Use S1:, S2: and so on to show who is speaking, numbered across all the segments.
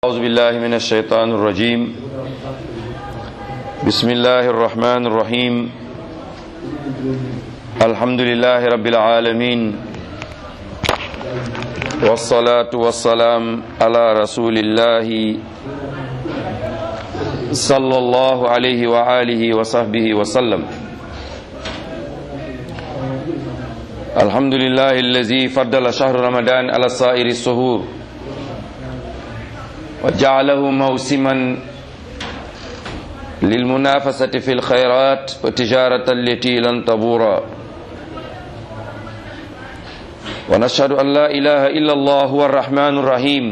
S1: أعوذ بالله من الشيطان الرجيم بسم الله الرحمن الرحيم الحمد لله رب العالمين والصلاة والسلام على رسول الله صلى الله عليه وآله وصحبه وسلم الحمد لله الذي فضل شهر رمضان على سائر السهور وجعله موسما للمنافسة في الخيرات وتجارة التي لن تبورا ونشهد أن لا إله إلا الله هو الرحمن الرحيم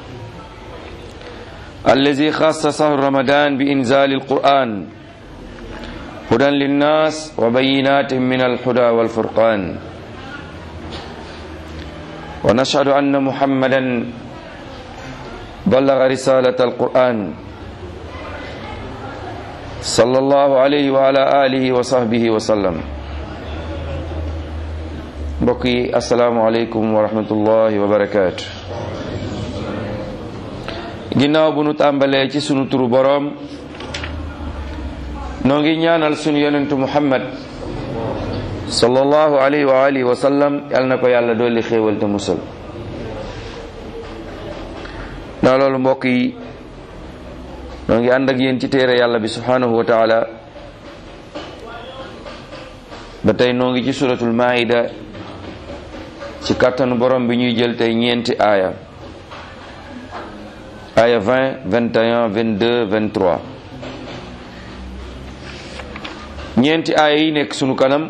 S1: الذي خص شهر رمضان بإنزال القرآن هدى للناس وبينات من الهدى والفرقان ونشهد أن محمدا بلغ رسالة القرآن صلى الله عليه وعلى آله وصحبه وسلم mbokki asalaamualeykum wa rahmatullahi wa barakaatu ginnaaw bu nu tàmbalee ci sunu turu boroom noo ngi ñaanal sunu yonentu muhammad sallallahu alayhi wa alihi wa sallam yal na ko yàlla dolli xéewal te musal naa loolu mbokk yi noo ngi ànd ak yéen ci téere yàlla bi subhanahu wa taala ba tey noo ngi ci suratul maida ci kàttanu borom bi ñuy jël tey ñeenti aaya aaya 20 21 22 23 ñeenti aaya yi nekk sunu kanam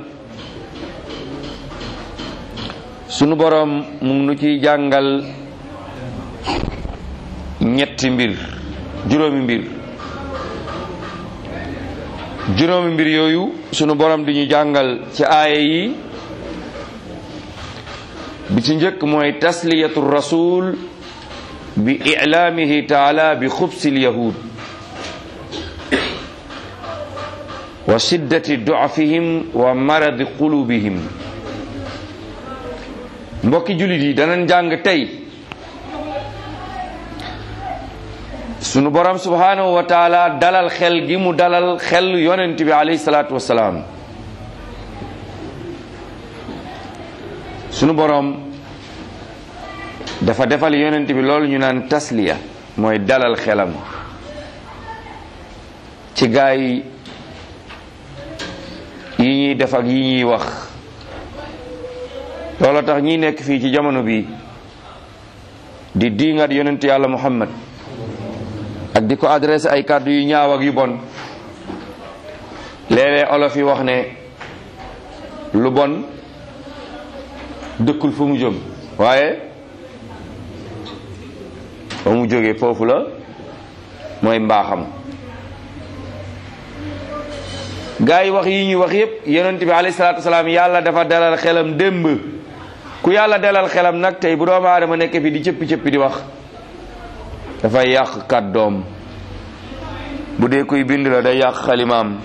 S1: sunu borom mu ngi nu ciy jàngal ñetti mbir juróomi mbir juróomi mbir yooyu sunu borom di ñu jàngal ci aaya yi bi ci njëkk mooy tasliyatu rasul bi ilaamihi taala bi xubsil yahud wa shiddati du'afihim wa maradi qulubihim mbokki jullit yi danañ jàng tey sunu borom subhanahu wa taala dalal xel gi mu dalal xel yonent bi alayhi salaatu wasalaam sunu borom dafa defal yonent bi loolu ñu naan tasliya mooy dalal xelam ci gaay yi ñuy def ak yi ñuy wax loolu tax ñi nekk fii ci jamono bi di diingat yonent yàlla muhammad ak di ko adressé ay kàddu yu ñaaw ak yu bon léeg-léeg olof yi wax ne lu bon dëkkul fu mu jóg waaye fa mu jógee foofu la mooy mbaaxam gaa yi wax yi ñuy wax yépp yonent bi alayhi salaatu wasalaam yàlla dafa dalal xelam démb ku yàlla dalal xelam nag tey bu doomu aadama nekk fi di cëppi cëppi di wax dafay yàq kàddoom bu dee kuy bind la day yàq xalimaam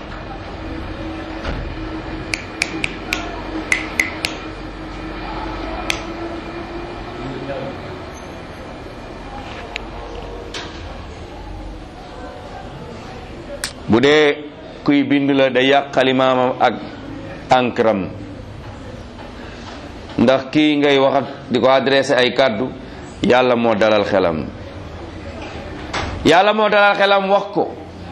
S1: bu dee kuy bind la day yàq xalimaamam ak ankram ndax kii ngay wax di ko adressé ay kàddu yàlla moo dalal xelam yàlla moo dalal xelam wax ko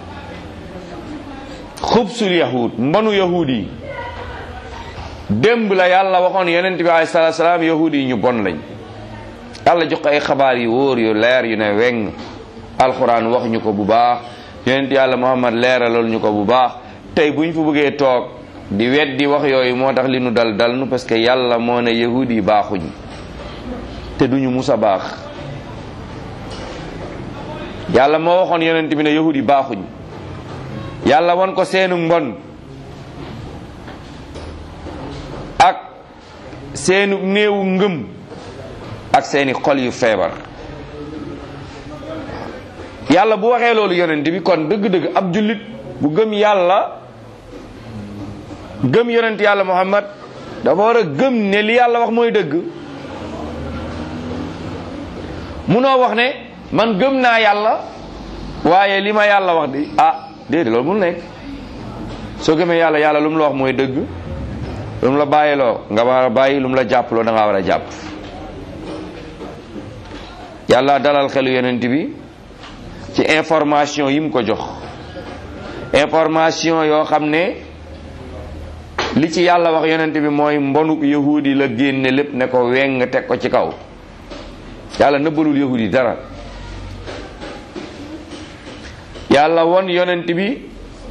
S1: xubsul yahud mbanu yahud yi démb la yàlla waxoon yonent bi alayhi salaatu salaam yahud yi ñu bon lañ yàlla jox ko ay xabaar yu wóor yu leer yu ne weng alxuraan wax ñu ko bu baax yonent yàlla muhammad leeralal ñu ko bu baax tey bu ñu fa bëggee toog di weddi wax yooyu moo tax li nu dal dal nu parce que yàlla moo ne yahud yi baaxuñ te duñu musa baax yàlla moo waxoon yonent bi ne yahud yi baaxuñ yàlla won ko seenu mbon ak seenu néewu ngëm ak seeni xol yu feebar yàlla bu waxee loolu yonent bi kon dëgg-dëgg ab jullit bu gëm yàlla gëm yonent yàlla muhammad dafa war a gëm ne li yàlla wax mooy dëgg munoo wax ne man gëm naa yàlla waaye li ma yàlla wax di ah déedéet loolu mun nekk soo gëmee yàlla yàlla lu mu la wax mooy dëgg lu mu la bàyyiloo nga war a bàyyi lu mu la jàppaloo da ngaa war a jàpp yàlla dalal xelu yonent bi ci information yi mu ko jox information yoo xam ne li ci yàlla wax yonent bi mooy mbonu yahudi la génne lépp ne ko weng teg ko ci kaw yàlla nëbbalul yahudi dara yàlla won yonent bi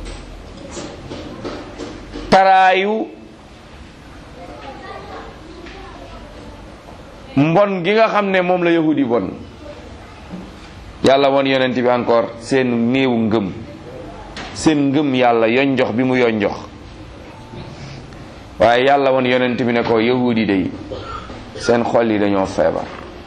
S1: taraayu mbon gi nga xam ne moom la yahudi bon yàlla won yonent bi encore seen néewu ngëm seen ngëm yàlla yonjox bi mu yonjox waaye yàlla won yonent bi ne ko yahudi day seen xol yi dañoo feebar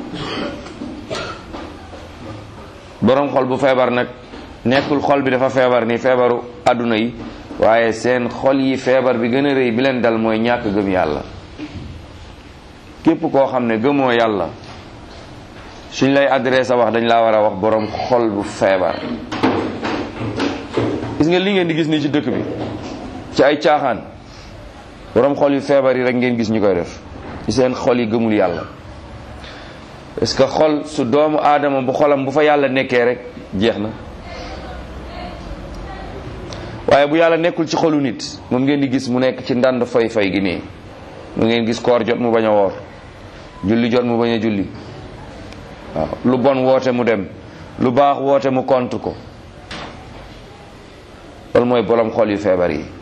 S1: boroom xol bu feebar nag nekkul xol bi dafa feebar ni feebaru àdduna yi waaye seen xol yi feebar bi gën a rëy bi leen dal mooy ñàkk gëm yàlla képp koo xam ne gëmoo yàlla suñ lay adressé wax dañ laa war a wax boroom xol bu feebar gis nga li ngeen di gis nii ci dëkk bi ci ay caaxaan boroom xol yu feebar yi rek ngeen gis ñu koy def ci seen xol yi gëmul yàlla parce que xol su doomu aadama bu xolam bu fa yàlla nekkee rek jeex na waaye bu yàlla nekkul ci xolu nit moom ngeen di gis mu nekk ci ndànd fay fay gi nii mu ngeen gis koor jot mu bañ a woor julli jot mu bañ a julli waaw lu bon woote mu dem lu baax woote mu contre ko loolu mooy bolom xol yu feebar yi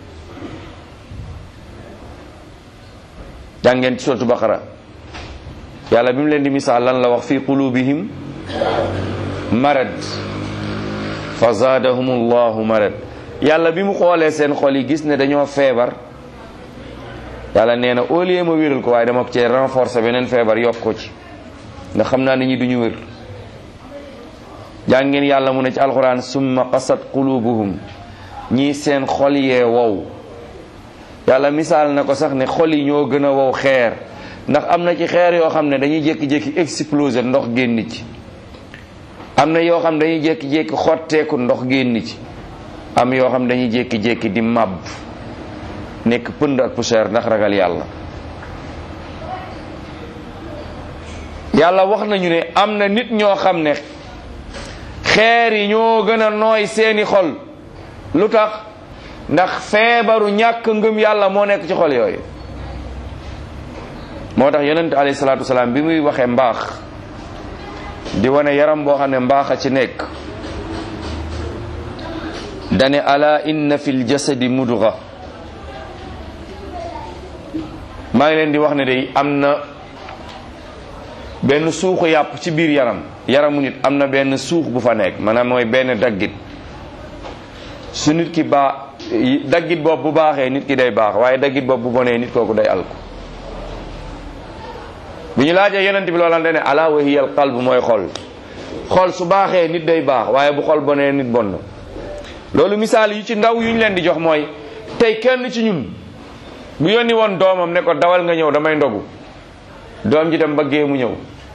S1: jàngeen ci suratu baqara yàlla bi mu leen di misaal lan la wax fi qulubihim marad fa zaadahum allahu marad yàlla bi mu xoolee seen xol yi gis ne dañoo feebar yàlla nee na au lieu ma wéral ko waaye dama ko cee renforcer beneen feebar yokk ko ci ndax xam naa nit ñi duñu wér jàngeen yàlla mu ne ci alquran summa qasat qulubuhum ñii seen xol yee wow yàlla misaal na ko sax ne xol yi ñoo gën a wow xeer ndax am na ci xeer yoo xam ne dañuy jékki-jékki exploser ndox génn ci am na yoo xam ne dañuy jékki-jékki xotteeku ndox génn ci am yoo xam ne dañuy jékki-jékki di màbb nekk pënd ak poussière ndax ragal yàlla yàlla wax nañu ne am na nit ñoo xam ne xeer yi ñoo gën a nooy seeni xol lu tax ndax feebaru ñàkk ngëm yàlla moo nekk ci xol yooyu moo tax yonent alayhi salaatu wasalaam bi muy waxee mbaax di wane yaram boo xam ne mbaax a ci nekk dane ala inna fil jasadi mudga maa ngi leen di wax ne day am na benn suuxu yàpp ci biir yaram yaramu nit am na benn suux bu fa nekk maanaam mooy benn daggit su nit ki baax daggit boobu bu baaxee nit ki day baax waaye daggit boobu bu bonee nit kooku day alku bi ñu laajee yonent bi loolan dane ala wa hiya al qalb mooy xol xol su baaxee nit day baax waaye bu xol bonee nit bon na loolu misaal yu ci ndaw yu ñu leen di jox mooy tey kenn ci ñun bu yónni woon doomam ne ko dawal nga ñëw damay ndogu doom ji dem ba gée mu ñëw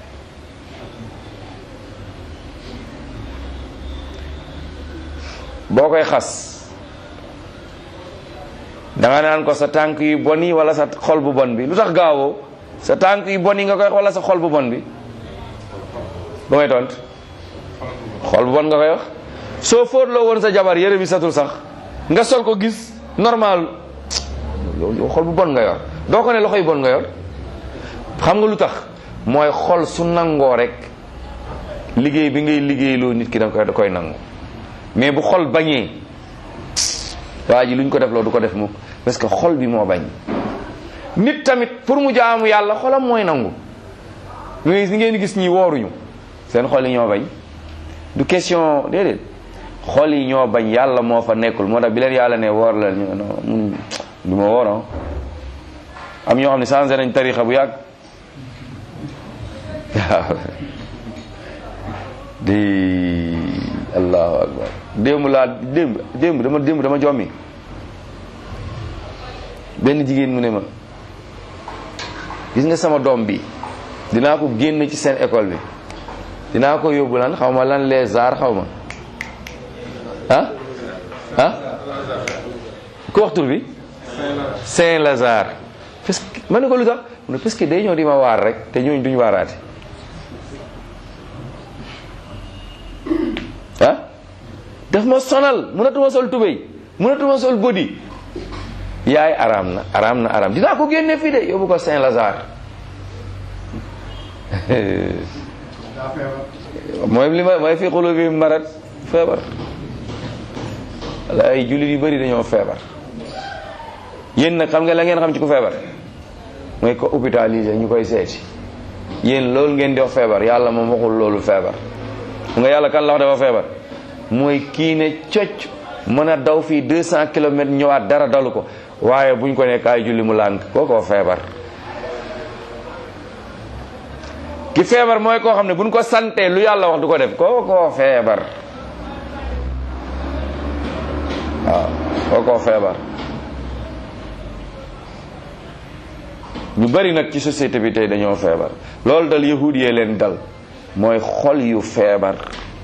S1: boo koy xas danga naan ko sa tànk yu bon yi wala sa xol bu bon bi lu tax gaawoo sa tànk yu bon yi nga koy wala sa xol bu bon bi bu ngay tont xol bu bon nga koy wax soo fóotloo woon sa jabar yére bi satul sax nga sol ko gis normal loolu xol bu bon nga yor doo ko ne loxo yu bon nga yor xam nga lu tax mooy xol su nangoo rek liggéey bi ngay liggéeyloo nit ki da koy da koy nangu mais bu xol bañee waa ji lu ñu ko def loo du ko def mukk parce que xol bi moo bañ nit tamit pour mu jaamu yàlla xolam mooy nangu mais ni ngeen gis ñi wooruñu seen xol yi ñoo bañ du question déedéet xol yi ñoo bañ yàlla moo fa nekkul moo tax bi leen yàlla ne woor la ñu non mun du ma woor am ñoo xam ne changé nañ tarixa bu yàgg waaw di allahu akbar démb laa démb démb dama démb dama jommi benn jigéen mu ne ma gis nga sama doom bi dinaa ko génn ci seen école bi dinaa ko yóbbu lan xaw ma lan les arts xaw ma ah ah ku wax tur bi Saint Lazare parce que ma ne ko lu tax mu ne parce que day ñëw di ma waar rek te ñooñu duñu waaraate ah daf ma sonal mënatuma sol tubéy mënatuma sol body yaay araam na araam na araam dinaa ko génne fii de yóbbu ko Saint Lazare mooy li ma mooy fi xulu bi marat feebar wala ay jullit yu bëri dañoo feebar yéen nag xam nga la ngeen xam ci ku feebar mooy ko hôpitalisé ñu koy seeti yéen loolu ngeen di wax feebar yàlla moom waxul loolu feebar xam nga yàlla kan la wax dafa feebar mooy kii ne cocc mën a daw fii 200 kilomètres ñëwaat dara dalu ko waaye buñ ko ne kaay julli mu lànk kookoo feebar ki feebar mooy koo xam ne buñ ko santee lu yàlla wax du ko def kookoo feebar waaw kookoo feebar ñu bari nag ci société bi tey dañoo feebar loolu dal yahud yee leen dal mooy xol yu feebar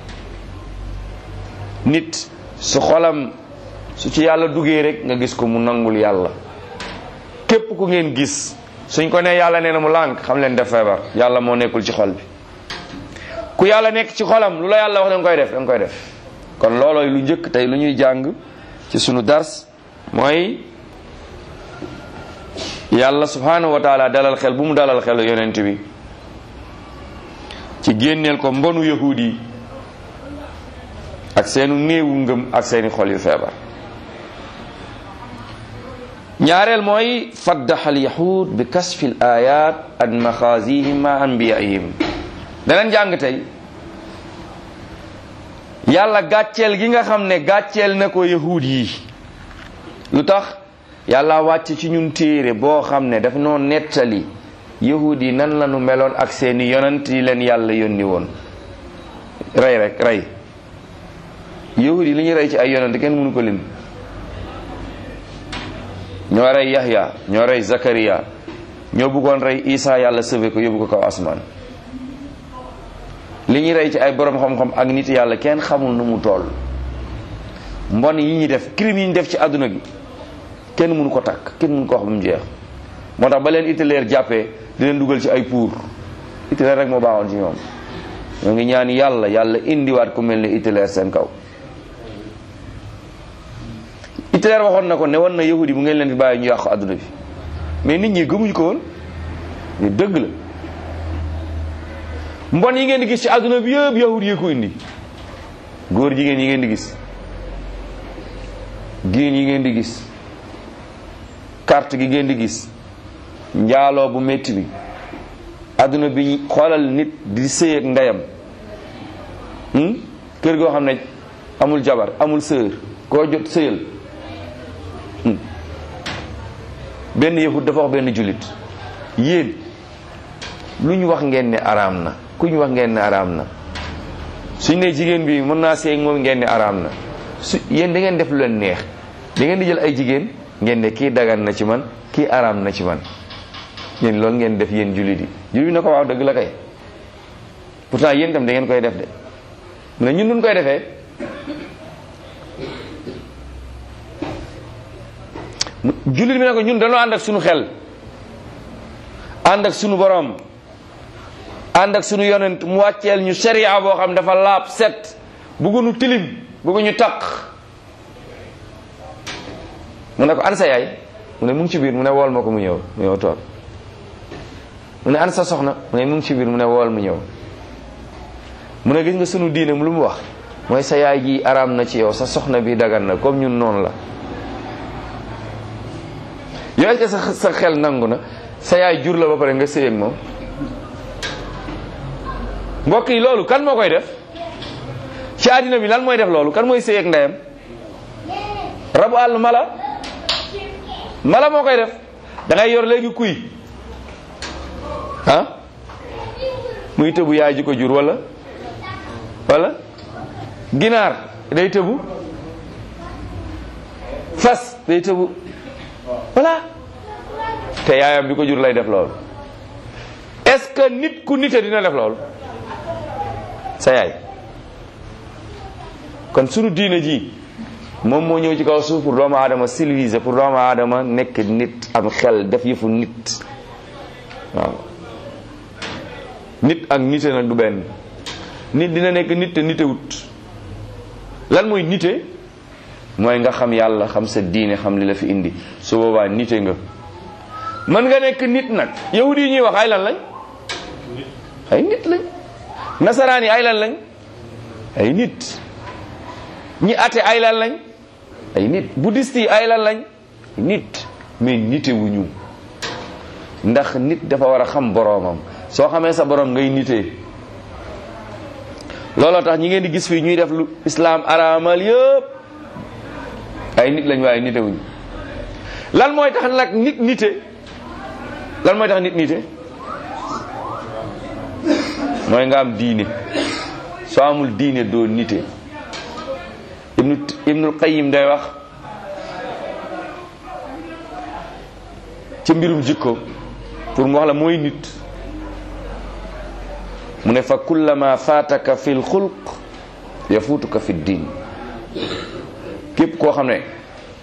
S1: nit su xolam su ci yàlla duggee rek nga gis ko mu nangul yàlla képp ku ngeen gis suñ ko nee yàlla nee na mu lànk xam leen def feebar yàlla moo nekkul ci xol bi ku yàlla nekk ci xolam lu la yàlla wax da nga koy def da nga koy def kon loolooy lu njëkk tey lu ñuy jàng ci sunu dars mooy yàlla subhanahu wa taala dalal xel bu mu dalal xel yonent bi ci génneel ko mbonu yahud yi ak seenu néewu ngëm ak seeni xol yu feebar ñaareel mooy faddaxal yahud bi kasfi l ayat an maxaasihim ma anbiyaihim daneen jàng tey yàlla gàcceel gi nga xam ne gàcceel na ko yahud yi lu tax yàlla wàcc ci ñun téere boo xam ne daf noo nettali yahud yi nan la nu meloon ak seeni yonent yi leen yàlla yónni woon rey rek rey yahud yi li ñu rey ci ay yonent kenn mënu ko lim ñoo rey Yahya ñoo rey Zakariya ñoo bëggoon rey Isa yàlla sauvé ko yóbbu ko kaw asmaan li ñuy rey ci ay borom xam-xam ak nit yàlla kenn xamul nu mu toll mbon yi ñuy def crime yi ñu def ci àdduna gi kenn mënu ko takk kenn mënu ko wax ba mu jeex moo tax ba leen Hitler jàppee di leen dugal ci ay pour Hitler rek moo baaxoon ci ñoom ñoo ngi ñaan yàlla yàlla indiwaat ku mel ne Hitler seen kaw Hitler waxoon na ko ne woon na yahudi bu ngeen leen fi bàyyi ñu yàqu àdduna bi mais nit ñi gëmuñu ko woon ni dëgg la mbon yi ngeen di gis ci àdduna bi yëpp yahudi yi ko indi góor jigéen yi ngeen di gis giin yi ngeen di gis carte gi ngeen di gis njaaloo bu métti bi àdduna bi xoolal nit di sëy ak ndeyam kër goo xam ne amul jabar amul sœur koo jot sëyal benn yahud dafa wax benn jullit yéen lu ñu wax ngeen ne araam na ku ñu wax ngeen ne araam na suñ ne jigéen bi mën naa seey moom ngeen ne araam na su yéen da ngeen def lu leen neex da ngeen di jël ay jigéen ngeen ne kii dagan na ci man kii araam na ci man yéen loolu ngeen def yéen jullit yi jullit yi na ko waaw dëgg la kay pourtant yéen tam da ngeen koy def de mu ne ñun duñ koy defee jullit bi ne ko ñun dañoo ànd ak sunu xel ànd ak sunu borom ànd ak sunu yonent mu wàcceel ñu sharia boo xam dafa laab set bëgguñu tilim bëgguñu taq mu ne ko an sa yaay mu ne mu ngi ci biir mu ne wool ma ko mu ñëw mu ñëw toog mu ne an sa soxna mu ne mu ngi ci biir mu ne wool mu ñëw mu ne gis nga sunu diine lu mu wax mooy sa yaay ji araam na ci yow sa soxna bi dagan na comme ñun noonu la yow est-ce que sa sa xel nangu na sa yaay jur la ba pare nga sëy ak moom mbokk yi loolu kan moo koy def ci àddina bi lan mooy def loolu kan mooy sëy ak ndeyam rabu àll mala mala moo koy def da ngay yor léegi kuy ah muy tëbu yaay ji ko jur wala wala ginaar day tëbu fas day tëbu voilà te yaayam bi ko jur lay def loolu est-ce que nit ku nite dina def loolu sa yaay kon sunu diine ji moom moo ñëw ci kaw suuf pour doomu aadama civilisé pour doomu aadama nekk nit am xel def yëfu nit waaw nit ak nite nag du benn nit dina nekk nit te nitewut lan mooy nite mooy nga xam yàlla xam sa diine xam li la fi indi su boobaa nite nga mën nga nekk nit nag yahud yi ñuy wax ay lan lañ ay nit lañ nasaraan yi ay lan lañ ay nit ñi ate ay lan lañ ay nit bouddhiste yi ay lan lañ nit mais nite wu ñu ndax nit dafa war a xam boroomam soo xamee sa boroom ngay nitee looloo tax ñi ngeen di gis fii ñuy def lu islaam araamal yëpp ay nit lañ waaye nite wuñ lan mooy tax nag nit nite lan mooy tax nit nite mooy nga am diine soo amul diine doo nite ibnu ibnul qayyim day wax ci mbirum jikko pour mu wax la mooy nit mu ne fa kullama faataka fi lxulq yafuutuka fi diin képp koo xam ne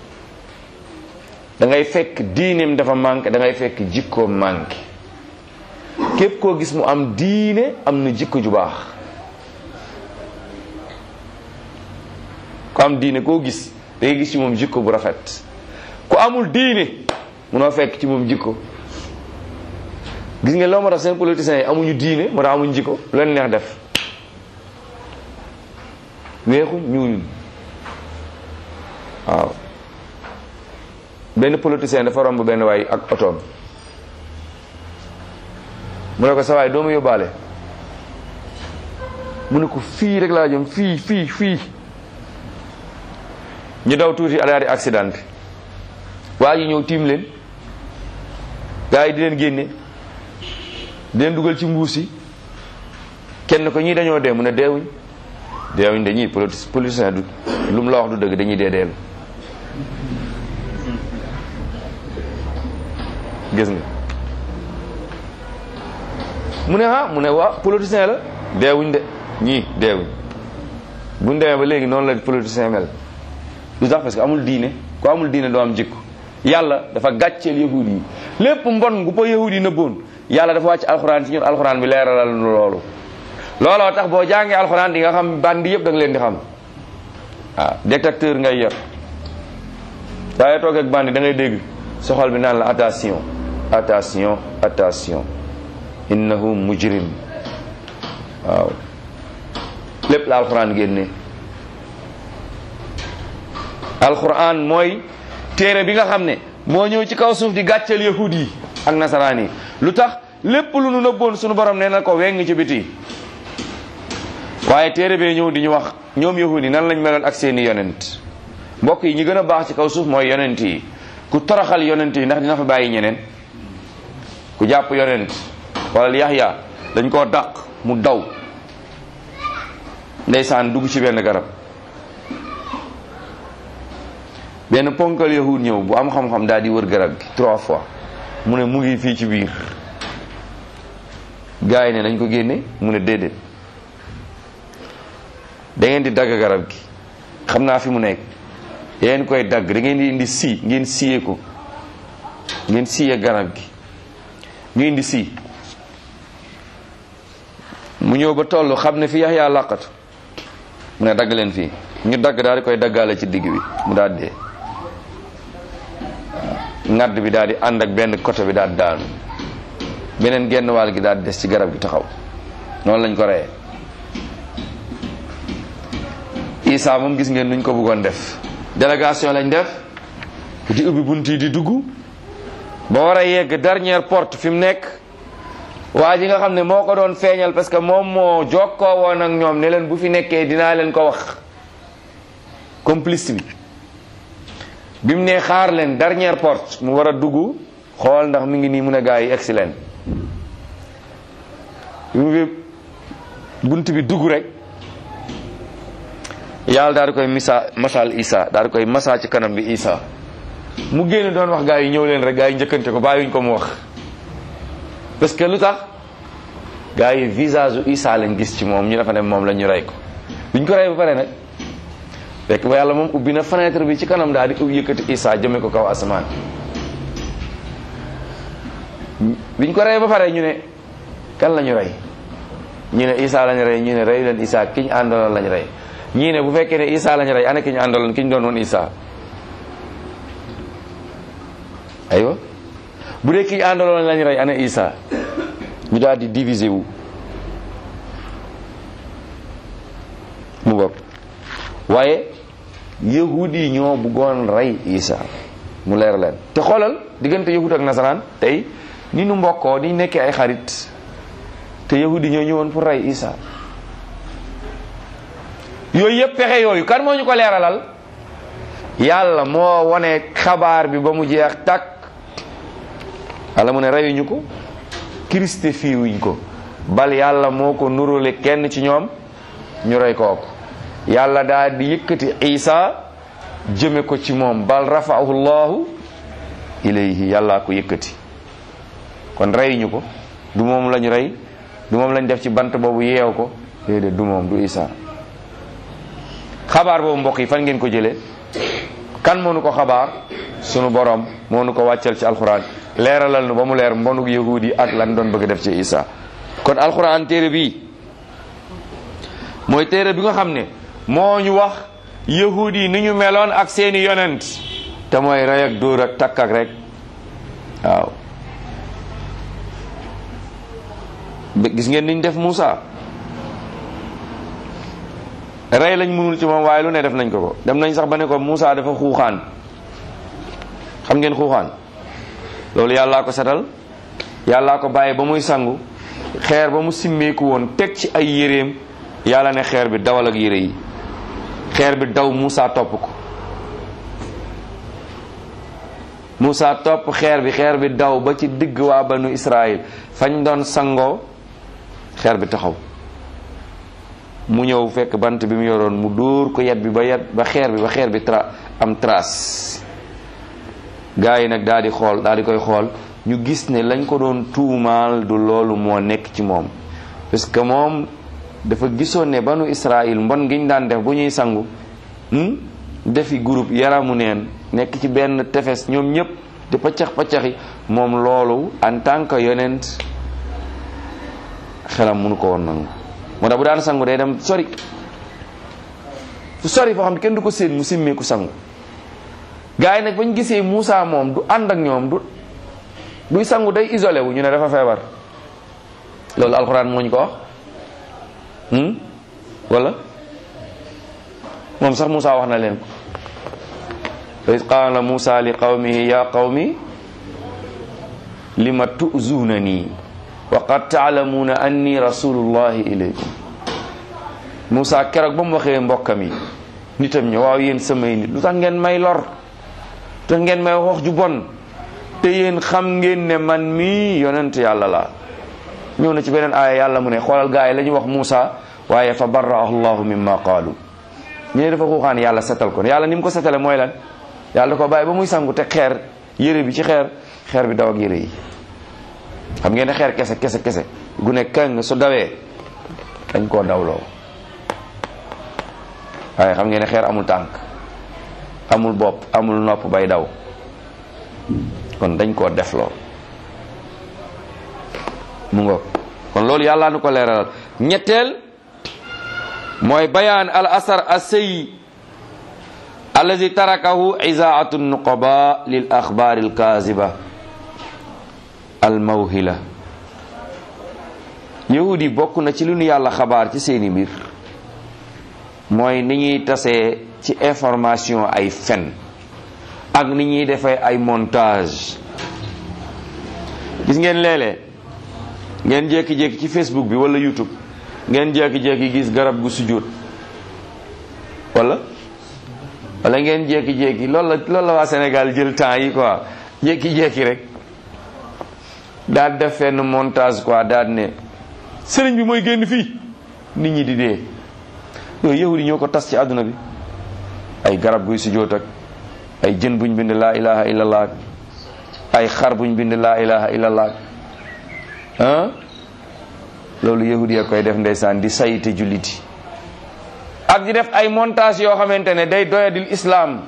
S1: da ngay fekk diineem dafa manqué da ngay fekk jikkoom manqué képp koo gis mu am diine am na jikko ju baax ku am diine koo gis da ngay gis ci moom jikko bu rafet ku amul diine munoo fekk ci moom jikko gis nga loo ma tax seen politiciens yi amuñu diine moo tax amuñu jikko lu leen neex def weexu ñuul waaw benn politicien dafa romb benn waay ak otoom mu ne ko sa waay doo ma yóbbaale mu ne ko fii rek laa jëm fii fii fii ñu daw tuuti daal di accident bi waa ji ñëw tiim leen gaa yi di leen génne di leen dugal ci mbuus yi kenn ko ñii dañoo dee mu ne deewuñ deewuñ dañuy politicien du lu mu la wax du dëgg dañuy dee deelu gis nga mu ne ah mu ne waa politicien la deewuñ de ñii deewuñ buñ demee ba léegi noonu la politicien mel lu tax parce que amul diine ku amul diine doo am jikko yàlla dafa gàcceel yahud yi lépp mbon gu ko yahud yi nëbboon yàlla dafa wàcc alxuraan ci ñun alxuraan bi leeralal nu loolu looloo tax boo jàngee alxuraan di nga xam bandi yëpp da nga leen di xam waaw détecteur ngay yor waaye toog ak bandi da ngay dégg soxal bi naan la attention attention attention innahu mujrim waaw lépp la alxuraan génne alxuraan mooy téere bi nga xam ne moo ñëw ci kaw suuf di gàcceel yahud yi ak nasaraan yi lu tax lépp lu nu nëbboon sunu borom nee na ko weng ci biti waaye téere bee ñëw di ñu wax ñoom yahud yi nan lañ meloon ak seeni yonent mbokk yi ñi gën a baax ci kaw suuf mooy yonent yi ku toroxal yonent yi ndax dina fa bàyyi ñeneen ku jàpp yonent wala yaxya dañ koo dàq mu daw ndeysaan dugg ci benn garab benn ponkal yahud ñëw bu am xam-xam daal di wër garab gi trois fois mu ne mu ngi fii ci biir gars yi ne nañ ko génne mu ne déedéet da ngeen di dagg garab gi xam naa fi mu nekk da ngeen koy dagg da ngeen di indi si ngeen siyee ko ngeen siyee garab gi ñu indi si mu ñëw ba toll xam ne fi yax yaa làqatu mu ne dagg leen fii ñu dagg daal di koy daggaale ci digg bi mu daal dee ngadd bi daal di ànd ak benn côté bi daal daanu beneen genn wàll gi daal di des ci garab gi taxaw noonu lañ ko reyee Isa moom gis ngeen nuñ ko bëggoon def délégation lañ def di ubbi bunt yi di dugg ba war a yegg dernière porte fi mu nekk waa ji nga xam ne moo ko doon feeñal parce que moom moo jokkoo woon ak ñoom ne leen bu fi nekkee dinaa leen ko wax complice bi bi mu ne xaar leen dernière porte mu war a dugg xool ndax mi ngi nii mun a gaa yi egsi leen bi mu fi bunt bi dugg rek yàlla daal di koy misa masal isa daal di koy masa ci kanam bi isa mu génn doon wax gaa yi ñëw leen rek gaa yi njëkkante ko bàyyiwuñ ko mu wax parce que lu tax gaa yi visage u Isa lañ gis ci moom ñu defa ne moom la ñu rey ko biñ ko rey ba pare nag fekk ba yàlla moom ubbi na fenêtre bi ci kanam daal di yëkkati Isa jëme ko kaw asamaan biñ ko rey ba pare ñu ne kan la ñu rey ñu ne Isa lañ rey ñu ne rey leen Isa ki ñu àndaloon lañ rey ñii ne bu fekkee ne Isa lañ rey ana ki ñu àndaloon ki ñu doon woon Isa aywa bu dee ki ñu àndaloon lañ rey ana Isa ñu daal di diviser wu mu bopp waaye yahud yi ñoo bëggoon rey Isa mu leer leen te xoolal diggante yahud ak nasaraan tey ni nu mbokkoo ni nekkee ay xarit te yahud yi ñoo ñëwoon pour rey Isa yooyu yëpp pexe yooyu kan moo ñu ko leeralal yàlla moo wane xabaar bi ba mu jeex takk yàlla mu ne reyuñu ko christifié wuñ ko bal yàlla moo ko nurule kenn ci ñoom ñu rey kooku yàlla daal di yëkkati isa jëme ko ci moom bal rafaahu llahu ilayhi yàlla ko yëkkati kon reyuñu ko du moom lañu rey du moom lañ def ci bant boobu yeew ko déedéet du moom du isa xabaar boobu mbokk yi fan ngeen ko jëlee kan moo nu ko xabaar sunu borom moo nu ko wàccal ci alxuraan leeralal nu ba mu leer mbonuk yahuud yi ak lan doon bëgg def ci isa kon alxuraan téere bii mooy téere bi nga xam ne moo ñu wax yahuud yi ni ñu meloon ak seeni yonent te mooy rey ak dóor ak takk ak rek waaw gis ngeen niñ def Muusa rey lañ mënul ci moom waaye lu ne def nañ ko ko dem nañ sax ba ne ko Muusa dafa xuuxaan xam ngeen xuuxaan loolu yàllaa ko setal yàllaa ko bàyyi ba muy sangu xeer ba mu simmeeku woon teg ci ay yéreem yàlla ne xeer bi dawal ak yére yi xeer bi daw Muusa topp ko Muusa topp xeer bi xeer bi daw ba ci digg waa banu Israël fañ doon sangoo xeer bi taxaw mu ñëw fekk bant bi mu yoroon mu dóor ko yet bi ba yet ba xeer bi ba xeer bi tra am trace gaa yi nag daal di xool daal di koy xool ñu gis ne lañ ko doon tuumaal du loolu moo nekk ci moom parce que moom dafa gisoon ne banu Israël mbon gi ñu daan def bu ñuy sangu defi groupe yaramu neen nekk ci benn tefes ñoom ñëpp di paccax paccaxi moom loolu en tant que yonent xelam mënu ko woon nangu moo tax bu daan sangu day dem sori fu sori foo xam ne kenn du ko séen mu simmeeku sangu gars yi nag bañ gisee Moussa moom du ànd ak ñoom du buy sangu day isolé wu ñu ne dafa feebar loolu alxuraan moo ñu ko wax wala moom sax Moussa wax na leen ko iz qaala Moussa li qawmihi ya qawmi lima tu'zunani wa qad taalamuuna anni rasulullahi ilaykum Moussa keroog ba mu waxee mbokkam yi nitam ñi waaw yéen samay nit lu tax ngeen may lor lu tax ngeen may wax ju bon te yéen xam ngeen ne man mii yonent yàlla la ñëw na ci beneen aaya yàlla mu ne xoolal gaa yi la ñu wax Moussa waaye fa barraahu llahu mimma qaalu ñu ne dafa xuuxaan yàlla setal ko yàlla ni mu ko setale mooy lan yàlla da ko bàyyi ba muy sangu te xeer yére bi ci xeer xeer bi daw ak yére yi xam ngeen ne xeer kese kese kese gu ne kàng su dawee dañ koo dawloo waaye xam ngeen ne xeer amul tànk amul bopp amul nopp bay daw kon dañ koo defloo mu ngoog kon loolu yàlla nu ko leeral ñetteel mooy bayaan al asar asay allazi tarakahu izaatu nuqaba lil axbaar al kaziba al mawhila yahudi bokk na ci lu nu yàlla xabaar ci seeni mbir mooy ni ñuy tasee ci information ay fen ak ni ñuy defee ay montage gis ngeen léeg-léeg ngeen jékki-jékki ci Facebook bi wala YouTube ngeen jékki-jékki gis garab gu sujjóot wala wala ngeen jékki-jékki loolu la loolu la waa Sénégal jël temps yi quoi jékki-jékki rek daal def fenn montage quoi daal ne sëriñ bi mooy génn fii nit ñi di dee yooyu yahudi ñoo ko tas ci àdduna bi ay garab guy sujjóot ak ay jën buñ bind laa ilaha illallah ak ay xar buñ bind laa ilaha illallah ah loolu yahudi ya koy def ndeysaan di sayite julliti ak di def ay montage yoo xamante ne day doyadil islam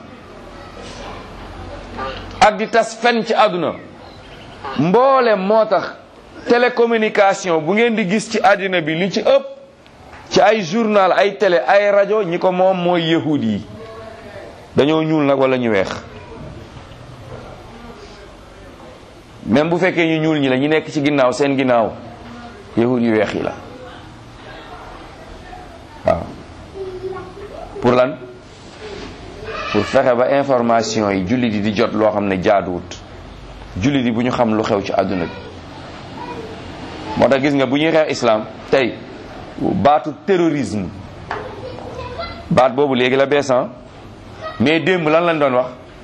S1: ak di tas fen ci àdduna mboole moo tax télécommunication bu ngeen di gis ci àddina bi li ci ëpp ci ay journal ay télé ay rajo ñi ko moom mooy yahud yi dañoo ñuul nag wala ñu weex même bu fekkee ñu ñuul ñi la ñu nekk ci ginnaaw seen ginnaaw yahud yu weex yi la waaw pour lan pour fexe ba information yi jullit yi di jot loo xam ne jaaduwut jullit yi bu ñu xam lu xew ci àdduna bi moo tax gis nga bu ñuy xeex islam tey baatu terrorisme baat boobu léegi la beesan mais démb lan lañ doon wax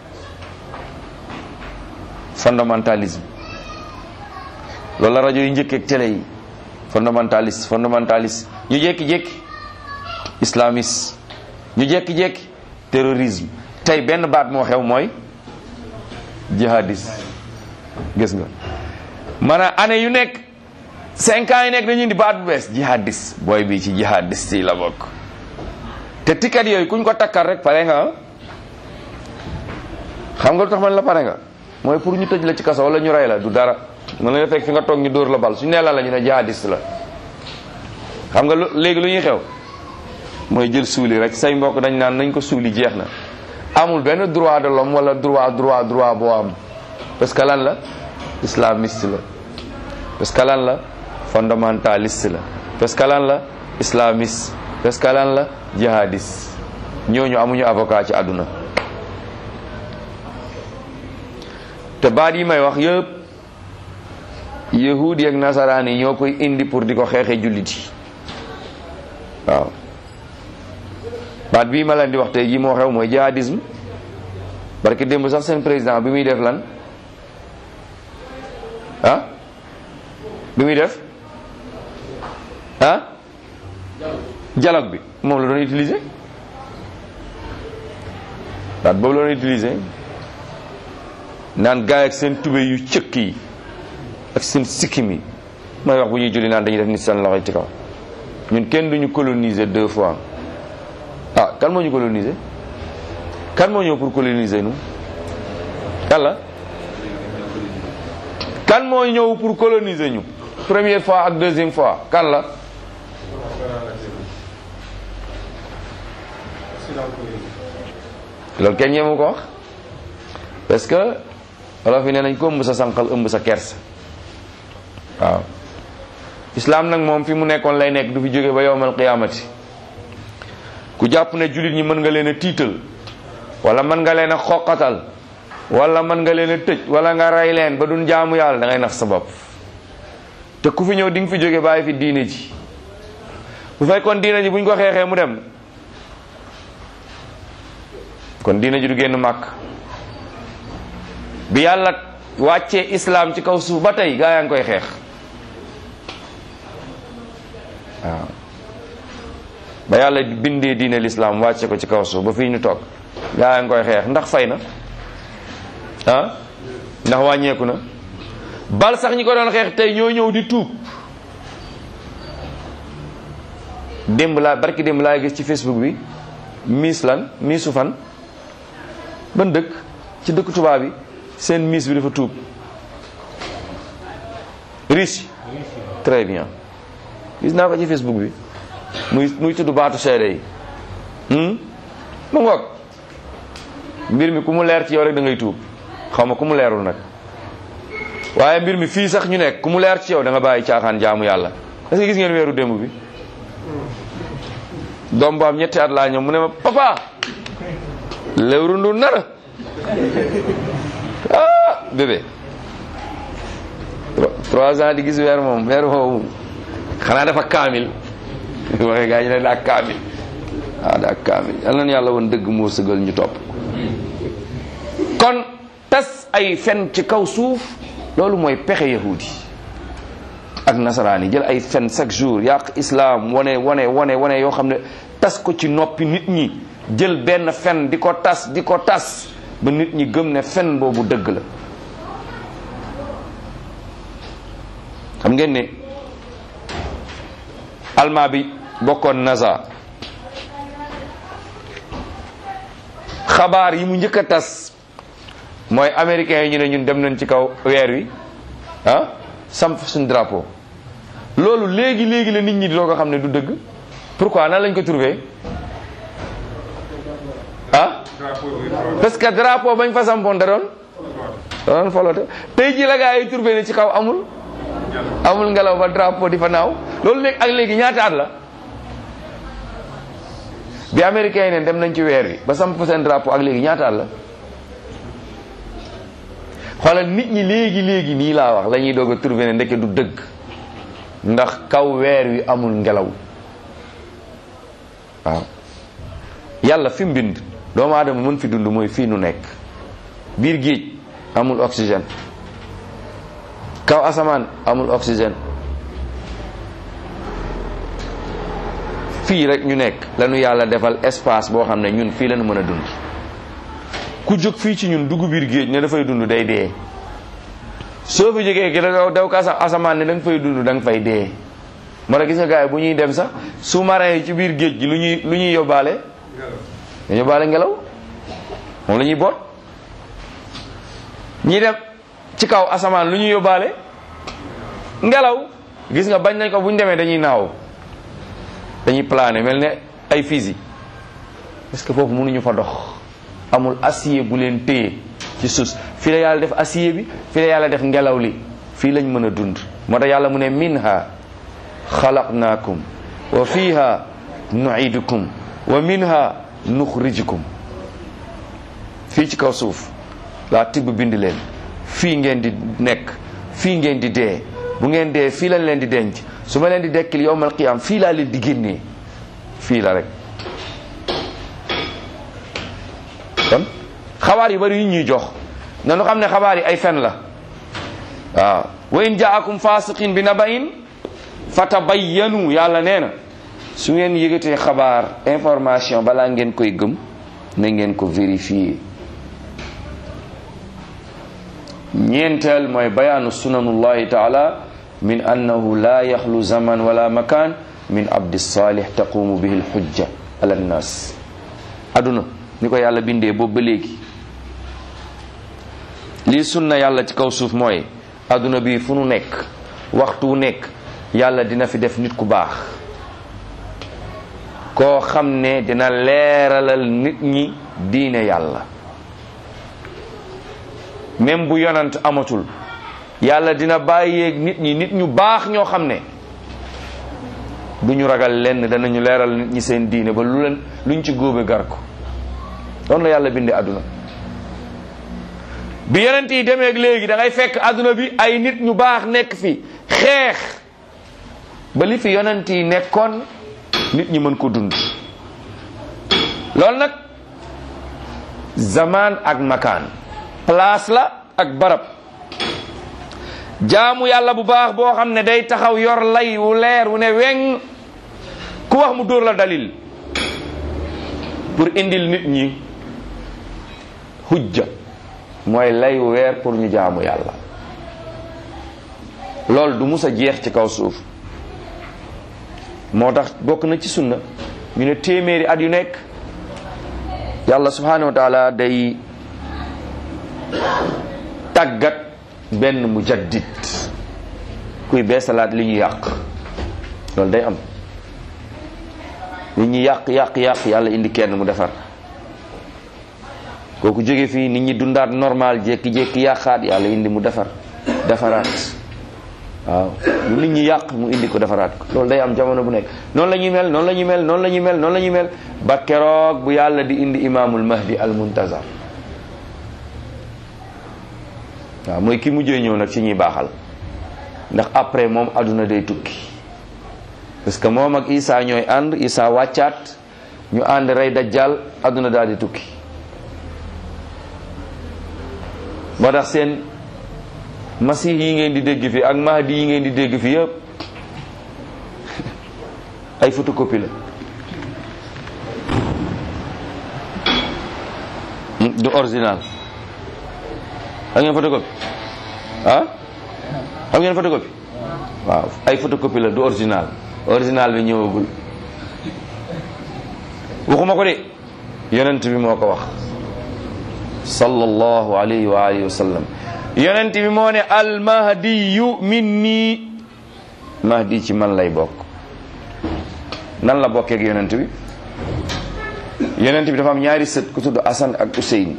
S1: fondamentalisme loolu la rajo yi njëkkeeg télé yi fondamentaliste fondamentaliste ñu jékki-jékki islamiste ñu jékki-jékki terrorisme tey benn baat moo xew mooy jihadiste gis nga maanaam année yu nekk cinq ans yi nekk dañuy indi baat bu bees jihadiste booy bi ci jihadiste yi la bokk te ticket yooyu kuñ ko takkal rek pare nga xam nga lu tax man la pare nga mooy pour ñu tëj la ci kaso wala ñu rey la du dara mën na la fekk fi nga toog ñu dóor la bal suñu nee la la ñu ne jihadiste la xam nga lu léegi lu ñuy xew mooy jël suuli rek say mbokk dañ naan nañ ko suuli jeex na amul benn droit de l'homme wala droit droit droit boo am parce que lan la islamiste la parce que lan la fondamentaliste la parce que lan la islamiste parce que lan la jihadiste ñooñu amuñu avocat ci àdduna te baat yi may wax yëpp yahudi ak nasaraan yi ñoo koy indi pour di ko xeexee jullit yi waaw baat bii ma leen di wax tey jii moo xew mooy jihadisme parce que démb sax seen président bi muy def lan ah bi muy def ah dialogue bi moom la doon utiliser baat boobu la doon utiliser naan gaay ak seen tube yu cëkk yi ak seen sikkim yi may wax bu ñuy julli naan dañuy def nit seen loxo ci kaw ñun kenn duñu coloniser deux fois ah kan moo ñu coloniser kan moo ñëw pour coloniser nu kan la kan moo ñëw pour coloniser ñu première fois ak deuxième fois kan la loolu kenn ñeemu ko wax parce que wolof yi nee nañ ko ëmb sa sànqal ëmb sa kers waaw islam nag moom fi mu nekkoon lay nekk du fi jóge ba yowmal qiyaamati ku jàpp ne jullit ñi mën nga leen a tiital wala mën nga leen a xoqatal wala mën nga leen a tëj wala nga rey leen ba duñ jaamu yàlla da ngay nax sa bopp te ku fi ñëw di nga fi jóge bàyyi fi diine ji bu fekkoon diine ji buñ ko xeexee mu dem kon diine ji du génn màkk bi yàlla wàccee islam ci kaw suuf ba tey gaa yaa ngi koy xeex waaw ba yàlla bindee diine l'islam wàcce ko ci kaw suuf ba fii ñu toog gaa yaa ngi koy xeex ndax fay na ah ndax wàññeeku na bal sax ñi ko doon xeex tey ñoo ñëw di tuub démb laa barki démb laa gis ci facebook bi miis lan miisu fan ban dëkk ci dëkk tubaab bi seen miis bi dafa tuub Russie très bien gis naa ko ci facebook bi muy muy tudd baatu seede yi mu ngoog mbir mi ku mu leer ci yow rek da ngay tuub xaw ma ku mu leerul nag waaye mbir mi fii sax ñu nekk ku mu leer ci yow da nga bàyyi caaxaan jaamu yàlla est-ce que gis ngeen weeru démb bi doom bu am ñetti at laa ñëw mu ne ma papa lewru ndu nara ah bébé trois ans di gis weer moom weer moom xanaa dafa kaamil waxe gaa ñu ne daa kaamil waaw daa kaamil yal na yàlla woon dëgg moo sëgal ñu topp kon tas ay fen ci kaw suuf loolu mooy pexe yahudi ak nasaraan yi jël ay fen chaque jour yàq islam wane wane wane wane yoo xam ne tas ko ci noppi nit ñi jël benn fen di ko tas di ko tas ba nit ñi gëm ne fen boobu dëgg la xam ngeen ne almaa bi bokkoon NASA xabaar yi mu njëkk a tas mooy américains yi ñu ne ñun dem nañ ci kaw weer wi ah samp suñu drapeau loolu léegi léegi la nit ñi doo ko xam ne du dëgg pourquoi nan lañ ko trouvé ah parce que drapeau bañ fa sampoon da doon da doon folote tey ji la gaa yi trouvé ne ci kaw amul amul ngelaw ba drapeau di fa naaw loolu léegi ak léegi ñaata at la bi américains yi ne dem nañ ci weer wi ba samp seen drapeau ak léegi ñaata at la xoolal nit ñi léegi léegi nii laa wax la ñuy doog a trouvé ne ndeke du dëgg ndax kaw weer wi amul ngelaw waaw yàlla fi mu bind doomu aadama mën fi dund mooy fii nu nekk biir géej amul oxygène kaw asamaan amul oxygène fii rek ñu nekk lañu yàlla defal espace boo xam ne ñun fii lañu mën a dund ku jóg fii ci ñun dugg biir géej ne dafay dund day dee soo fi jógee gi da daw ka asamaan ne da nga fay dund da nga fay dee moo tax gis nga gars yi bu ñuy dem sax sous-marin yi ci biir géej gi lu ñuy lu ñuy yóbbaale dañu yóbbaale ngelaw moom la ñuy boot ñi dem ci kaw asamaan lu ñuy yóbbaale ngelaw gis nga bañ nañ ko bu ñu demee dañuy naaw dañuy plané mel ne ay fusil parce que foofu mënuñu fa dox amul acier bu leen téye ci suuf fii la yàlla def acier bi fii la yàlla def ngelaw li fii lañ mën a dund moo tax yàlla mu ne minha xalaqnaakum wa fiha nuidukum wa minha nuxrijukum fii ci kaw suuf laa tibb bind leen fii ngeen di nekk fii ngeen di dee bu ngeen dee fii lañ leen di denc su ma leen di dekkil yowmal qiyaam fii laa leen di génnee fii la rek kon xabaar yu bari yu ñuy jox nanu xam ne xabaar yi ay fen la waaw wa in jaakum fasiqin bi nabain fatabayyanu yàlla nee na su ngeen yëgatee xabaar information balaa ngeen koy gëm na ngeen ko vérifier ñeenteel mooy bayaanu sunanullahi taala min annahu la yaxlu zaman wala makan min abdi salih taqumu bihi lxujja ala nnas aduna ni ko yàlla bindee boobu ba léegi lii sunna yàlla ci kaw suuf mooy aduna bi fu nu nekk waxtu wu nekk yàlla dina fi def nit ku baax koo xam ne dina leeralal nit ñi diine yàlla même bu yonant amatul yàlla dina bàyyeeg nit ñi nit ñu baax ñoo xam ne du ñu ragal lenn danañu leeral nit ñi seen diine ba lu leen luñ ci góobe gar ko doon la yàlla bindee àdduna bi yonent yi demee léegi da ngay fekk àdduna bi ay nit ñu baax nekk fi xeex ba li fi yonent yi nekkoon nit ñi mën ko dund loolu nag zaman ak makaan place la ak barab jaamu yàlla bu baax boo xam ne day taxaw yor lay wu leer wu ne weng ku wax mu dóor la dalil pour indil nit ñi hujja mooy lay wu weer pour ñu jaamu yàlla loolu du mus a jeex ci kaw suuf moo tax bokk na ci sunna ñu ne téeméeri at yu nekk yàlla subhanahu wa taala day tàggat benn mujaddid kuy beesalaat li ñu yàq loolu day am li ñu yàq yàq yàq yàlla indi kenn mu defar kooku jóge fii nit ñi dundaat normal jékki-jékki yàqaat yàlla indi mu defar defaraat waaw lu nit ñi yàq mu indi ko defaraat ko loolu day am jamono bu nekk noonu la ñuy mel noonu la ñuy mel noonu la ñuy mel noonu la ñuy mel ba keroog bu yàlla di indi imaamul mahdi al muntazar waaw mooy ki mujjee ñëw nag ci ñuy baaxal ndax après moom àdduna day tukki parce que moom ak Isa ñooy ànd Isa wàccaat ñu ànd rey dajjal àdduna daal di tukki moo tax seen masih yi ngeen di dégg fi ak mahdi yi ngeen di dégg fi yëpp ay photocopie la du original xam ngeen photocopie ah xam ngeen photocopie waaw ay photocopie la du original original bi ñëwagul waxuma ko de yonent bi moo ko wax sallallahu alayhi wa alihi wa sallam yonent bi moo ne al mahdiyu minni mahdi ci man lay bokk nan la bokkee ak yonent bi yonent bi dafa am ñaari sët ku tudd Asan ak Useyn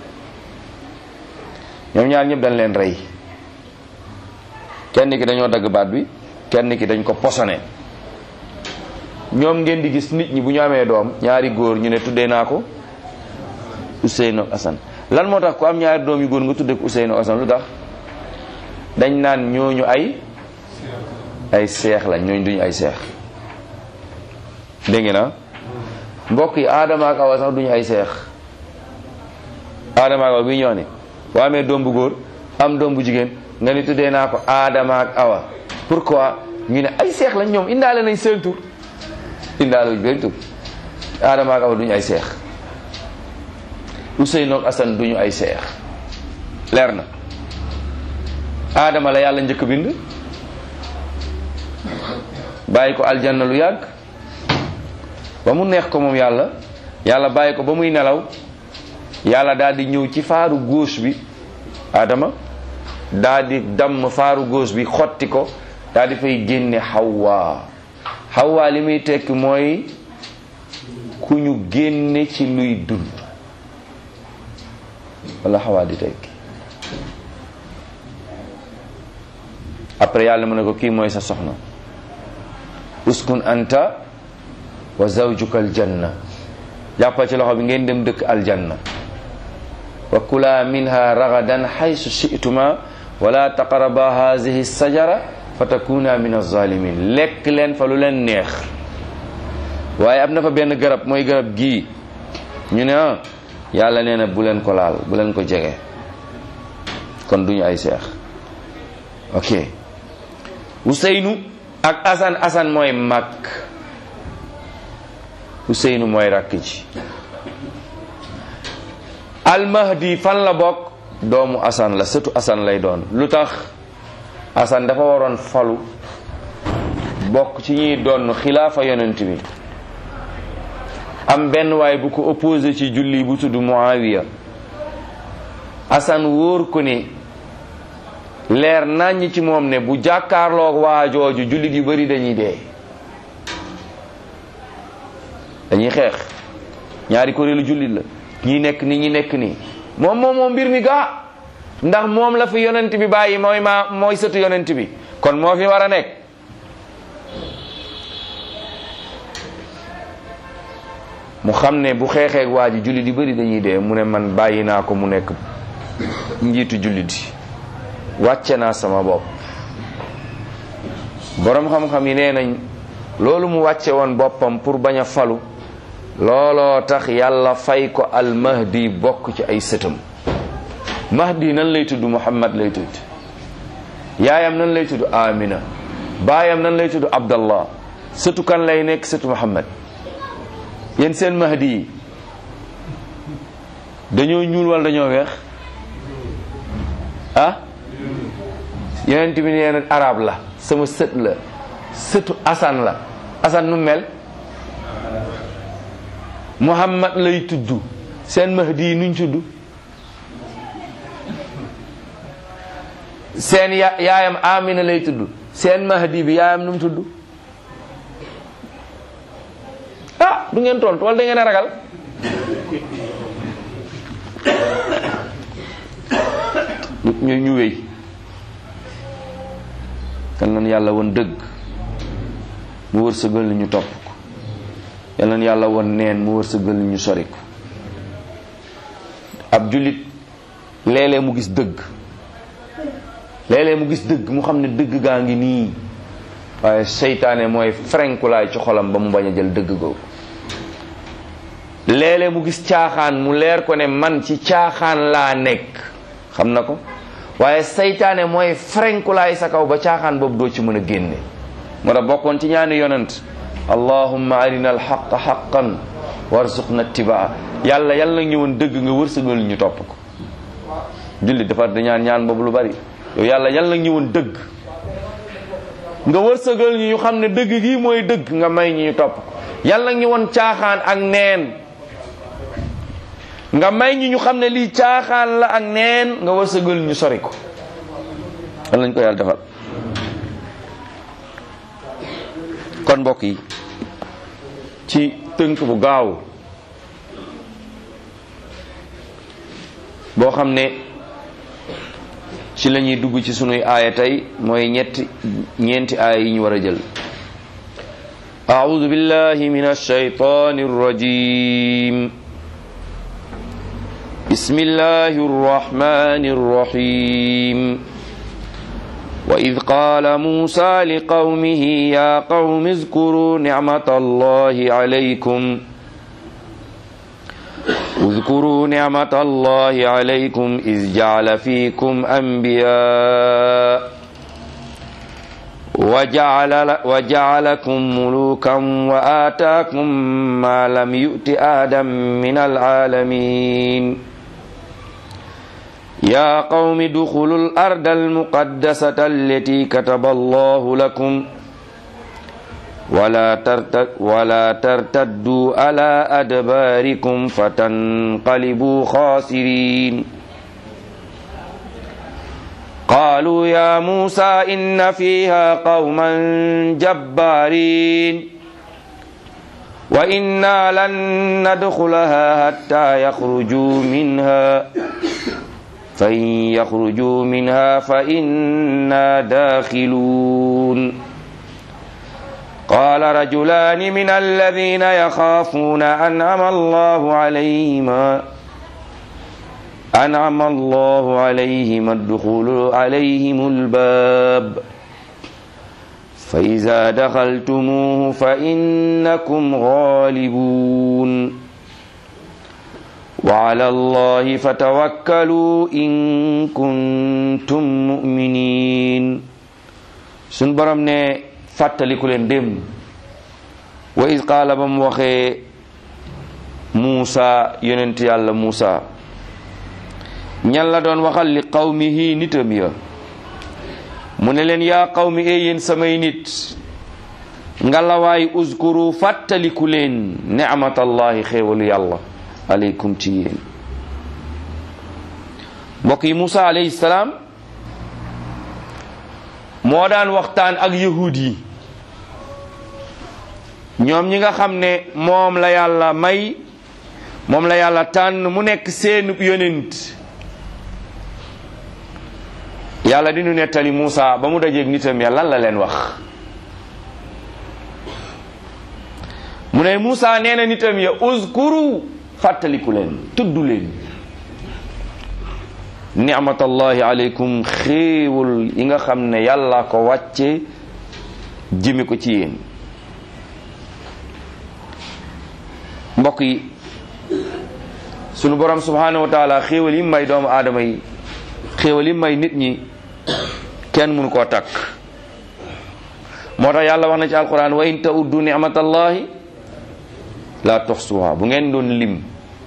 S1: ñoom ñaar ñëpp dañ leen rey kenn ki dañoo dagg baat bi kenn ki dañ ko posone ñoom ngeen di gis nit ñi bu ñu amee doom ñaari góor ñu ne tuddee naa ko Useyn ak Asan lan moo tax ku am ñaari doom yu góor nga tuddee ko Useyn ak Asan lu tax dañ naan ñooñu ay ay seex lañ ñooñu duñu ay seex dégg ngeen na mbokk yi Adama ak Awa sax duñu ay seex Adama ak Awa bi ñoo ne boo amee doom bu góor am doom bu jigéen nga ni tuddee naa ko Adama ak Awa pourquoi ñu ne ay seex lañ ñoom indaale nañ seen tur indaale wuñ benn tur Adama ak Awa duñu ay seex Ousseynou ak Assane duñu ay seex leer na Adama la yàlla njëkk bind bàyyi ko aljanna lu yàgg ba mu neex ko moom yàlla yàlla bàyyi ko ba muy nelaw yàlla daal di ñëw ci faaru gauche bi Adama daal di damm faaru gauche bi xotti ko daal di fay génne Hawa Hawa li muy tekki mooy ku ñu génne ci luy dund wala Hawa di tekki après yàlla mu ne ko kii mooy sa soxna uskun anta wa zawjuka aljanna jàppal ci loxo bi ngeen dem dëkk aljanna wa kula minha ragadan haysu shi'tuma wala taqraba hadhihi sajara fa takuna min alzalimin lekk leen fa lu leen neex waaye am na fa benn garab mooy garab gii ñu ne ah yàlla nee na bu leen ko laal bu leen ko jege kon duñu ay seex ok Ousseynou ak Assane Assane mooy mag Ousseynou mooy rakk ji almahdi fan la bokk doomu Assane la sëtu Assane lay doon lu tax Assane dafa waroon falu bokk ci ñuy doon xilaafa yonent bi am benn waay bu ko opposé ci julli bu tudd Muawiya Assane wóor ko ni leer naññ ci moom ne bu jàkkaarloog waa jooju jullit yu bari dañuy dee dañuy xeex ñaari kuréelu jullit la ñi nekk ni ñi nekk nii moom moom moom mbir mi gaa ndax moom la fi yonent bi bàyyi mooy maa mooy sëtu yonent bi kon moo fi war a nekk mu xam ne bu xeexeeg waa ji jullit yu bari dañuy dee mu ne man bàyyi naa ko mu nekk njiitu jullit yi wàcce naa sama bopp boroom xam-xam yi nee nañ loolu mu wàcce woon boppam pour bañ a falu looloo tax yàlla fay ko al mahdi bokk ci ay sëtam mahdi nan lay tudd muhammad lay tudd yaayam nan lay tudd amina baayam nan lay tudd abdallah sëtu kan lay nekk sëtu muhammad yéen seen mahdi yi dañoo ñuul wala dañoo weex ah yonent bi nee na arab la sama sët la sëtu asan la asan nu mel muhammad lay tudd seen mahdi yi nuñ tudd seen ya yaayam amina lay tudd seen mahdi bi yaayam nu mu tudd ah du ngeen tontu wala da ngeen a ragal ñu ñu wéy kan nan yàlla woon dëgg mu wërsëgal ñu topp ko yal nan yàlla woon neen mu wërsëgal ñu sori ko ab jullit léeg-léeg mu gis dëgg léeg-léeg mu gis dëgg mu xam ne dëgg gaa ngi nii waaye seytaane mooy frenkulaay ci xolam ba mu bañ a jël dëgg googu léeg-léeg mu gis caaxaan mu leer ko ne man ci caaxaan laa nekk xam na ko waaye seytaane mooy frenkulaay sa kaw ba caaxaan boobu doo ci mën a génne moo tax bokkoon ci ñaani yonent allahumma arina alxaqa xaqan warzuqna ittibaa yàlla yàlla nag ñëwoon dëgg nga wërsëgal ñu topp ko jullit dafa da ñaan ñaan boobu lu bari yow yàlla yàlla nag ñëwoon dëgg nga wërsëgal ñu ñu xam ne dëgg gi mooy dëgg nga may ñu ñu topp yàlla ñu won caaxaan ak neen nga may ñu ñu xam ne lii caaxaan la ak neen nga wërsëgal ñu sori ko yàlla nañ ko yàlla defal kon mbokk yi ci tënk bu gaaw boo xam ne ci la ñuy dugg ci sunuy aaya tey mooy ñetti ñeenti aaya yi ñu war a jël أعوذ بالله من الشيطان الرجيم بسم الله الرحمن الرحيم وإذ قال موسى لقومه يا قوم اذكروا نعمة الله عليكم اذكروا نعمة الله عليكم إذ جعل فيكم أنبياء وجعل وجعلكم ملوكا وآتاكم ما لم يؤت آدم من العالمين يا قوم ادخلوا الأرض المقدسة التي كتب الله لكم ولا ترتد ولا ترتدوا على أدباركم فتنقلبوا خاسرين قالوا يا موسى إن فيها قوما جبارين وإنا لن ندخلها حتى يخرجوا منها فإن يخرجوا منها فإنا داخلون قال رجلان من الذين يخافون أنعم الله عليهما أنعم الله عليهم الدخول عليهم الباب فإذا دخلتموه فإنكم غالبون وعلى الله فتوكلوا إن كنتم مؤمنين سنبرم ne fàttaliku leen démb wa is qaala ba mu waxee Muusa yonent yàlla Muusa ñan la doon waxal li qawmihi nitam ya mu ne leen yaa qawmi ee yéen samay nit ngalawaay uzkuru fàttaliku leen nicmatallahi xéewalu yàlla aleykum ci yéen mbokk yi Muusa alayhi salaam moo daan waxtaan ak yahud yi ñoom ñi nga xam ne moom la yàlla may moom la yàlla tànn mu nekk seenub yonent yàlla di nu nettali Muusa ba mu dajeeg nitam ya lan la leen wax mu ne Muusa nee na nitam ya uzkuru fàttaliku leen tudd leen nicmatallahi aleykum xéewal yi nga xam ne yàlla ko wàcce jëme ko ci yéen mbokk yi sunu borom subhanahu wa taala xéewal yi may doomu aadama yi xéewal yi may nit ñi kenn mënu koo takk moo tax yàlla wax na ci alquran wa in ta'uddu nicmatallahi la tuxsuha bu ngeen doon lim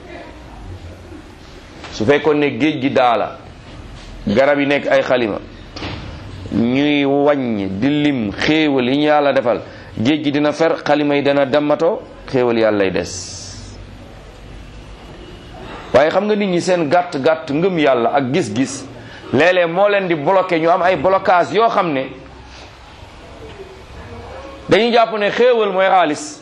S1: su fekkoon ne géej gi daala garab yi nekk ay xalima ñuy wàññ di lim xéewal yi ñu yàlla defal géej gi dina fer xalima yi dana dammatoo xéewal yàlla lay des waaye xam nga nit ñi seen gàtt gàtt ngëm yàlla ak gis-gis léeg-léeg moo leen di bloqué ñu am ay blocage yoo xam ne dañuy jàpp ne xéewal mooy xaalis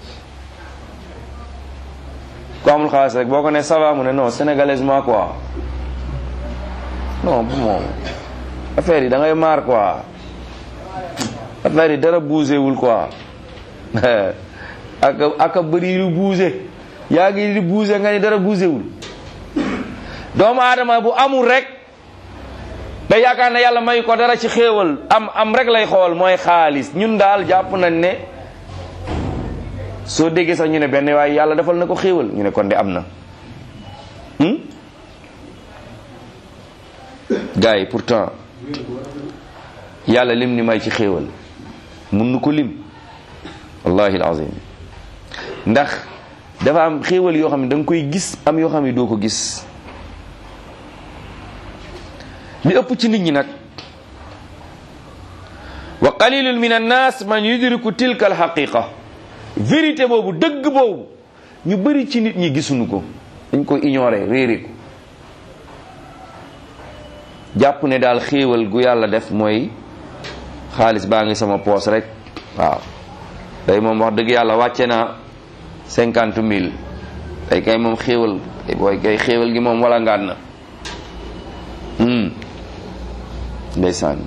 S1: ku amul xaalis rek boo ko ne ça va mu ne non sénégalaisement quoi non bu moom affaire yi da ngay maar quoi affaire yi dara bougé wul quoi ak ak a bëri lu bougé yaa ngi di bougé nga ni dara bougé wul doomu aadama bu amul rek da yaakaar ne yàlla may ko dara ci xéewal am am rek lay xool mooy xaalis ñun daal jàpp nañ ne soo déggee sax ñu ne benn waaye yàlla defal na ko xéewal ñu ne kon de am na gars yi pourtant yàlla lim ni may ci xéewal mun nu ko lim wallahi alazim ndax dafa am xéewal yoo xam ne da nga koy gis am yoo xam ne doo ko gis li ëpp ci nit ñi nag wa qalilun min annas man yudriku tilka alhaqiqa vérité boobu dëgg boobu ñu bëri ci nit ñi gisuñu ko dañ ko ignorer réere ko jàpp ne daal xéewal gu yàlla def mooy xaalis baa ngi sama poos rek waaw tey moom wax dëgg yàlla wàcce naa cinquante mille tey kay moom xéewal tey booy kay xéewal gi moom wala ngaan na ndeysaan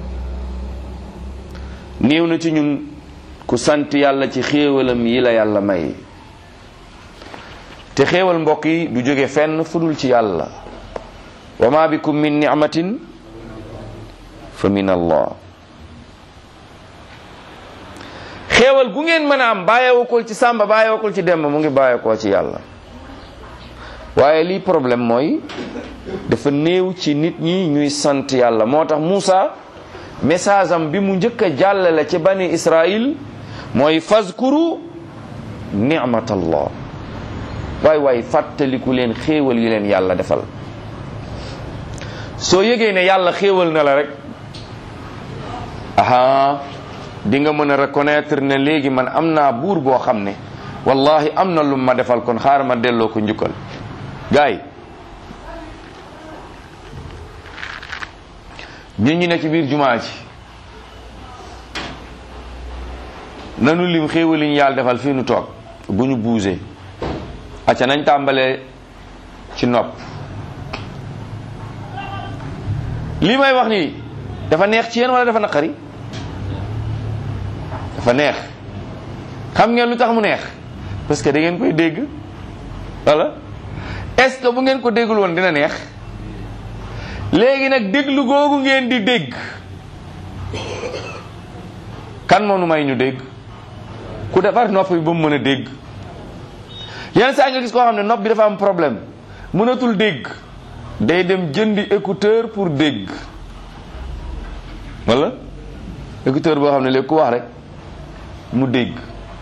S1: néew na ci ñun ku sant yàlla ci xéewalam yi la yàlla may te xéewal mbokk yi du jóge fenn fudul ci yàlla wa ma bikum min ni'matin fa min allah xéewal gu ngeen mën a am bàyyeewukul ci sàmba bàyyeewukul ci demba mu ngi bàyyeekoo ci yàlla waaye lii problème mooy dafa néew ci nit ñi ñuy sant yàlla moo tax Muusa message am bi mu njëkk a jàllale ci bani Israil mooy fazkuru ni'matallah waay waay fàttaliku leen xéewal yi leen yàlla defal soo yëgee ne yàlla xéewal na la rek aha di nga mën a reconnaître ne léegi man am naa buur boo xam ne wallahi am na lu ma defal kon xaar ma delloo ko njukkal gaay ñun ñu ne ci biir jumaa ji nanu lim xéewal yi ñu yàlla defal fii nu toog bu ñu buusee acca nañ tàmbalee ci nopp lii may wax nii dafa neex ci yéen wala dafa naqari dafa neex xam ngeen lu tax mu neex parce que da ngeen koy dégg wala est-ce que bu ngeen ko déggul woon dina neex léegi nag déglu googu ngeen di dégg kan moo nu may ñu dégg ku defar nopp bi ba mu mën a dégg yenn saa nga gis koo xam ne nopp bi dafa am problème mënatul dégg day dem jëndi écouteur pour dégg wala écouteur boo xam ne léegi ku wax rek mu dégg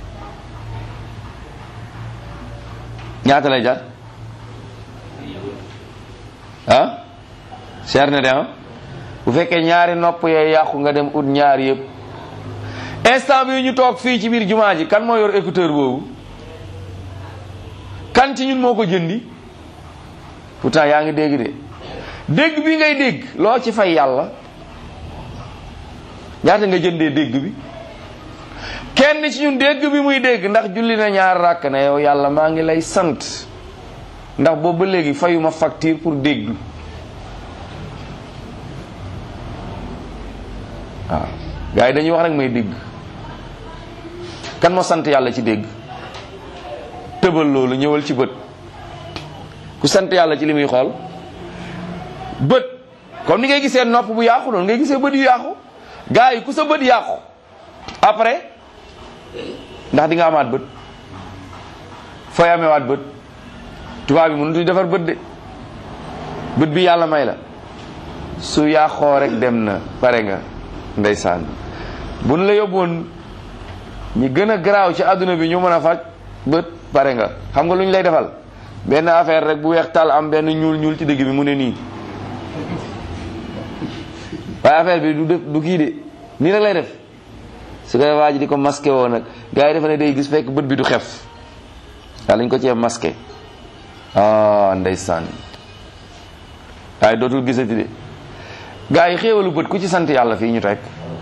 S1: ñaata lay jar ah cher na de ah bu fekkee ñaari nopp yee yàqu nga dem ut ñaar yëpp instant bi ñu toog fii ci biir jumaa ji kan moo yor écouteur boobu kan ci ñun moo ko jëndi pourtant yaa ngi dégg de dégg bi ngay dégg loo ci fay yàlla ñaata nga jëndee dégg bi kenn ci ñun dégg bi muy dégg ndax julli na ñaar ràkk na yow yàlla maa ngi lay sant ndax boobu ba léegi fayuma facture pour dégg waaw gars yi dañuy wax rek may dégg kan moo sant yàlla ci dégg tëbal loolu ñëwal ci bët ku sant yàlla ci li muy xool bët comme ni ngay gisee nopp bu yàqu noonu ngay gisee bët yu yàqu gars yi ku sa bët yàqu après ndax di nga amaat bët fooy amewaat bët tubaab bi mënutuñ defar bët de bët bi yàlla may la su yàqoo rek dem na pare nga ndeysaan bu nu la yóbboon ñi gën a garaaw ci àdduna bi ñu mën a faj bët pare nga xam nga lu ñu lay defal benn affaire rek bu weex tal am benn ñuul ñuul ci dëgg bi mu ne nii waaye affaire bi du def du kii de nii rek lay def su koy waa ji di ko masqué woo nag gars yi defe ne day gis fekk bët bi du xef waa lañ ko cee masqué ah ndeysaan waaye dootul gisati de gars yi xéewalu bët ku ci sant yàlla fii ñu teg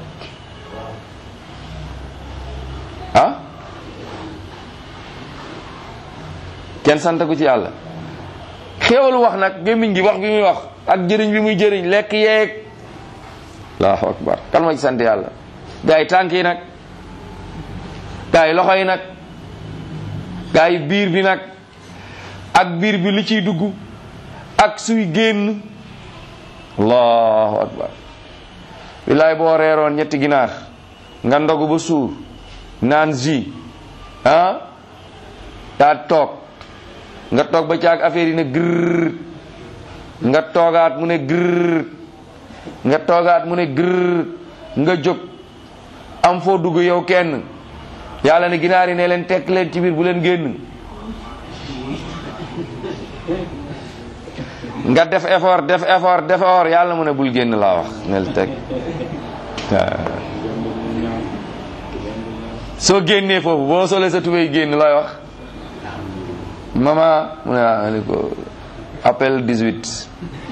S1: ah kenn sant ku ci yàlla xéewalu wax nag gémmiñ gi wax bi muy wax ak jëriñ bi muy jëriñ lekk yeeg allahu akbar kan moo ci sant yàlla gaa yi tànk yi nag gaa yi loxo yi nag gaa yi biir bi nag ak biir bi li ciy dugg ak suy génn allahu akbar billaay boo reeroon ñetti ginaar nga ndogu ba suur naan ji ah daa toog nga toog ba caag affaire yi ne gërr nga toogaat mu ne gërr nga toogaat mu ne gërr nga jóg am foo dugg yow kenn yàlla ne ginaar yi ne leen tekk leen ci biir bu leen génn nga def effort def effort def effort yàlla mu ne bul génn laa wax nel teg soo génnee foofu boo solee sa tubéy génn looy wax mama mu ne ah ni ko appel 18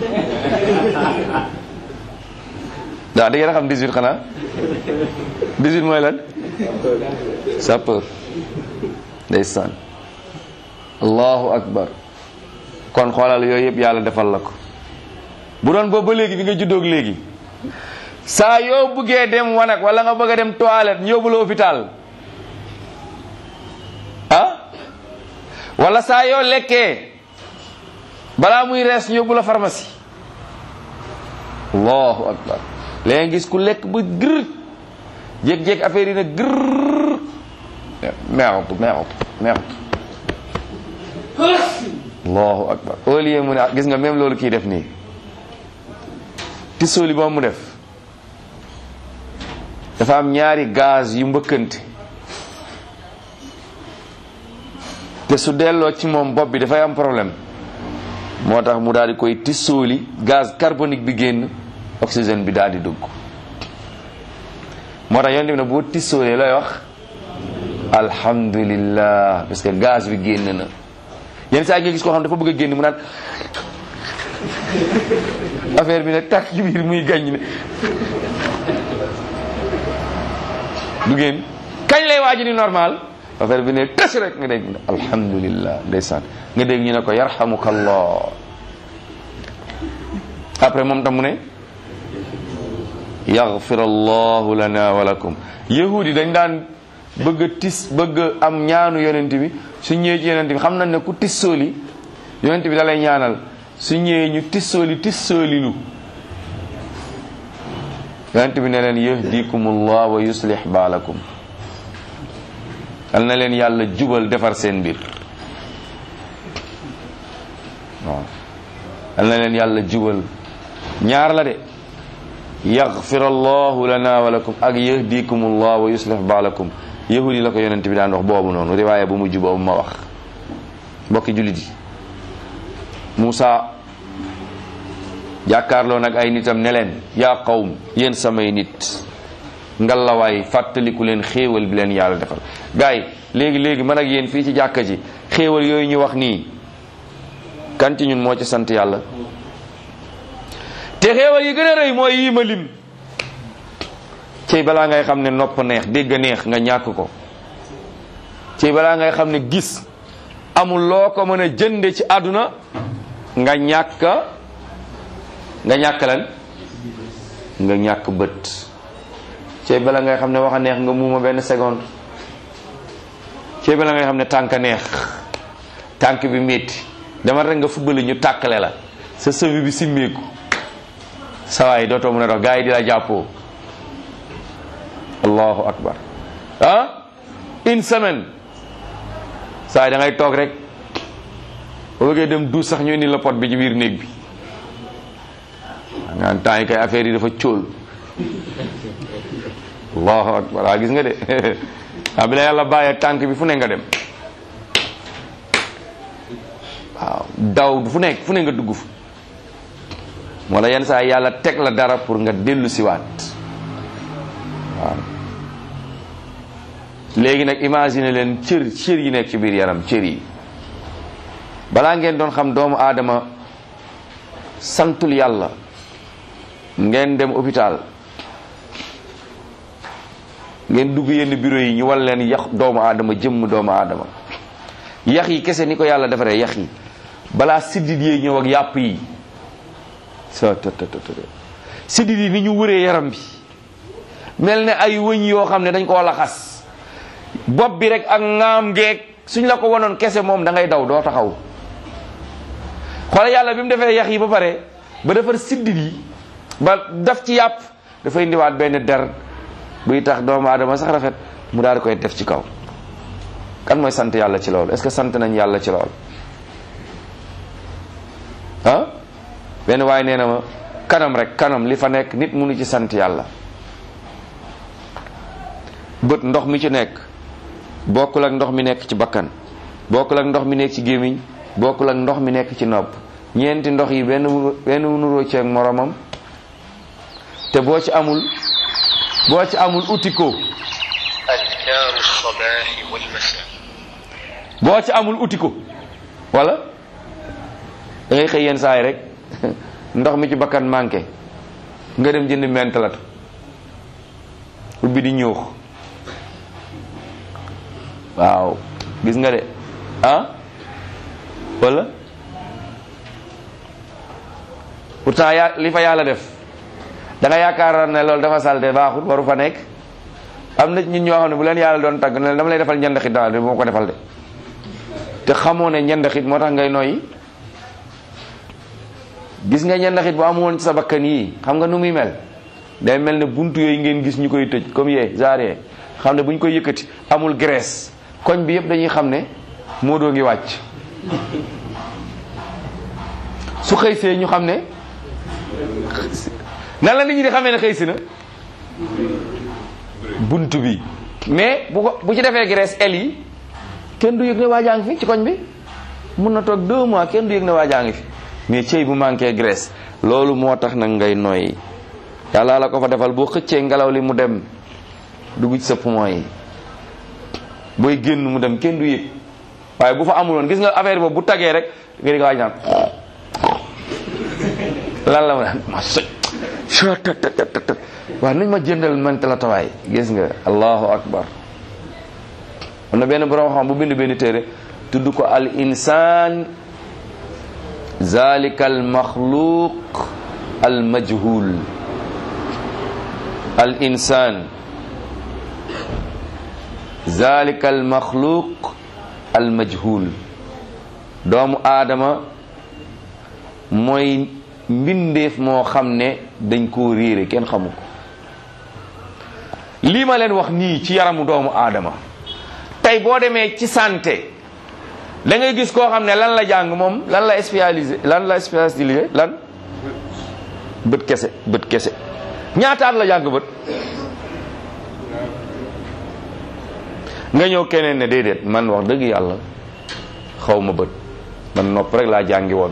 S1: waaw da ngeen a xam 18 xanaa 18 mooy lan sapeur ndeysaan allahu akbar kon xoolal yooyu yëpp yàlla defal la ko bu doon boobu ba léegi bi nga juddoog léegi saa yoo bëggee dem wanag wala nga bëgg a dem toilette ñu yóbbu la hôpital ah wala saa yoo lekkee balaa muy rees ñu yóbbu la pharmacie allahu akbar léegi gis ku lekk ba gër jékki-jékki affaire yi na gër merde merde merde allahu akbar au lieu mu ne gis nga même loolu kii def nii tissooli boobu mu def dafa am ñaari gaz yu mbëkkante te su delloo ci moom bopp bi dafay am problème moo tax mu daal di koy tissooli gaz carbonique bi génn oxygène bi daal di dugg moo tax yonent bi ne boo tissoolee lay wax alhamdulillah parce que gaz bi génn na yenn saa nga gis koo xam dafa bëgg a génn mu naan affaire bi ne tàkk ci biir muy gañ ne du génn kañ lay waaj ni normal affaire bi ne tas rek nga dégg ne alhamdulillah ndeysaan nga dégg ñu ne ko yarhamukallah après moom tam mu ne yaghfir allahu lana wa lakum yahudi dañ daan bëgg a tis bëgg a am ñaanu yonent bi su ñëwee ci yonent bi xam nañ ne ku tissooli yonent bi da lay ñaanal su ñëwee ñu tissooli tissooli lu yonent bi ne leen yahdikumullah wa yuslih baalakum yal na leen yàlla jubal defar seen mbir waaw yal na leen yàlla jubal ñaar la de yaghfir allahu lana wa lakum ak yahdikumullah wa yuslih baalakum yahudi la ko yonent bi daan wax boobu noonu riwaaye bu mujj boobu ma wax mbokki jullit yi Muusa jàkkaarloo nag ay nitam ne leen yaa qawm yéen samay nit ngalawaay fàttaliku leen xéewal bi leen yàlla defal gars yi léegi léegi man ak yéen fii ci jàkka ji xéewal yooyu ñu wax nii kan ci ñun moo ci sant yàlla te xéewal yi gën a rëy mooy yii ma lim cey balaa ngay xam ne nopp neex dégg neex nga ñàkk ko cey balaa ngay xam ne gis amul loo ko mën a jënde ci àdduna nga ñàkk nga ñàkk lan nga ñàkk bët cey bala ngay xam ne wax a neex nga muuma benn seconde cey bala ngay xam ne tànk neex tànk bi métti dama rek nga fubbali ñu tàkkale la sa sëbi bi simmeeku sawaay dootoo mën a dox gars yi di la jàppoo allahu akbar ah une semaine sawaay da ngay toog rek boo bëggee dem duus sax ñu indi la pot bi ci biir néeg bi nga temps yi kay affaire yi dafa cóol allahu akbar waa gis nga de waa bi la yàlla bàyyee tànk bi fu ne nga dem waaw daw fu nekk fu ne nga dugg fu moo la yenn saa yàlla teg la dara pour nga dellu siwaat waaw léegi nag imagine leen cër cër yi nekk ci biir yaram cër yi balaa ngeen doon xam doomu aadama santul yàlla ngeen dem hôpital ngeen dugg yenn bureau yi ñu wal leen yax doomu aadama jëmm doomu aadama yax yi kese ni ko yàlla defaree yax yi balaa siddit yi ñëw ak yàpp yi sa siddit yi ni ñu wëree yaram bi mel ne ay wëñ yoo xam ne dañ koo laxas bopp bi rek ak ngaam ngeeg suñ la ko wanoon kese moom da ngay daw doo taxaw xoolal yàlla bi mu defee yax yi ba pare ba defar siddit yi ba daf ci yàpp dafay indiwaat benn der buy tax doomu aadama sax rafet mu daal di koy def ci kaw kan mooy sant yàlla ci loolu est-ce que sant nañ yàlla ci loolu ah benn waaye nee na ma kanam rek kanam li fa nekk nit mënu ci sant yàlla bët ndox mi ci nekk bokkul ak ndox mi nekk ci bakkan bokkul ak ndox mi nekk ci gémmiñ bokkul ak ndox mi nekk ci nopp ñeenti ndox yi benn benn nuroo ci ak moromam te boo ci amul boo ci amul uti ko
S2: الصباح والمساء
S1: boo ci amul uti ko wala da ngay xëy yenn saay rek ndox mi ci bakkan manqué nga dem jënd mentalat ubbi di ñuux waaw gis nga de ah wala pourtant yaa li fa yàlla def da nga yaakaar ne loolu dafa salte baaxul waru fa nekk am na ñun ñoo xam ne bu leen yàlla doon tàgg ne dama lay defal njëndaxit daal de moo ko defal de te xamoo ne njëndaxit moo tax ngay noyyi gis nga njëndaxit bu amoon ci sa bakkan yi xam nga nu muy mel day mel ne buntu yooyu ngeen gis ñu koy tëj comme yee genre xam ne bu ñu koy yëkkati amul graisse koñ bi yëpp dañuy xam ne moo doo ngi wàcc su xëy see ñu xam ne nan la nit ñi di xamee ne xëy si na bunt bi mais bu ko bu ci defee graisse el yi kenn du yëg ne waa jaa ngi fi ci koñ bi mun na toog deux mois kenn du yëg ne waa jaa ngi fi mais cëy bu manqué graisse loolu moo tax nag ngay noyyi yàlla la ko fa defal boo xëccee ngelaw li mu dem dugg ci sa poumon yi booy génn mu dem kenn du yëg waaye bu fa amuloon gis nga affaire boobu bu tagee rek nga di ko waaj naan lan la ma naan ma soj waaw nañ ma jëndal man la tawaay gis nga allahu akbar am na benn borom xam bu bind benn téere tudd ko al insaan zalika al maxluq al majhul al insaan zalika al maxluq al majhul doomu aadama mooy mbindeef moo xam ne dañ koo réere kenn xamu ko lii ma leen wax nii ci yaramu doomu aadama tey boo demee ci santé da ngay gis koo xam ne lan la jàng moom lan la spécialisé lan la spécialisé lan bët kese bët kese ñaataat la jàng bët nga ñëw keneen ne déedéet man wax dëgg yàlla xaw ma bët man nopp rek laa jàngi woon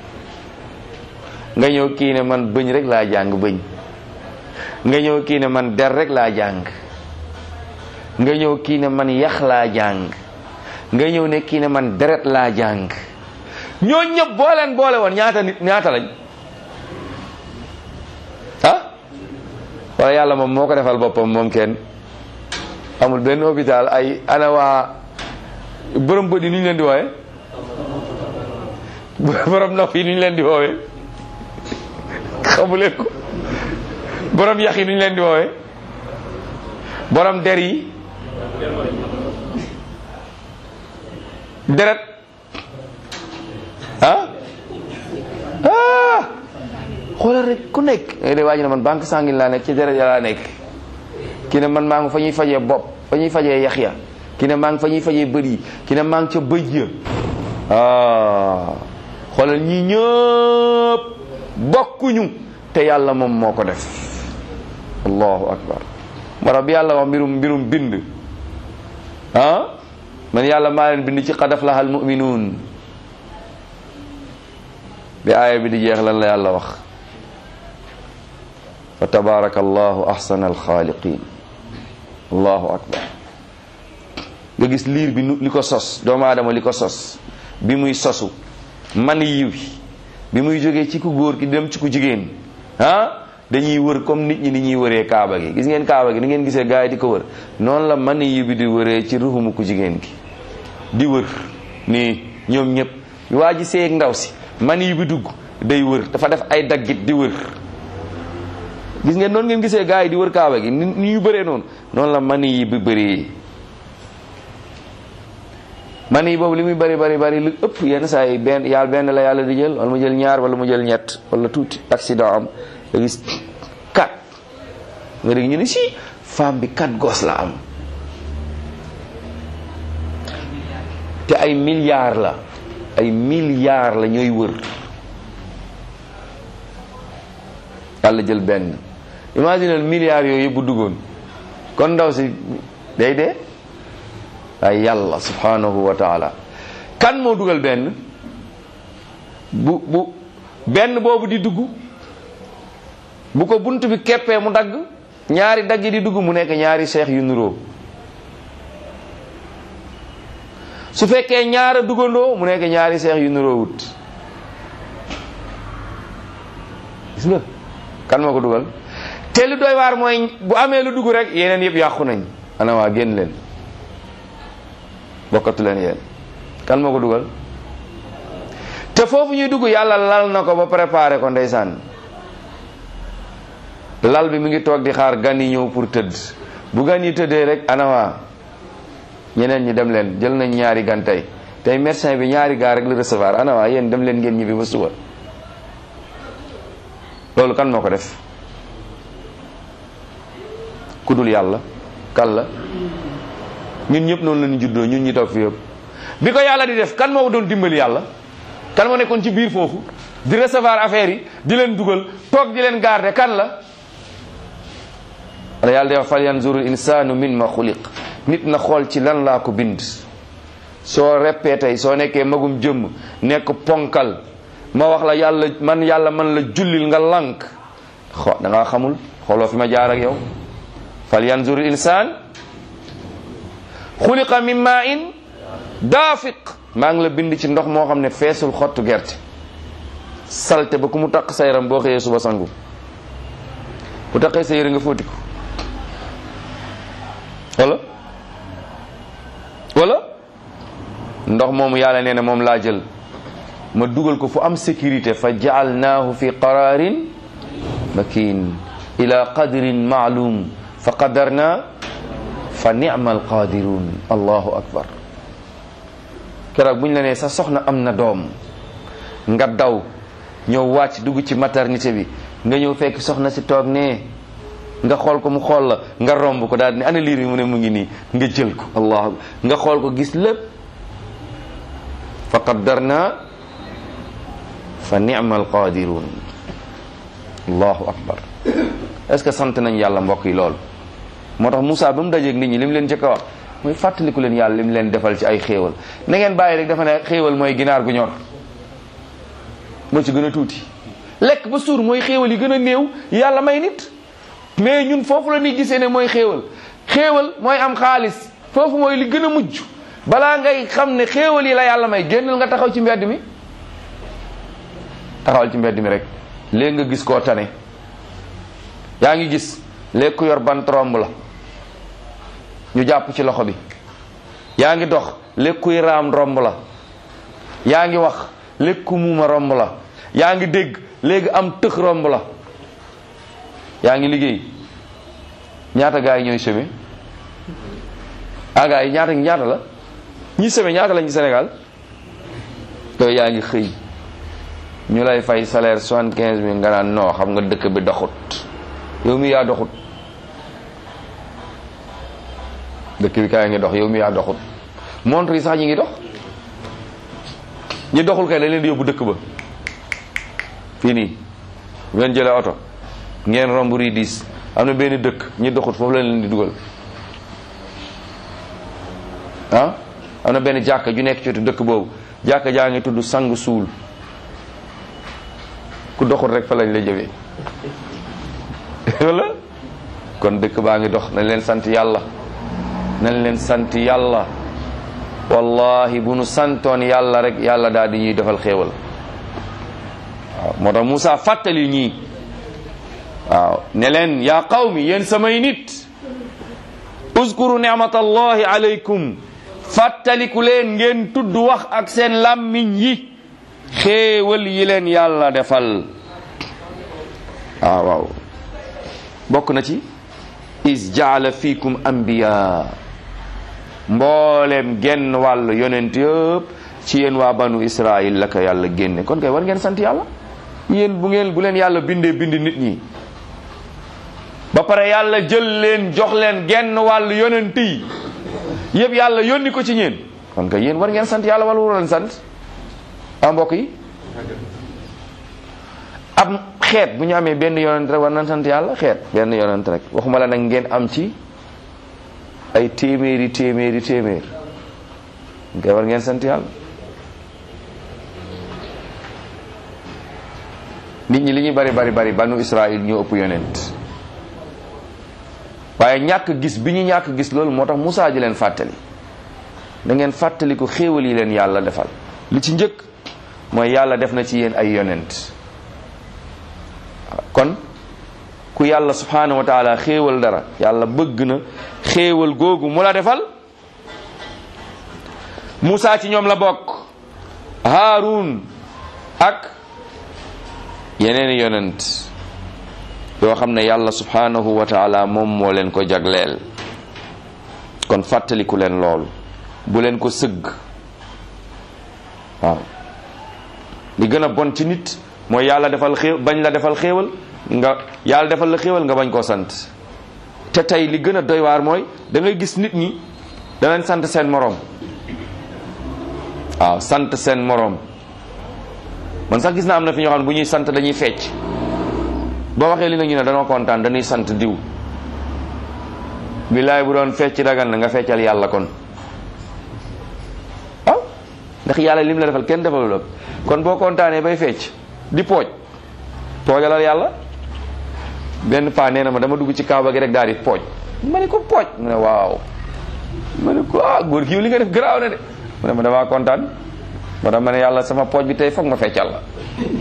S1: nga ñëw kii ne man bëñ rek laa jàng bëñ nga ñëw kii ne man der rek laa jàng nga ñëw kii ne man yax laa jàng nga ñëw ne kii ne man deret laa jàng ñoo ñëpp boo leen boole woon ñaata nit ñaata lañ ah wala yàlla moom moo ko defal boppam moom kenn amul benn hôpital ay ana waa borom bët yi nu ñu leen di woowe borom nopp yi nu ñu leen di woowe xamuleen ko borom yax yi nu ñu leen di woowe borom der yi deret ah ah xoolal rek ku nekk de waaj na man banque sanguine laa nekk ci deret ya laa nekk ki ne man maa ngi fa ñuy fajee bopp fa ñuy fajee yax ya ki ne maa ngi fa ñuy fajee bët yi ki ne maa ngi ca bëj ya ah xoolal ñi ñëpp bokkuñu te yàlla moom moo ko def allahu akbar mara bi yàlla wax mbirum mbirum bind ah man yàlla maa leen bind ci qad aflaha almuminuun bi aaya bi di jeex lan la yàlla wax fa tabaraka allahu ahsana alxaaliqin allahu akbar nga gis liir bi li ko sos doomu aadama li ko sos bi muy sosu man yiw bi muy jógee ci ku góor ki dem ci ku jigéen ah dañuy wër comme nit ñi ni ñuy wëree kaaba gi gis ngeen kaaba gi ni ngeen gisee gars yi di ko wër noonu la man yi bi di wëree ci ruxumu ku jigéen gi di wër nii ñoom ñëpp waa ji seeg ndaw si man yi bi dugg day wër dafa def ay daggit di wër gis ngeen noonu ngeen gisee gars yi di wër kaaba gi ni ni ñu bëree noonu noonu la man yi bi bëree man yi boobu li muy bari bari bari lu ëpp yenn saa yi benn yàlla benn la yàlla di jël wala mu jël ñaar wala mu jël ñett wala tuuti accident am nga gis kat nga dégg ñu ne si femme bi kat gos la am te ay milliards la ay milliards la ñooy wër yàlla jël benn imaginal milliards yooyu yëpp bu duggoon kon ndaw si day dee ay yàlla subhanahu wa taala kan moo dugal benn bu bu benn boobu di dugg bu ko bunt bi keppee mu dagg ñaari dagg yi di dugg mu nekk ñaari seex yu nuroo su fekkee ñaara dugandoo mu nekk ñaari seex yu nuroowut gis nga kan moo ko dugal te lu doy waar mooy bu amee lu dugg rek yeneen yëpp yàqu nañ ana waa génn leen bokkatu leen yéen kan moo ko dugal te foofu ñuy dugg yàlla lal na ko ba préparé ko ndeysaan lal bi mi ngi toog di xaar gan yi ñëw pour tëdd bu gan yi tëddee rek ana waa ñeneen ñi dem leen jël nañ ñaari gan tey tey médecin bi ñaari gaa rek la recevoir ana waa yéen dem leen ngeen ñibbi ba suba loolu kan moo ko def ku dul yàlla kan la ñun ñëpp noonu la ñu juddoo ñun ñi toog fi yëpp bi ko yàlla di def kan moo doon dimbali yàlla kan moo nekkoon ci biir foofu di recevoir affaire yi di leen dugal toog di leen garder kan la wala yàlla day wax fal yanzuru insanu min ma xuliq nit na xool ci lan laa ko bind soo reppee tey soo nekkee magum jëmm nekk ponkal ma wax la yàlla man yàlla man la jullil nga lànk xo da ngaa xamul xooloo fi ma jaar ak yow fal yanzuru insan xuliqa min ma in daafiq maa ngi la bind ci ndox moo xam ne feesul xottu gerte salte ba ku mu taq sa yaram boo xëyee suba sangu bu taqee sa yére nga fóoti ko wala wala ndox moomu yàlla nee na moom laa jël ma dugal ko fu am sécurité fa jaalnaahu fi qararin makin ila qadrin maalum fa qadarna fa nicma alqadirun allahu akbar keroog bu ñu la nee sa soxna am na doom nga daw ñëw wàcc dugg ci maternité bi nga ñëw fekk soxna si toog nee nga xool ko mu xool la nga romb ko daal di ne ana liir bi mu ne mu ngi nii nga jël ko allah nga xool ko gis lépp fa qaddarna fa ni'ma alqadirun allahu akbar est-ce que sant nañ yàlla mbokk yi loolu moo tax Moussa ba mu dajeeg nit ñi li mu leen jëkk a wax mooy fàttaliku leen yàlla li mu leen defal ci ay xéewal na ngeen bàyyi rek dafa ne xéewal mooy ginaar gu ñor moo ci gën a tuuti lekk ba suur mooy xéewal yi gën a néew yàlla may nit mais ñun foofu la ñuy gisee ne mooy xéewal xéewal mooy am xaalis foofu mooy li gën a mujj balaa ngay xam ne xéewal yi la yàlla may génnal nga taxaw ci mbedd mi taxawal ci mbedd mi rek léegi nga gis koo tane yaa ngi gis léegi ku yor bant romb la ñu jàpp ci loxo bi yaa ngi dox léegi kuy raam romb la yaa ngi wax léegi ku muuma romb la yaa ngi dégg léegi am tëx romb la yaa ngi liggéey ñaata gaa yi ñooy seme ah gaa yi ñaata ñaata la ñi seme ñaata lañ ci Sénégal yooyu yaa ngi xëy ñu lay fay salaire soixante quinze mille nga naan non xam nga dëkk bi doxut yow mi yaa doxut dëkk bi kaa ngi dox yow mi yaa doxut montre yi sax ñi ngi dox ñi doxul kay dañ leen di yóbbu dëkk ba fii nii ngeen jëlee oto ngeen romb rii diis am na benn dëkk ñi doxut foofu la leen di dugal ah am na benn jàkka ju nekk ci wetu dëkk boobu jàkka jaa ngi tudd sang suul ku doxut rek fa lañ la jëmee wala kon dëkk baa ngi dox nañ leen sant yàlla nañ leen sant yàlla wallahi bu nu santoon yàlla rek yàlla daal di ñuy defal xéewal waaw moo tax Moussa fàttali ñii waaw ne leen yaa qawmi yéen samay nit uskuru nicmatallahi alaykum fàttaliku leen ngeen tudd wax ak seen làmmiñ yi xéewal yi leen yàlla defal waaw waaw bokk na ci is jaala fiikum anbiya mboolem genn wàll yonent yëpp ci yéen waa banu israil la ko yàlla génne kon kay war ngeen sant yàlla yéen bu ngeen bu leen yàlla bindee bind nit ñi ba pare yàlla jël leen jox leen genn wàll yonent yi yëpp yàlla yónni ko ci ñeen kon kay yéen war ngeen sant yàlla wala war leen sant ah mbokk yi ab xeet bu ñu amee benn yonent rek war nañ sant yàlla xeet benn yonent rek waxuma la nag ngeen am ci ay téeméeri téeméeri téeméer nga war ngeen sant yàlla nit ñi li ñuy bari bari bari banu Israël ñoo ëpp yonent waaye ñàkk gis bi ñu ñàkk gis loolu moo tax Moussa ji leen fàttali da ngeen fàttaliku xéewal yi leen yàlla defal li ci njëkk mooy yàlla def na ci yéen ay yonent kon ku yàlla subhanahu wa taala xéewal dara yàlla bëgg na xéewal googu mu la defal Moussa ci ñoom la bokk Haarun ak yeneen yonent yoo xam ne yàlla subhanahu wa taala moom moo leen ko jagleel kon fàttaliku leen loolu bu leen ko sëgg waaw li gën a bon ci nit mooy yàlla defal xéew bañ la defal xéewal nga yàlla defal la xéewal nga bañ koo sant te tey li gën a doy waar mooy da ngay gis nit ñi danañ sant seen moroom waaw sant seen moroom man sax gis naa am na fi ñoo xam ne bu ñuy sant dañuy fecc boo waxee li nga ñu ne danoo kontaan dañuy sant diw billaay bu doon fecc dagan na nga feccal yàlla kon waaw ndax yàlla lim la defal kenn defalul la kon boo kontaanee bay fecc di pooj poojalal yàlla benn paa nee na ma dama dugg ci kaaba gi rek daal di pooj ma ne ko pooj mu ne waaw ma ne ko ah góor gi li nga def garaaw na de mu ne ma damaa kontaan ma tax ma ne yàlla sama pooj bi tey foog ma feccal la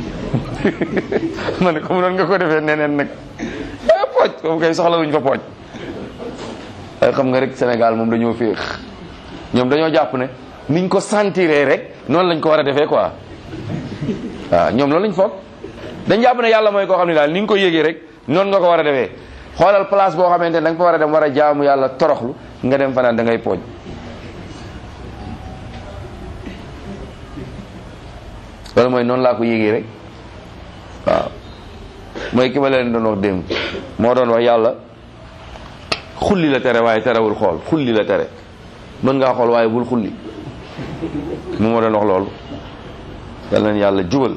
S1: ma ne ko mu noon nga ko defee neneen nag ah pooj foofu kay soxla wuñ fa pooj ay xam nga rek Sénégal moom dañoo féex ñoom dañoo jàpp ne niñ ko sentiree rek noonu lañ ko war a defee quoi waaw ñoom loolu lañ foog dañ jàpp ne yàlla mooy koo xam ne daal ni nga ko yégee rek noonu nga ko war a defee xoolal place boo xamante ne da nga fa war a dem war a jaamu yàlla toroxlu nga dem fanaan da ngay pooj loolu mooy noonu laa ko yégee rek waaw mooy ki ma leen doon wax démb moo doon wax yàlla xulli la tere waaye terewul xool xulli la tere mën ngaa xool waaye bul xulli mu ma doon wax loolu yal na yàlla jubal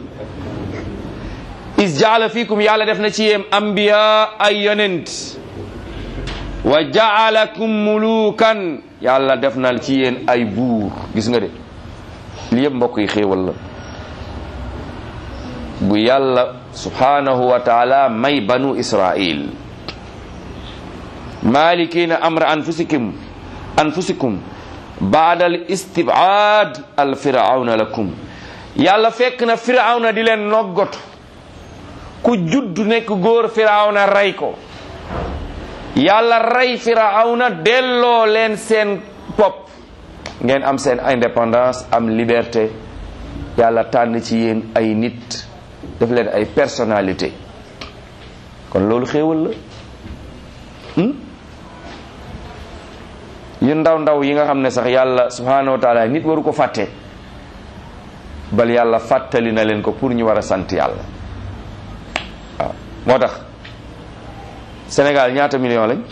S1: is jaala fiikum yàlla def na ci yéen ambiya ay yonent wa jaalakum mulukan yàlla def na ci yéen ay buur gis nga de li yëpp mbokk yi xéewal la bu yàlla subhanahu wa taala may banu israil malikina amra anfusikum anfusikum baada al istibad al firawna lakum yàlla fekk na firawna di leen noggatu ku judd nekk góor firawna rey ko yàlla rey firawna delloo leen seen bopp ngeen am seen indépendance am liberté yàlla tànn ci yéen ay nit def leen ay personnalité kon loolu xéewal la yu ndaw ndaw yi nga xam ne sax yàlla subhanahu wa taala nit waru ko fàtte bal yàlla fàttali na leen ko pour ñu war a sant yàlla waaw moo tax Sénégal ñaata million lañ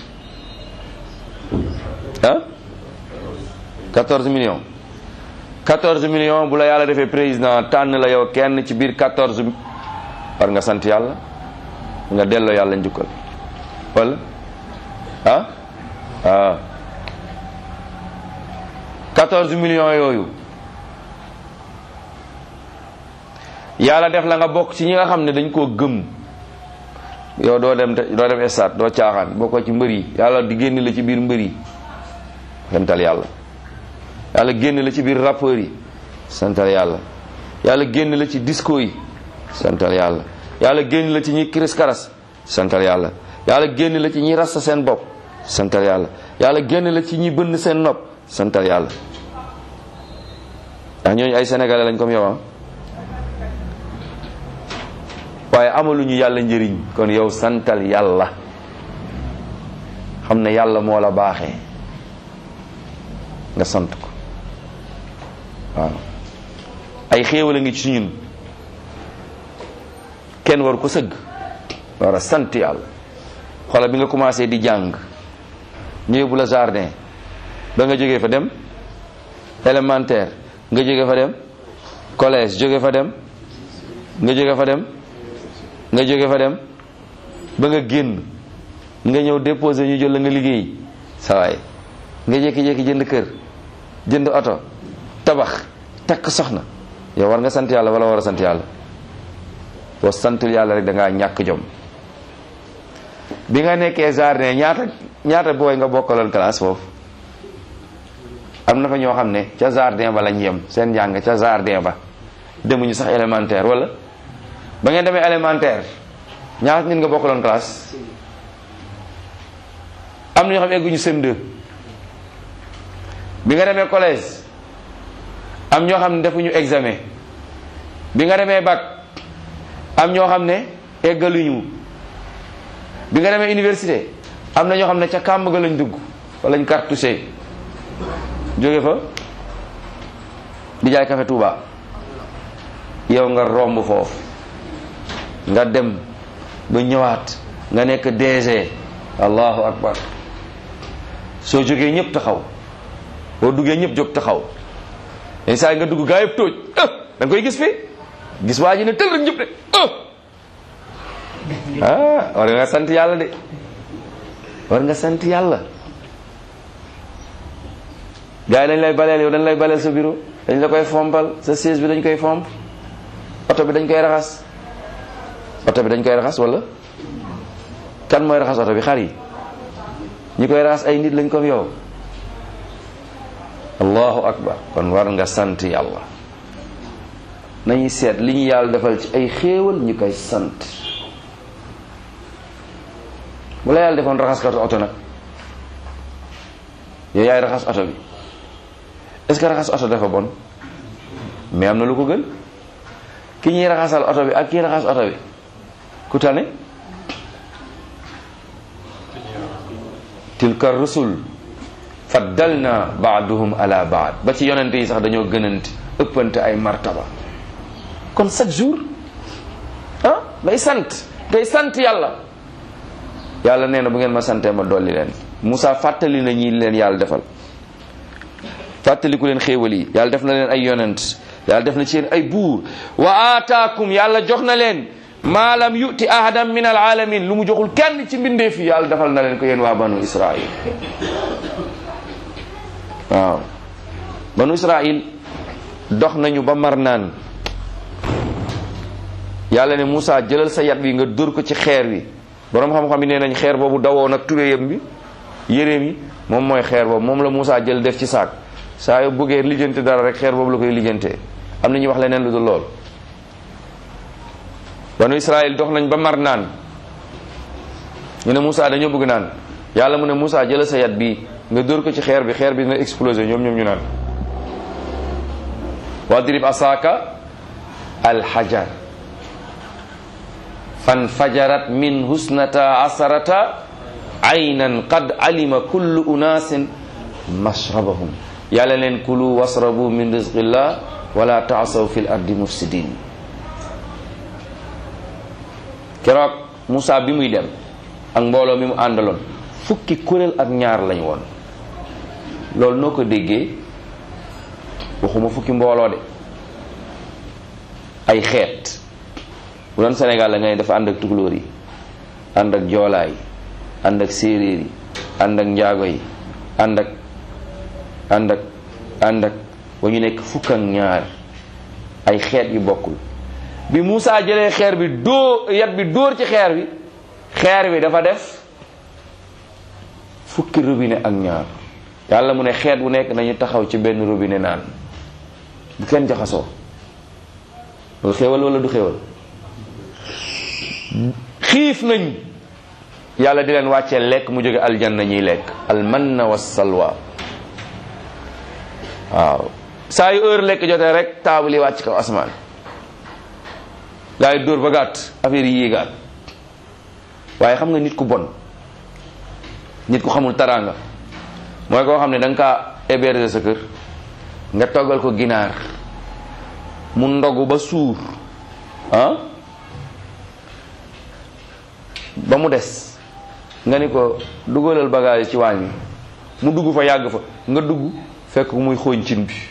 S1: ah 14 millions 14 millions bu la yàlla defee président tànn la yow kenn ci biir 14 war nga sant yàlla nga delloo yàlla njukkal wala ah ah 14 millions yooyu yàlla def la nga bokk ci ñi nga xam ne dañ koo gëm yow doo dem doo dem stade doo caaxaan bokkoo ci mbër yi yàlla di génn la ci biir mbër yi santal yàlla yàlla génn la ci biir rappeurs yi santal yàlla yàlla génn la ci disco yi santal yàlla yàlla génn la ci ñi kiris karas santal yàlla yàlla génn la ci ñi rasta seen bopp santal yàlla yàlla génn la ci ñi bënn seen nopp santal yàlla ndax ñooñu ay sénégalais lañ comme yow ah waaye amaluñu yàlla njëriñ kon yow santal yàlla xam ne yàlla moo la baaxee nga sant ko waaw ay xéewal a ngi ci ñun kenn war ko sëgg war a sant yàlla xoolal bi nga commencé di jàng ñu yóbbu la jardin ba nga jógee fa dem élémentaire nga jóge fa dem collège jóge fa dem nga jóge fa dem nga jóge fa dem ba nga génn nga ñëw déposé ñu jël la nga liggéey sa waay nga jékki-jékki jënd kër jënd oto tabax takk soxna yow war nga sant yàlla wala war a sant yàlla boo santul yàlla rek da ngaa ñàkk jom bi nga nekkee jardin ñaata ñaata booy nga bokkaloon classe foofu am na fa ñoo xam ne ca jardin ba lañ yem seen njàng ca jardin ba demuñu sax élémentaire wala ba ngeen demee élémentaire ñaata nit nga bokkaloon classe am na ñoo xam ne egguñu CM2 bi nga demee collège am ñoo xam ne defuñu examen bi nga demee bac am ñoo xam ne eggaluñu bi nga demee université am na ñoo xam ne ca kàmb ga lañ dugg fa lañ cartouché jóge fa di jaay café Touba yow nga romb foofu nga dem ba ñëwaat nga nekk DG allahu akbar soo jógee ñëpp taxaw boo duggee ñëpp jóg taxaw yenn saa yi nga dugg gaa yëpp tóoj da nga koy gis fi gis waa ji ne tël rek ñëpp de ah war nga sant yàlla de war nga sant yàlla gaa yi dañ lay baleel yow dañ lay baleel sa bureau dañ la koy fompal sa siège bi dañ koy fomp oto bi dañ koy raxas oto bi dañ koy raxas wala kan mooy raxas oto bi xar yi ñi koy raxas ay nit lañ comme yow allahu akbar kon war nga sant yàlla nañuy seet li ñu yàlla defal ci ay xéewal ñu koy sant bu la yàlla defoon raxaskatu oto nag yow yaay raxas oto bi est-ce que raxas oto dafa bon mais am na lu ko gën ki ñuy raxasal oto bi ak kii raxas oto bi ku tane tilka rusul faddalna baaduhum ala baad ba ci yonente yi sax dañoo gënante ëppante ay martaba kon chaque jour ah day sant day sant yàlla yàlla nee na bu ngeen ma santee ma dolli leen Moussa fàttali na ñi leen yàlla defal fàttaliku leen xéewal yi yàlla def na leen ay yonent yàlla def na ci yéen ay buur wa aataakum yàlla jox na leen maa lam yuti ahadan min alaalamin lu mu joxul kenn ci mbindeef yi yàlla defal na leen ko yéen waa banu israil waaw banu israil dox nañu ba mar naan yàlla ne Moussa jëlal sa yat bi nga dóor ko ci xeer wi boroom xam-xam yi nee nañ xeer boobu dawoon ak tubéyam bi yéreem yi moom mooy xeer boobu moom la Moussa jël def ci saak saa yoo bëggee lijjante dara rek xeer boobu la koy lijjantee am na ñuy wax leneen lu dul lool banu Israël dox nañ ba mar naan ñu ne Moussa dañoo bëgg naan yàlla mu ne Moussa jëlal sa yat bi nga dóor ko ci xeer bi xeer bi dina exploser ñoom ñoom ñu naan wadrib asaaka alxajar fan fajarat min husnata asarata aynan qad alima kullu unaasin mashrabahum yàlla leen kulu wasrabu min rizqillah wala taasaw fi l ardi mufsidin keroog Moussa bi muy dem ak mbooloo mi mu àndaloon fukki kuréel ak ñaar lañ woon loolu noo ko déggee waxuma fukki mbooloo de ay xeet bu doon Sénégal la ngay dafa ànd ak tukulóor yi ànd ak joolaa yi ànd ak séeréer yi ànd ak njaago yi ànd ak ànd ak ànd ak ba ñu nekk fukk ak ñaar ay xeet yu bokkul bi Moussa jëlee xeer bi dóor yat bi dóor ci xeer bi xeer bi dafa def fukki robinet ak ñaar yàlla mu ne xeet bu nekk nañu taxaw ci benn robinet naan bu kenn jaxasoo loolu xéewal wala du xéewal xiif nañ yàlla di leen wàccee lekk mu jóge aljanna ñuy lekk almanna wa salwa waaw saa yu heure lekk jotee rek taabal yi wàcc kaw asmaan gaa yi dóor ba gàtt affaire yi yéegaat waaye xam nga nit ku bon nit ku xamul taraanga mooy koo xam ne da nga kaa héberger sa kër nga toggal ko ginaar mu ndogu ba suur ah ba mu des nga ni ko dugalal bagage ci waañ wi mu dugg fa yàgg fa nga dugg fekk muy xooñ cin bi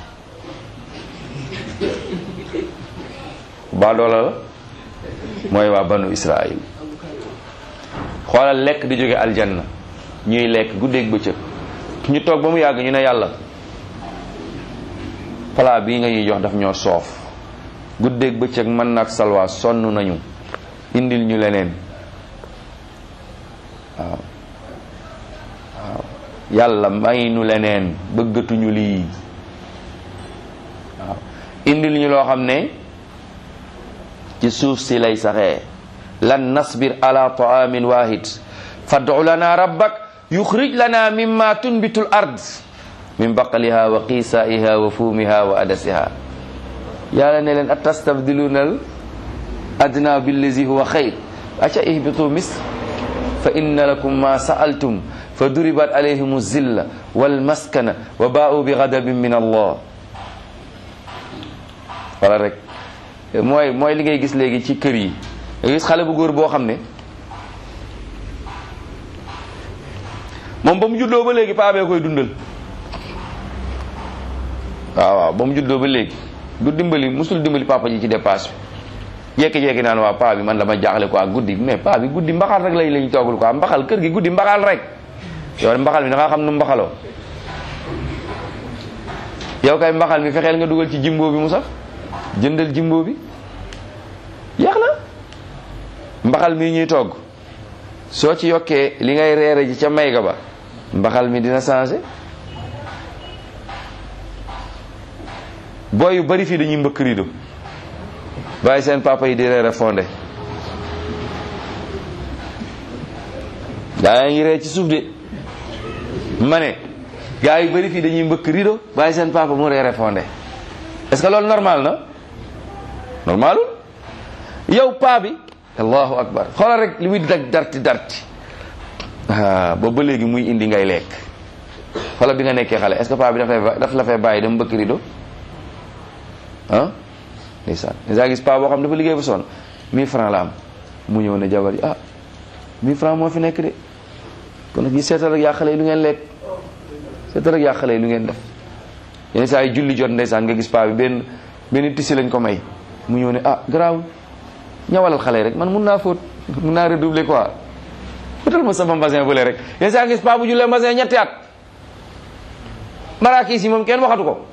S1: baa doola la mooy waa banu Israël xoolal lekk di jóge aljanna ñuy lekk guddeeg bëccëg ñu toog ba mu yàgg ñu ne yàlla plat bii nga ñuy jox daf ñoo soof guddeeg bëccëg mën nag salwaa sonn nañu indil ñu leneen waaw waaw yàlla may nu leneen bëggatuñu lii waaw indil ñu loo xam ne ci suuf si lay saxee lan nasbir ala taamin wahid fad'u lana rabbak yuxrij lana mimma tunbitu l ard min baqaliha wa qisaiha wa fuumiha wa adasiha yàlla ne leen atastabdiluna al adna billazi huwa xayr aca ihbitu misr fa inna lakum ma sa'altum fa duribat alayhim zilla wal maskana wa baa'u bi ghadabin min allah wala rek mooy mooy li ngay gis léegi ci kër yi nga gis xale bu góor boo xam ne moom ba mu juddoo ba léegi paa bee koy dundal waaw waaw ba mu juddoo ba léegi du dimbali musul dimbali papa ji ci dépasse bi jékki-jékki naan waa paa bi man dama jaaxle quoi guddi mais paa bi guddi mbaxal rek lay lañ toogul quoi mbaxal kër gi guddi mbaxal rek yow mbaxal mi da nga xam nu mbaxaloo yow kay mbaxal mi fexeel nga dugal ci jimbo bi mu saf jëndal jimbo bi yeex na mbaxal mi ñuy togg soo ci yokkee li ngay reere ji ca mayga ba mbaxal mi dina changé booy yu bari fii dañuy mbëkk rido bàyyi seen papa yi di reere fondé gaa ngi ree ci suuf de ma ne gaa yu bari fii dañuy mbëkk rido bàyyi seen papa mu reere fondé est-ce que loolu normal na normalul yow paa bi allahu akbar xoolal rek li muy dag darti darti ah boobu ba léegi muy indi ngay lekk xoolal bi nga nekkee xale est-ce que paa bi daf lay daf la fay bàyyi dem mbëkk rido ah ndeysaan nga gis paa boo xam dafa liggéey ba sonn 1000 francs la am mu ñëw ne jabar yi ah 1000 francs moo fi nekk de kon nag yi seetal rek yaa xale yi lu ngeen lekk seetal rek yaa xale yi lu ngeen def yenn saa yi julli jot ndeysaan nga gis paa bi benn benn tisi lañ ko may mu ñëw ne ah garaawul ñawalal xale yi rek man mun naa fóot mun naa redoubler quoi fóotal ma sama mbasin bële rek yenn saa gis paa bu jullee mbasin ñetti at maraakis yi moom kenn waxatu ko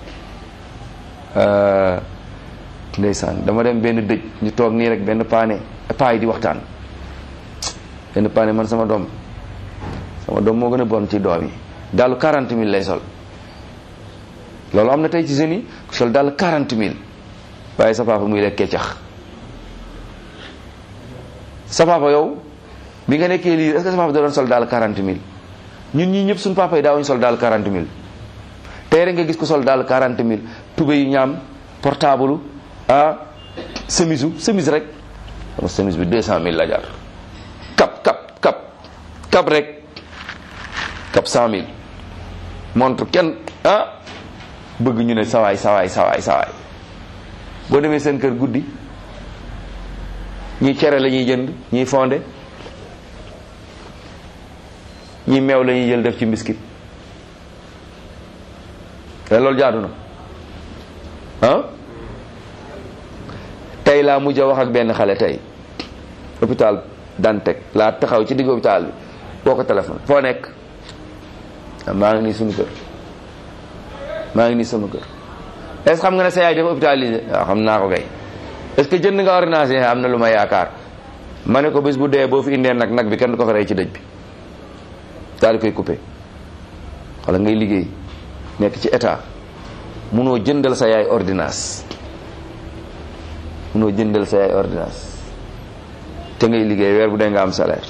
S1: ndeysaan dama dem benn dëj ñu toog nii rek benn paane paa yi di waxtaan benn paane man sama doom sama doom moo gën a bon ci doom yi daalu 40 000 lay sol loolu am na tey ci jeunes yi ku sol daal 40 000 waaye sa papa muy lekk keccax sa papa yow bi nga nekkee lii est-ce que sa papa da doon sol daal 40 000 ñun ñii ñëpp suñu papa yi daawuñu sol daal 40 000 tey rek nga gis ko sol daal 40 000 tube yu ñaam portable ah semisu semis rek sama semis bi 200 000 la jar kap kap kap kap rek kap 100 000 montre kenn ah bëgg ñu ne sawaay sawaay sawaay sawaay boo demee seen kër guddi ñii cere la ñuy jënd ñii fonde ñii meew la ñuy jël def ci mbiskit te loolu jaadu na ah tey laa mujj a wax ak benn xale tey hôpital Dantec laa taxaw ci digg hôpital bi boo ko téléphone foo nekk maa ngi nii suñu kër maa ngi nii sama kër est ce xam nga ne sa yaay dafa hôpitalisé waaw xam naa ko kay est ce que jënd nga ordonnance yi am na lu ma yaakaar ma ne ko bés bu dee boo fi indee nag nag bi kenn du ko fa rey ci dëj bi daal di koy coupé wala ngay liggéey nekk ci état munoo jëndal sa yaay ordonnance munoo jëndal sa yaay ordonnance te ngay liggéey weer bu dee nga am salaire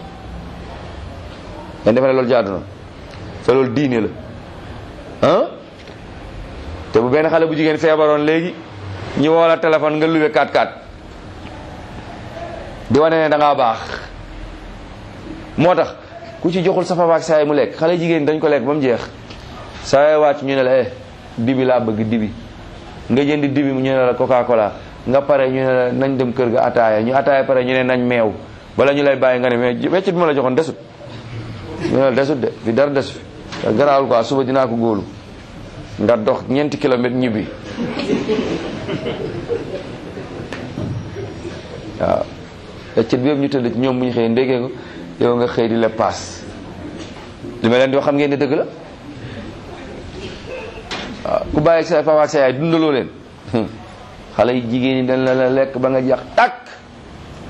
S1: ngeen defe ne loolu jaadu na te loolu diine la ah te bu benn xale bu jigéen feebaroon léegi ñu woo la téléphone nga luwe 4-4 di wane ne da ngaa baax moo tax ku ci joxul sa papa ak saa yi mu lekk xale jigéen dañ ko lekk ba mu jeex saa yi wàcc ñu ne la eh dibi laa bëgg dibi nga jëndi dibi ñu ne la coca cola nga pare ñu ne la nañ dem kër ga ataaya ñu ataaya pare ñu ne nañ meew bala ñu lay bàyyi nga ne mais weccit bi ma la joxoon desut ñu ne la desut de fi dara desu fi garaawul quoi suba dinaa ko góolu nga dox ñeenti kilomètre ñibbi waaw weccit bi yëpp ñu tëdd ci ñoom bu ñu xëyee ndéggee ko yow nga xëy di la paas li ma leen di wax xam ngeen ne dëgg la waaw ku bàyyi ak sa papa ak sa yaay dundaloo leen xale yi jigéen ñi dañ la la lekk ba nga jax takk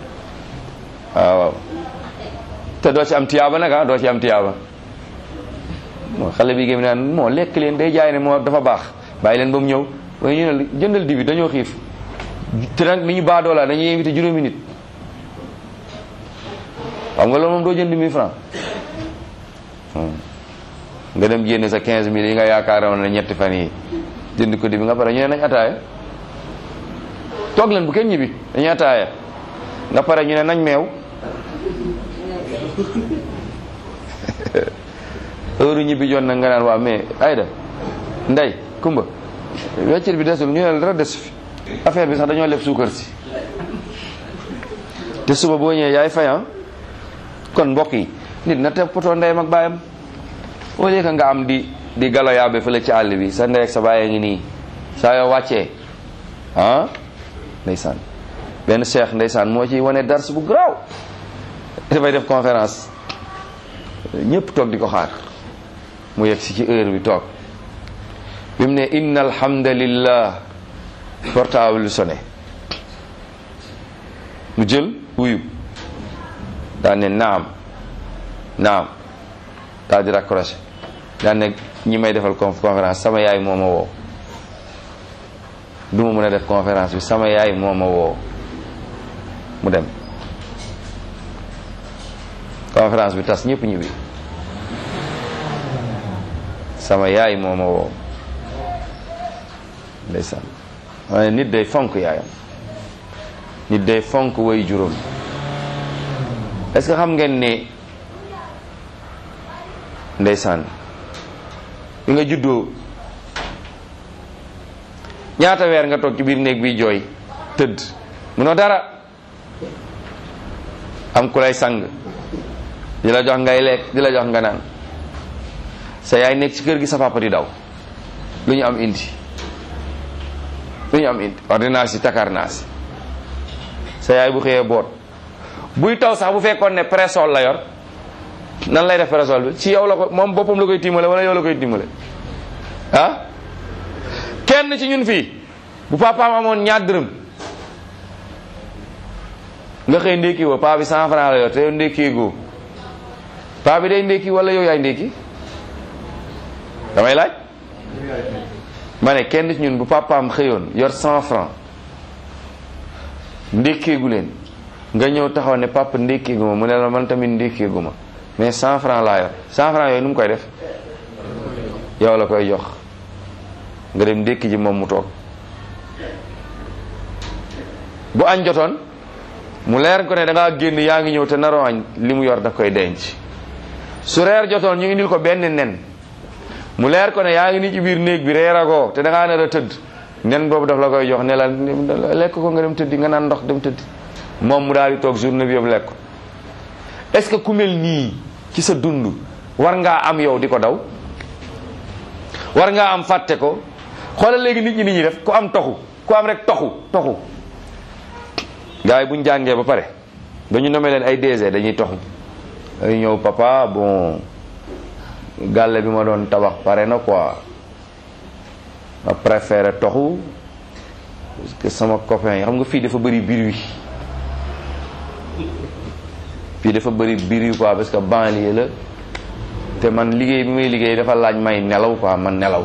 S1: waaw waaw te doo ci am tiyaaba nag ah doo ci am tiyaaba moo xale bi gém naan moo lekk leen day jaay ne moo dafa baax bàyyi leen ba mu ñëw waaye ñu ne jëndal dibi dañoo xiif te nag ni ñu baadoola dañuy invité juróomi nit xam nga loolu moom doo jënd 1000 francs nga dem génne sa 15000 yi nga yaakaaroon ne ñetti fan yi jënd ko dibi nga pare ñu ne nañ ataaya toog leen bu kenn ñibbi dañuy ataaya nga pare ñu ne nañ meew heure ñibbi jot na nga naan waa mais ayda ndey kumba weccet bi desul ñu ne la dara des fi affaire bi sax dañoo leb suukar si te suba boo ñëwee yaay fayan kon mbokk yi nit na teg poto ndeyam ak baayam au lieu que nga am di di galo yaabe fële ci àll bi sa ndey ak sa baay ngi nii saa yoo wàccee ah ndeysaan benn cheikh ndeysaan moo ci wane dars bu garaaw dafay def conférence ñëpp toog di ko xaar mu yegg si ci heure bi toog bi mu ne inna alhamdulillah portable bi sonné mu jël wuyu daan ne naam naam daal di raccroché daan ne ñi may defal conférence sama yaay moo ma woo du ma mën a def conférence bi sama yaay moo ma woo mu dem conférence bi tas ñëpp ñibbi sama yaay moo ma woo ndeysaan waaye nit day fonk yaayam nit day fonk way juróom est-ce que xam ngeen ne ndeysaan bi nga juddoo ñaata weer nga toog ci biir néeg bi jooy tëdd munoo dara am ku lay sang di la jox ngay lekk di la jox nga naan sa yaay nekk ci kër gi sa papa di daw lu ñu am indi lu ñu am indi ordonnance yi takarnaas sa yaay bu xëyee boot buy taw sax bu fekkoon ne présol la yor nan lay def présol bi ci yow la ko moom boppam la koy tiimale wala yow la koy tiimale ah kenn ci ñun fii bu papaam amoon ñaar dërëm nga xëy ndékki woo paa bi cent franc la yor te yow ndékkee goo paa bi day ndékki wala yow yaay ndékki damay laaj ma ne kenn ci ñun bu papaam xëyoon yor cent franc ndékkeegu leen nga ñëw taxaw ne papa ndékkeegu ma mu ne la man tamit ndékkeegu ma mais cent franc laa yor cent franc yooyu nu mu koy def yow la koy jox nga dem ndékki ji moom mu toog bu añ jotoon mu leer ko ne da ngaa génn yaa ngi ñëw te naroo añ li mu yor daf koy denc su reer jotoon ñu indil ko benn nen mu leer ko ne yaa ngi ni ci biir néeg bi reeragoo te da ngaa nar a tëdd nen boobu daf la koy jox ne la lekk ko nga dem tëddi nga naan ndox dem tëddi moom mu daal di toog journée bi yëpp lekk est-ce que ku mel nii ci sa dund war ngaa am yow di ko daw war ngaa am fàtte ko xoolal léegi nit ñi nit ñi def ku am toxu ku am rek toxu toxu gars yi bu ñu jàngee ba pare dañu nommé leen ay DG dañuy toxu dañuy ñëw papa bon gàlle bi ma doon tabax pare na quoi ma préféré toxu parce que sama copain yi xam nga fii dafa bëri biir wi fii dafa bëri biir wi quoi parce que banlieue la te man liggéey bi may liggéey dafa laaj may nelaw quoi man nelaw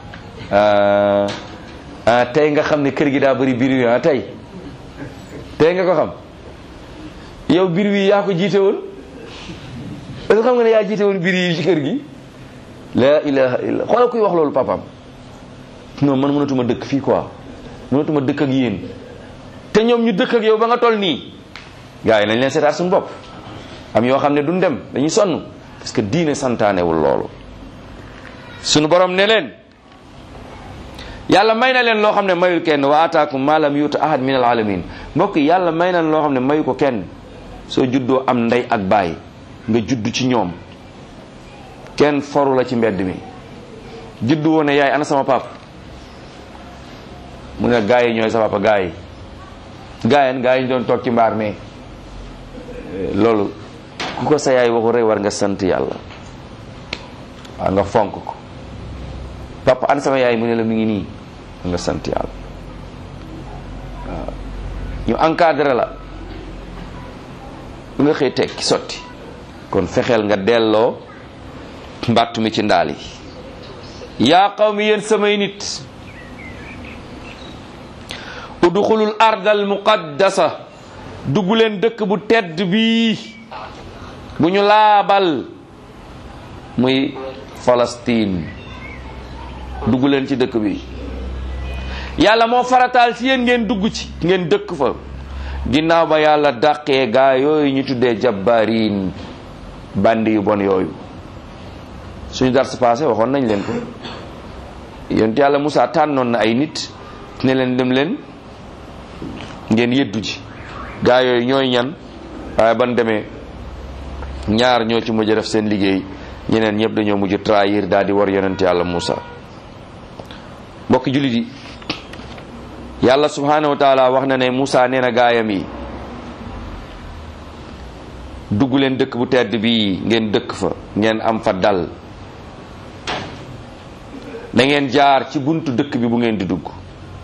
S1: ah tey nga xam ne kër gi daa bëri biir wi ah tey tey nga ko xam yow biir wi yaa ko jiite woon parce que xam nga ne yaa jiite woon biir yi ci kër gi la ilaha illa xoolal kuy wax loolu papam non man mënatuma dëkk fii quoi mënatuma dëkk ak yéen te ñoom ñu dëkk ak yow ba nga toll nii gars yi nañ leen seetaat suñu bopp am yoo xam ne duñ dem dañuy sonn parce que diine santaanewul loolu suñu borom ne leen yàlla may na leen loo xam ne mayul kenn wa ataakum ma lam yuuta ahad min al alamin mbokk yi yàlla may na loo xam ne mayu ko kenn soo juddoo am ndey ak baay nga judd ci ñoom kenn foru la ci mbedd mi juddu woon ne yaay ana sama pap mu ne gaa yi ñooy sa papa gaa yi gaa yi gaa yi ñu doon toog ci mbaar mais loolu ku ko sa yaay waxu rek war nga sant yàlla waaw nga fonk ko papa ana sama yaay mu ne la mi ngi nii nga sant yàlla waaw ñu encadré la nga xëy tekki sotti kon fexeel nga delloo mbàtt mi ci ndaal yi yaa qawmi yéen samay nit udxulul ardal muqaddasa dugg leen dëkk bu tedd bii bu ñu laabal muy Palestine dugg leen ci dëkk bi yàlla moo farataal ci yéen ngeen dugg ci ngeen dëkk fa ginnaaw ba yàlla dàqee gaa yooyu ñu tuddee jabbaariin bandi yu bon yooyu suñu dars passé waxoon nañ leen ko yonent yàlla Musaa tànnoon na ay nit ne leen dem leen ngeen yëddu ji gaa yooyu ñooy ñan waaye ban demee ñaar ñoo ci mujj def seen liggéey ñeneen ñëpp dañoo mujj trahir daal di war yonent yàlla Musaa mbokki jullit yi yàlla subhanahu wa taala wax na ne Musaa nee na gaayam yi dugg leen dëkk bu tedd bii ngeen dëkk fa ngeen am fa dal da ngeen jaar ci buntu dëkk bi bu ngeen di dugg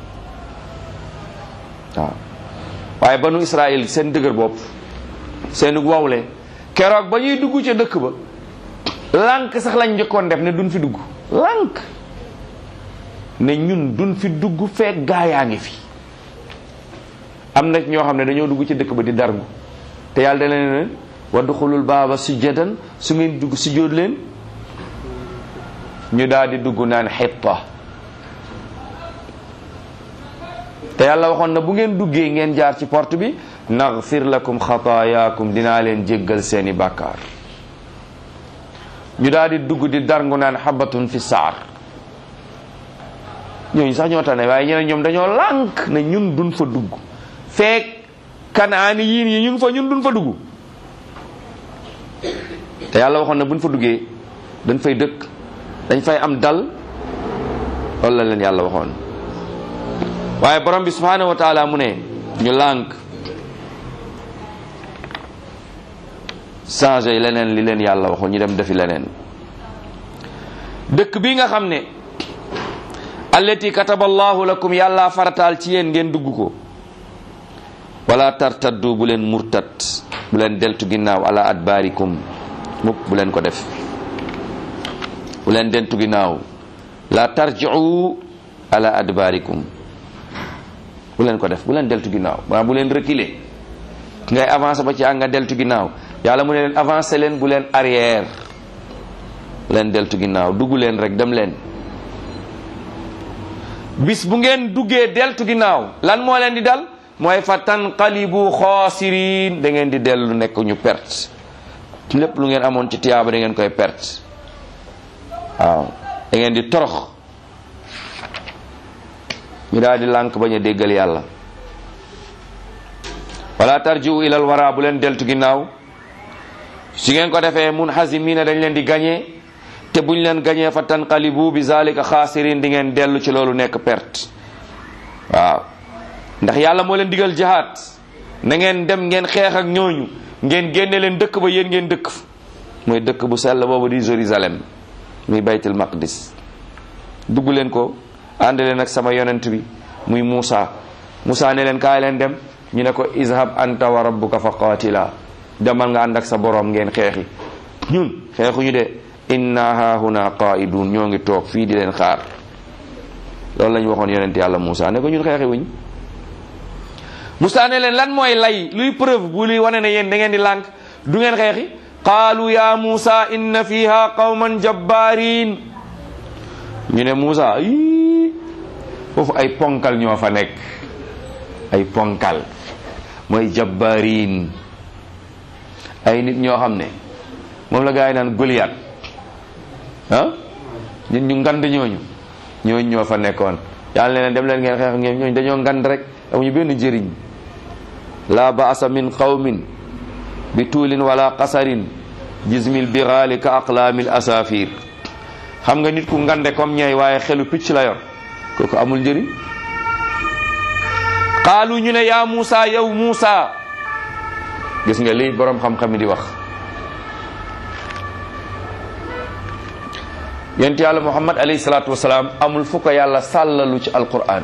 S1: waaw waaye banu Israël seen dëgër bopp seen wawle keroog ba ñuy dugg ca dëkk ba lànk sax lañ njëkkoon def ne duñ fi dugg lànk ne ñun duñ fi dugg fekk gaayaa ngi fi am na ñoo xam ne dañoo dugg ci dëkk ba di dargu te yàlla da leen ne wadxulul baaba sujjadan su ngeen dugg sujjóot leen ñu daal di dugg naan xitta te yàlla waxoon na bu ngeen duggee ngeen jaar ci porte bi naghfir lakum xataayaakum dinaa leen jéggal seeni bàkkaar ñu daal di dugg di darngu naan xabatun fi saar ñooñu sax ñoo tane waaye ñeneen ñoom dañoo lànk ne ñun duñ fa dugg feek kanaani yiin yi ñun fa ñun duñ fa dugg te yàlla waxoon na buñ fa duggee dañ fay dëkk dañ fay am dal loolu la leen yàlla waxoon waaye borom bi subhanahu wa taala mu ne ñu lànk changé leneen li leen yàlla waxoon ñu dem defi leneen dëkk bi nga xam ne allati kataba allahu lakum yàlla farataal ci yéen ngeen dugg ko wala tartaddu bu leen murtat bu leen deltu ginnaaw ala adbaarikum mukk bu leen ko def bu leen deltu ginnaaw la tarji'u ala adbaarikum bu leen ko def bu leen deltu ginnaaw maa bu leen reculer ngay avancer ba ci ak nga deltu ginnaaw yàlla mu ne leen avancer leen bu leen arrière bu leen deltu ginnaaw dugg leen rek dem leen bis bu ngeen duggee deltu ginnaaw lan moo leen di dal mooy fa tanqalibu xaasiriin da ngeen di dellu nekk ñu perte lépp lu ngeen amoon ci tiyaaba da ngeen koy perte waaw da ngeen di torox ñu daal di lànk bañ a déggal yàlla wala tarjiu ilal wara bu leen deltu ginnaaw su ngeen ko defee mun xasimiina dañ leen di gañee te buñ leen gañee fa tanqalibu bi zalika xaasirin di ngeen dellu ci loolu nekk perte waaw ndax yàlla moo leen digal jihaad na ngeen dem ngeen xeex ak ñooñu ngeen génne leen dëkk ba yéen ngeen dëkk fa mooy dëkk bu sell boobu di Jérusalem muy baytul maqdis dugg leen ko ànd leen ak sama yonent bi muy Muusa Muusa ne leen kaay leen dem ñu ne ko izhab anta wa rabbuka fa qaatila demal nga ànd ak sa borom ngeen xeexi ñun xeexuñu de inna hahuna qaidun ñoo ngi toog fii di leen xaar loolu la ñu waxoon yonent yàlla Muusa ne ko ñun xeexi wuñ Muusa ne leen lan mooy lay luy preuve bu luy wane ne yéen da ngeen di lànk du ngeen xeexi qaalu ya Muusa inna fiha qawman jabbarin ñu ne Muusa ii foofu ay ponkal ñoo fa nekk ay ponkal mooy jabbarin ay nit ñoo xam ne moom la gaa yi naan Goliath ah nit ñu ngand ñooñu ñooñu ñoo fa nekkoon yàlla leen dem leen ngeen xeex ñoom ñooñu dañoo ngand rek amuñu benn njëriñ la baasa min qawmin bi tuulin wala qasarin jismil biraali ka aqlaamil asafir xam nga nit ku ngande comme ñay waaye xelu picc la yor kooku amul njëriñ qaalu ñu ne yaa Muusa yow Muusa gis nga lii boroom xam-xam yi di wax yonent yàlla Muhammad alayhi salaatu wasalaam amul fu ko yàlla sàllalu ci alquran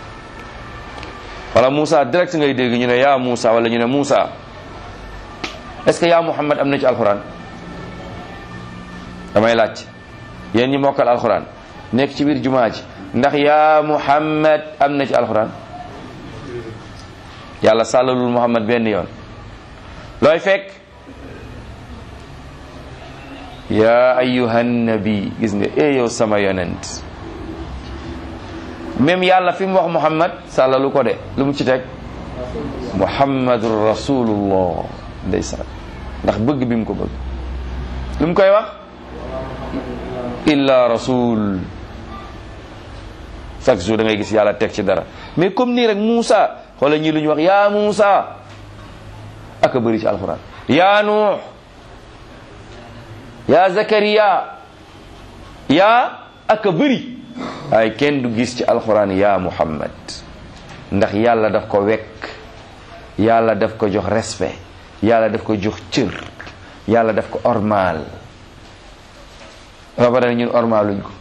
S1: wala Muusa direct ngay dégg ñu ne yaa Muusa wala ñu ne Muusa est-ce que yaa Muhammad am na ci alquran damay laaj yéen ñi mokkal alxuraan nekk ci biir jumaa ji ndax yaa muhammad am na ci alxuraan yàlla sàllalul muhammad benn yoon looy fekk yaa ayyuhan nabi gis nga e yow sama yonent même yàlla fi mu wax muhammad sàllalu ko de lu mu ci teg muhammadur rasulullah ndeysaan ndax bëgg bi mu ko bëgg lu mu koy wax illa rasul chaque jour da ngay gis yàlla teg ci dara mais comme nii rek Moussa xoola ñii lu ñu wax yaa Moussa aka bëri ci alquran yaa Nuux yaa Zakariya yaa aka bëri waaye kenn du gis ci alquran yaa Muhammad ndax yàlla daf ko wekk yàlla daf ko jox respect yàlla daf ko jox cër yàlla daf ko ormaal ba pare ñun ormaaluñ ko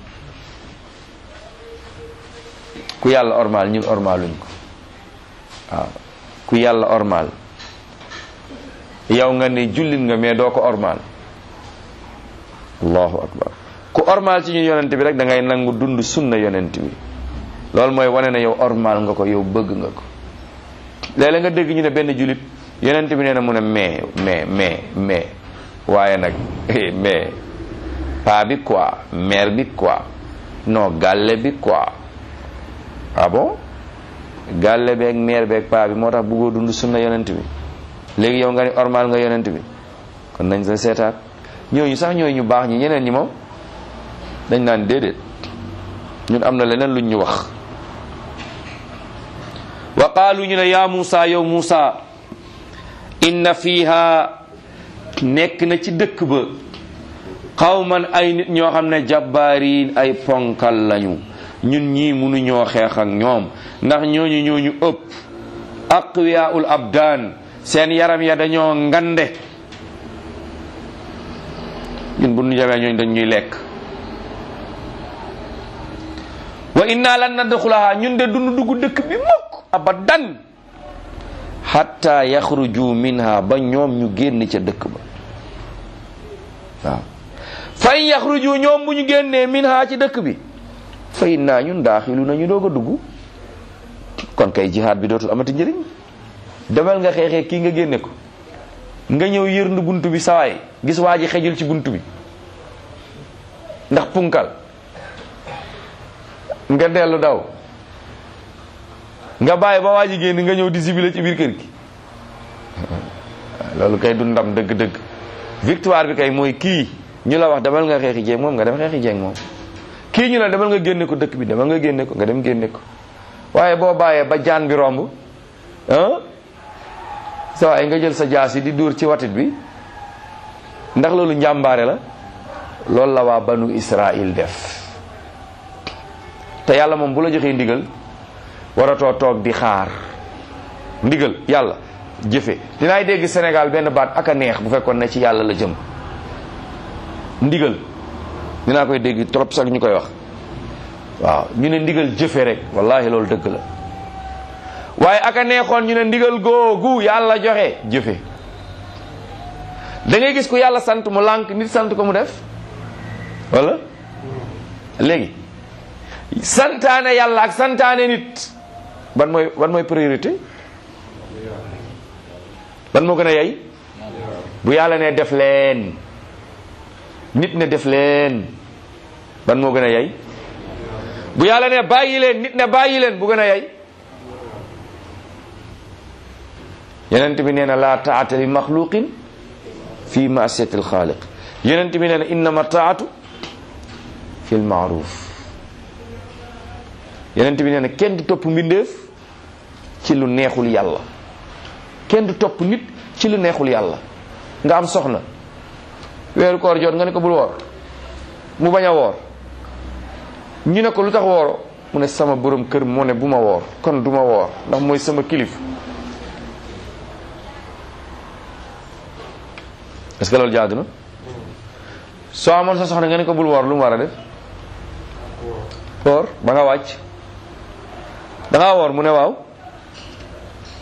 S1: ku yàlla ormaal ñun ormaaluñ ko waaw ku yàlla ormaal yow nga ne jullit nga mais doo ko ormaal allahu akbar ku ormaal ci ñun yonent bi rek da ngay nangu dund sunna yonent bi loolu mooy wane na yow ormaal nga ko yow bëgg nga ko léeg-léeg nga dégg ñu ne benn jullit yonent bi nee na mu ne mais mais mais mais waaye nag mais paa bi quoi mère bi quoi non gàlle bi quoi ah bon gàlle beeg mère beeg paa bi moo tax bëggoo dund sunna yonent bi léegi yow nga ni ormal nga yonent bi kon nañ sa seetaat ñooñu sax ñooñu ñu baax ñi ñeneen ñi moom dañ naan déedéet ñun am na leneen luñ ñu wax wa qaalu ñu ne yaa Muusa yow Muusa inna fiha nekk na ci dëkk ba xawman ay nit ñoo xam ne jabbaariin ay ponkal lañu ñun ñii mënuñoo xeex ak ñoom ndax ñooñu ñooñu ëpp aqwiyaul abdaan seen yaram ya dañoo ngande ñun bu ñu jamee ñooñu dañ ñuy lekk wa inna lan nadxulaha ñun de dund dugg dëkk bi mukk abadan hatta yaxruju minha ba ñoom ñu génn ca dëkk ba waaw fa in yaxruju ñoom bu ñu génnee minha ci dëkk bi fa inna ñun daaxilu nañu doog a dugg kon kay jihaad bi dootul amati njëriñ demal nga xeexee kii nga génne ko nga ñëw yërndu bunt bi sawaay gis waa ji xejul ci bunt bi ndax punkal nga dellu daw nga bàyyi ba waa ji génn nga ñëw di sibile ci biir kër gi loolu kay du ndam dëgg-dëgg victoire bi kay mooy kii ñu la wax demal nga xeexi jeeg moom nga dem xeexi jeeg moom kii ñu la demal nga génne ko dëkk bi demal nga génne ko nga dem génne ko waaye boo bàyyee ba jaan bi romb ah sa waaye nga jël sa jaas yi di dóor ci watit bi ndax loolu njàmbaare la loolu la waa banu Israël def te yàlla moom bu la joxee ndigal waratoo toog di xaar ndigal yàlla jëfe dinaay dégg Sénégal benn baat ak a neex bu fekkoon ne ci yàlla la jëm ndigal dinaa koy dégg trop sax ñu koy wax waaw ñu ne ndigal jëfe rek wallahi loolu dëgg la waaye ak a neexoon ñu ne ndigal googu yàlla joxe jëfe da ngay gis ku yàlla sant mu lànk nit sant ko mu def wala léegi santaane yàlla ak santaane nit ban mooy ban mooy priorité ban moo gën a yey bu yàlla ne def leen nit ne def leen ban moo gën a yey bu yàlla ne bàyyi leen nit ne bàyyi leen bu gën a yey yonent bi nee na laa taata li maxluqin fi maasiyati alxaaliq yonent bi nee na innama taatu fi lmaaruf yonent bi nee na kenn du topp mbindeef ci lu neexul yàlla kenn du topp nit ci lu neexul yàlla nga am soxna weeru koor jot nga ne ko bul woor mu bañ a woor ñu ne ko lu tax wooro mu ne sama borom kër moo ne bu ma woor kon du ma woor ndax mooy sama kilif est-ce que loolu jaadu na soo amoon sa soxna nga ne ko bul woor lu mu war a def woor ba nga wàcc da ngaa woor mu ne waaw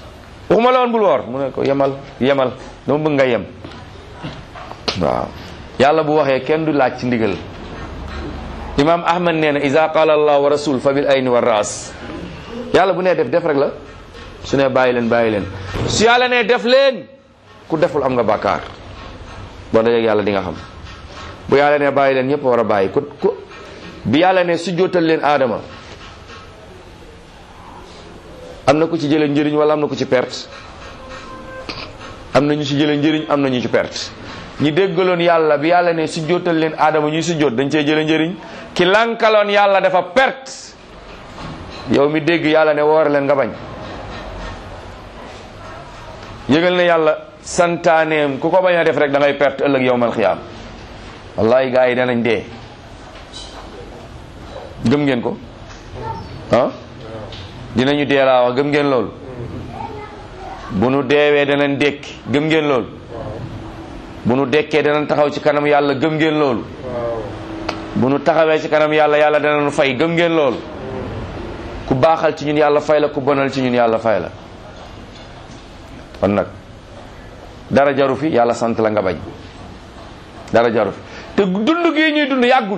S1: waxuma la woon bul woor mu ne ko yemal yemal dama bëgg nga yem waaw yàlla bu waxee kenn du laaj ci ndigal imam ahmad nee na iza qala allah wa rasul fa bil ayni wa ras yàlla bu nee def def rek la su ne bàyyi leen bàyyi leen su yàlla ne def leen ku deful am nga bàkkaar boo dajeg yàlla di nga xam bu yàlla ne bàyyi leen ñëpp war a bàyyi ku ku bi yàlla ne su jootal leen aadama am na ku ci jëlee njëriñ wala am na ku ci perte am na ñu ci jëlee njëriñ am na ñu ci perte ñi déggaloon yàlla bi yàlla ne su jootal leen aadama ñuy su joot dañ cee jëlee njëriñ ki lankaloon yàlla dafa perte yow mi dégg yàlla ne woor leen nga bañ yëgal ne yàlla santaaneem ku ko bañ a def rek da ngay perte ëllëg yowmal xiyaam wallahi gaa yi danañ dee gëm ngeen ko ah dinañu dee laa wax gëm ngeen loolu bu nu deewee danañ dékki gëm ngeen loolu bu nu dekkee danañ taxaw ci kanam yàlla gëm ngeen loolu bu nu taxawee ci kanam yàlla yàlla danañ fay gëm ngeen loolu ku baaxal ci ñun yàlla fay la ku bonal ci ñun yàlla fay la kon nag dara jaru fi yàlla sant la nga bañ dara jaru fi te dund gii ñuy dund yàggul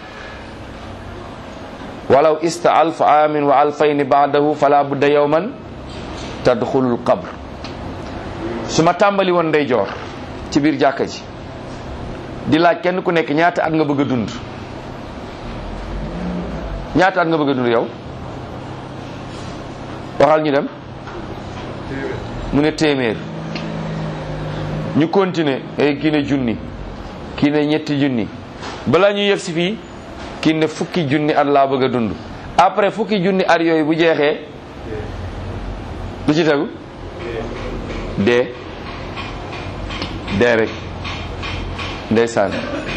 S1: walaw ista alf amin wa alfayni baadahu fala budda yawman tadxulul qabr su ma tàmbali woon ndey joor ci biir jàkka ji di laaj kenn ku nekk ñaata at nga bëgg a dund ñaata at nga bëgg a dund yow waxal ñu dem mu ne téeméer ñu continuer ay kii ne junni kii ne ñetti junni balaa ñu yegg si fii kii ne fukki junni at laa bëgg a dund après fukki junni at yooyu bu jeexee lu ci tegu dee dee rek ndeysaan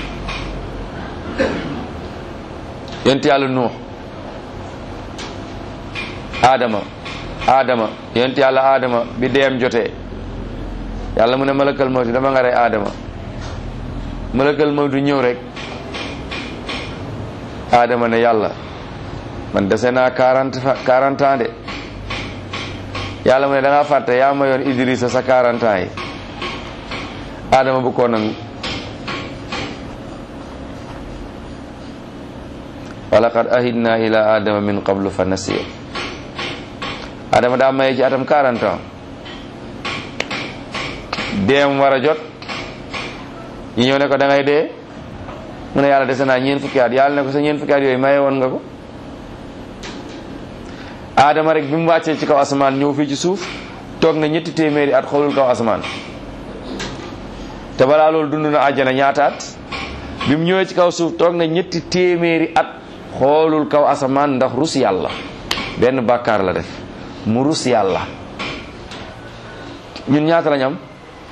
S1: yonent yàlla nuux aadama aadama yonent yàlla aadama bi deem jotee yàlla mu ne malakal mawti dama nga rey aadama malakal mawti ñëw rek aadama ne yàlla man dese naa quarante quarante ans de yàlla mu ne da ngaa fàtte yaa ma yoon Idrissa sa quarante ans yi aadama bu ko nangu wa laqad ahidna ila adama min qablu fa nasiya adama daa maye ci atam 40 ans deem war a jot ñi ñëw ne ko da ngay dee mu ne yàlla dese naa ñeen fukki at yàlla ne ko sa ñeen fukki at yooyu maye woon nga ko adama rek bi mu wàccee ci kaw asamaan ñëw fii ci suuf toog na ñetti téeméeri at xoolul kaw asamaan te balaa loolu dund na àjjana ñaataat bi mu ñëwee ci kaw suuf toog na ñetti téeméeri at xoolul kaw asamaan ndax rus yàlla benn bàkkaar la def mu rus yàlla ñun ñaata lañ am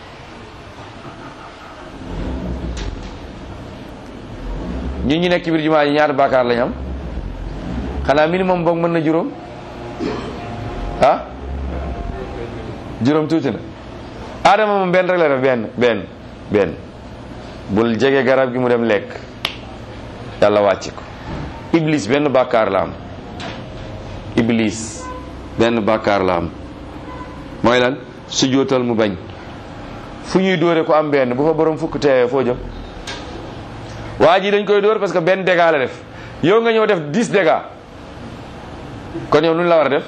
S1: ñun ñu nekk ci biir jumaa ji ñaata bàkkaar lañ am xanaa minimum boog mën na juróom ah juróom tuuti na Adama moom benn rek la def benn benn benn bul jege garab gi mu dem lekk yàlla wàcc ko iblis benn bàkkaar la am iblis benn bàkkaar la am mooy lan su jootal mu bañ fu ñuy dóore ko am benn bu fa borom fukk teewee foo jëm waa ji dañ koy dóor parce que benn dégât la def yow nga ñëw def 10 dégâts kon yow nu la war a def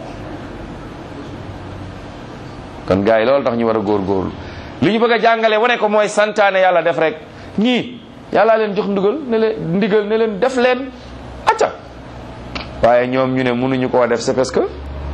S1: kon gars yi loolu tax ñu war a góorgóorlu li ñu bëgg a jàngale wane ko mooy santaane yàlla def rek ñii yàllaa leen jox ndigal ne leen ndigal ne leen def leen acca waaye ñoom ñu ne mënuñu koo def c'est parce que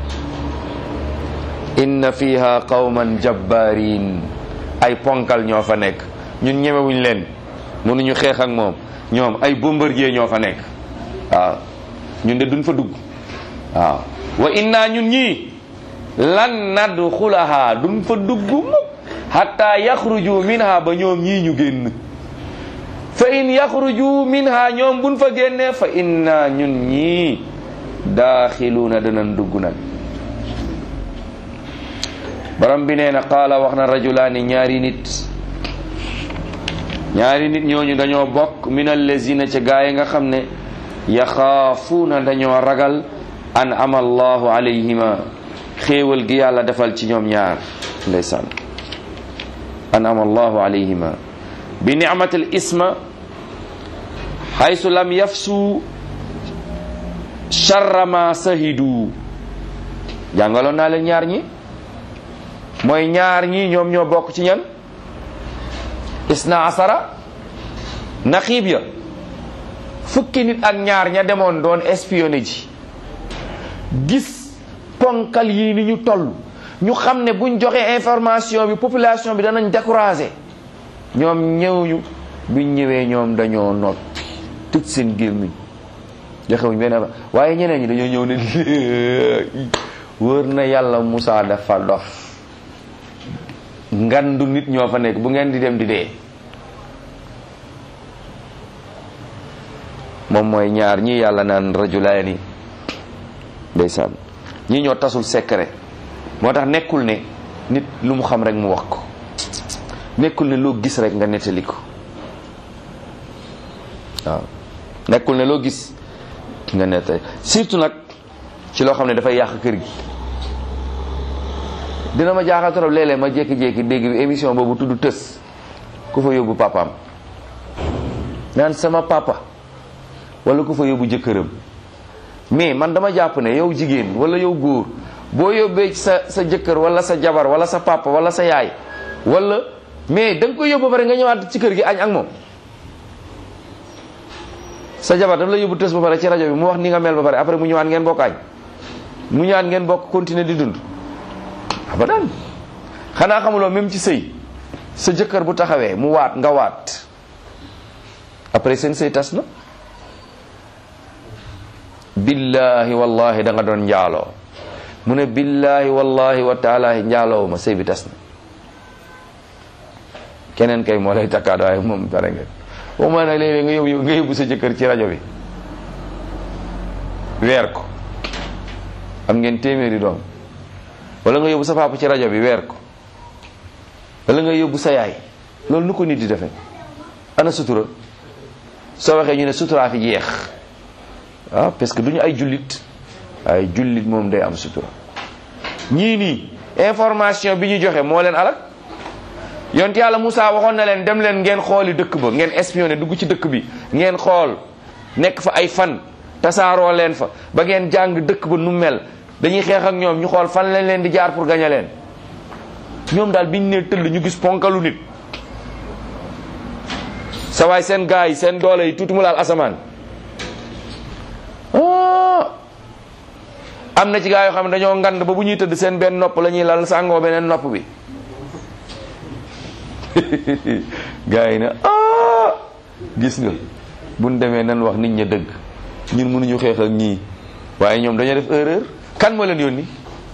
S1: inna fiha qawman jabbarin ay ponkal ñoo fa nekk ñun ñemewuñ leen mënuñu xeex ak moom ñoom ay bombardier ñoo fa nekk waaw ñun de duñ fa dugg waaw wa inna ñun ñii lan nadxulaha duñ fa dugg mukk hatta yaxruju minha ba ñoom ñii ñu génn fa in yaxruju minha ñoom buñ fa génnee fa inna ñun ñii daaxiluuna danañ dugg nag borom bi nee na qaala wax na rajulaani ñaari nit ñaari nit ñooñu dañoo bokk min allazina ca gaa yi nga xam ne yaxaafuuna dañoo ragal an ama allahu alayhima xéewal gi yàlla defal ci ñoom ñaar ndeysaan an ama allahu alayhima bi ni'matil isma haysu lam yafsu sharra ma sahidu jàngaloon naa leen ñaar ñi mooy ñaar ñi ñoom ñoo bokk ci ñan isna asara naqiib ya fukki nit ak ñaar ña demoon doon espionné ji gis ponkal yi ni ñu toll ñu xam ne buñ joxee information bi population bi danañ découragé ñoom ñëwuñu biñ ñëwee ñoom dañoo noppi tëj seen gémmiñ joxewuñ benn affaire waaye ñeneen ñi dañoo ñëw ne wër na yàlla Moussa dafa dof ngandu nit ñoo fa nekk bu ngeen di dem di dee moom mooy ñaar ñi yàlla naan rajulaani ndeysaan ñi ñoo tasul secret moo tax nekkul ne nit lu mu xam rek mu wax ko nekkul ne loo gis rek nga nettali ko waaw nekkul ne loo gis nga nettali surtout nag ci loo xam ne dafay yàq kër gi dina ma jaaxal trop léeg-léeg ma jékki-jékki dégg bi émission boobu tudd tës ku fa yóbbu papaam naan sama papa wala ku fa yóbbu jëkkëram mais man dama jàpp ne yow jigéen wala yow góor boo yóbbee sa sa jëkkër wala sa jabar wala sa papa wala sa yaay wala mais da nga koy yóbbu ba pare nga ñëwaat ci kër gi añ ak moom sa jabar daf la yóbbu tës ba pare ci rajo bi mu wax ni nga mel ba pare après mu ñëwaat ngeen bokk añ mu ñëwaat ngeen bokk continuer di dund abadan xanaa xamuloo même ci sëy sa jëkkër bu taxawee mu waat nga waat après seen sëy tas na billahi wallahi da nga doon njaaloo mu ne billahi wallahi wa taala njaaloowu ma sëy bi tas na keneen kay moo lay takkaat waaye moom pare nga boo ma nag léeg-léeg nga yóbbu nga yóbbu sa jëkkër ci rajo bi weer ko am ngeen téeméeri doom wala nga yóbbu sa papa ci rajo bi weer ko wala nga yóbbu sa yaay loolu nu ko nit di defee ana sutura soo waxee ñu ne suturaa fi jeex ah parce que du ñu ay jullit ay jullit moom day am sutura ñii nii information bi ñu joxe moo leen alak yonent yàlla Moussa waxoon na leen dem leen ngeen xooli dëkk ba ngeen espionné dugg ci dëkk bi ngeen xool nekk fa ay fan tasaaroo leen fa ba ngeen jàng dëkk ba nu mel dañuy xeex ak ñoom ñu xool fan lañ leen di jaar pour gañe leen ñoom daal biñ ne tëll ñu gis ponkalu nit sa waay seen gars yi seen doole yi tuuti mu laal asamaan am na ci gaa yoo xam ne dañoo ngand ba bu ñuy tëdd seen benn nopp la ñuy lal sàngoo beneen nopp bi gaa yi ne ah gis nga buñ demee nan wax nit ña dëgg ñun mënuñu xeex ak ñii waaye ñoom dañoo def erreur kan moo leen yónni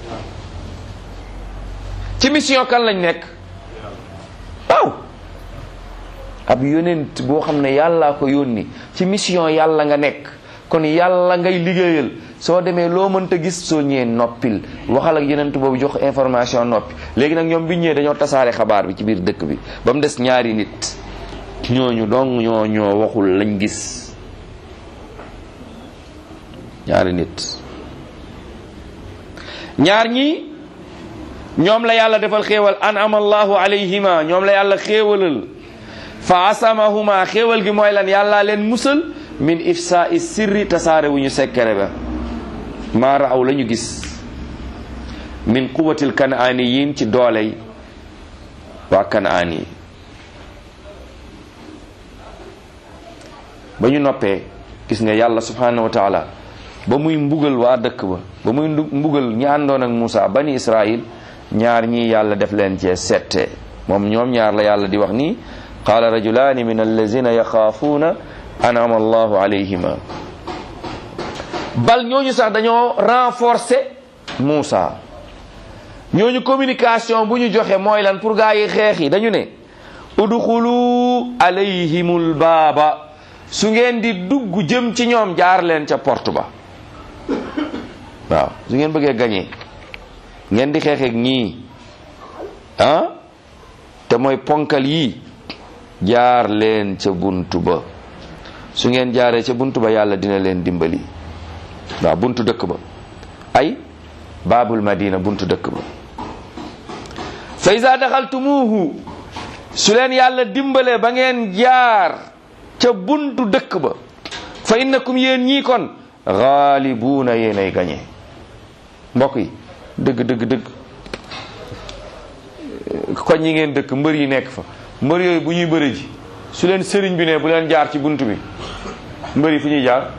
S1: ci mission kan lañ nekk waaw ab yonent boo xam ne yàllaa ko yónni ci mission yàlla nga nekk kon yàlla ngay liggéeyal soo demee loo mënta gis soo ñëwee noppil waxal ak yonent boobu jox information noppi léegi nag ñoom bi ñëwee dañoo tasaare xabaar bi ci biir dëkk bi ba mu des ñaari nit ñooñu dong ñoo ñoo waxul lañ gis ñaari nit ñaar ñi ñoom la yàlla defal xéewal an'ama allahu alayhima ñoom la yàlla xéewalal fa asamahuma xéewal gi mooy lan yàlla leen musal min ifsa i sirri tasaare wu ñu sekkere ba maa raaw la ñu gis min quwatil kanaaniyin ci dooley waa kanaan yi ba ñu noppee gis nga yàlla subhanahu wa taala ba muy mbugal waa dëkk ba ba muy mbugal ñi àndoon ak Moussa bani Israil ñaar ñii yàlla def leen cee sette moom ñoom ñaar la yàlla di wax nii qaala rajulaani min allazina yaxaafuuna anama allahu alayhima bal ñooñu sax dañoo renforcer Moussa ñooñu communication bu ñu joxe mooy lan pour gaa yi xeex yi dañu ne udxulu alayhimul baaba su ngeen di dugg jëm ci ñoom jaar leen ca porte ba waaw su ngeen bëggee gañee ngeen di xeexeek ñii ah te mooy ponkal yii jaar leen ca buntu ba su ngeen jaaree ca buntu ba yàlla dina leen dimbali waaw buntu dëkk ba ay baabul madina buntu dëkk ba fa iza daxaltumuhu su leen yàlla dimbale ba ngeen jaar ca buntu dëkk ba fa innakum yéen ñii kon gaalibuuna yéenay gañe mbokk yi dëgg dëgg dëgg koñ yi ngeen dëkk mbër yi nekk fa mbër yooyu bu ñuy bëri ji su leen sëriñ bi ne bu leen jaar ci bunt bi mbër yi fu ñuy jaar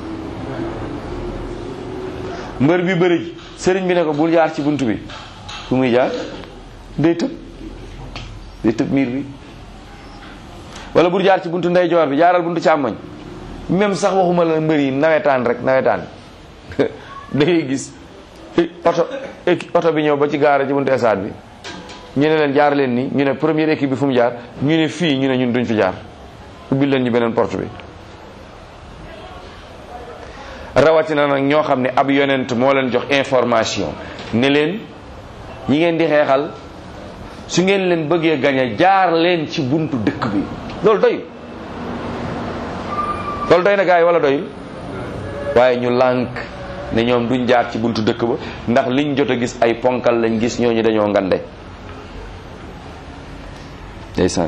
S1: mbër bi bëri ji sëriñ bi ne ko bul jaar ci bunt bi fu muy jaar day tëb day tëb miir bi wala bul jaar ci buntu ndeyjoor bi jaaral buntu càmmoñ même sax waxuma la mbër yi nawetaan rek nawetaan da ngay gis oto oto bi ñëw ba ci gaara ci buntu stade bi ñu ne leen jaar leen ni ñu ne première équipe bi fu mu jaar ñu ne fii ñu ne ñun duñ fi jaar ubbil leen ñu beneen porte bi rawatina nag ñoo xam ne ab yonent moo leen jox information ne leen ñi ngeen di xeexal su ngeen leen bëggee gañe jaar leen ci buntu dëkk bi loolu doyul loolu doy na gars yi wala doyul waaye ñu lànk ne ñoom duñ jaar ci buntu dëkk ba ndax liñ jot a gis ay ponkal lañ gis ñooñu dañoo ngande ndeysaan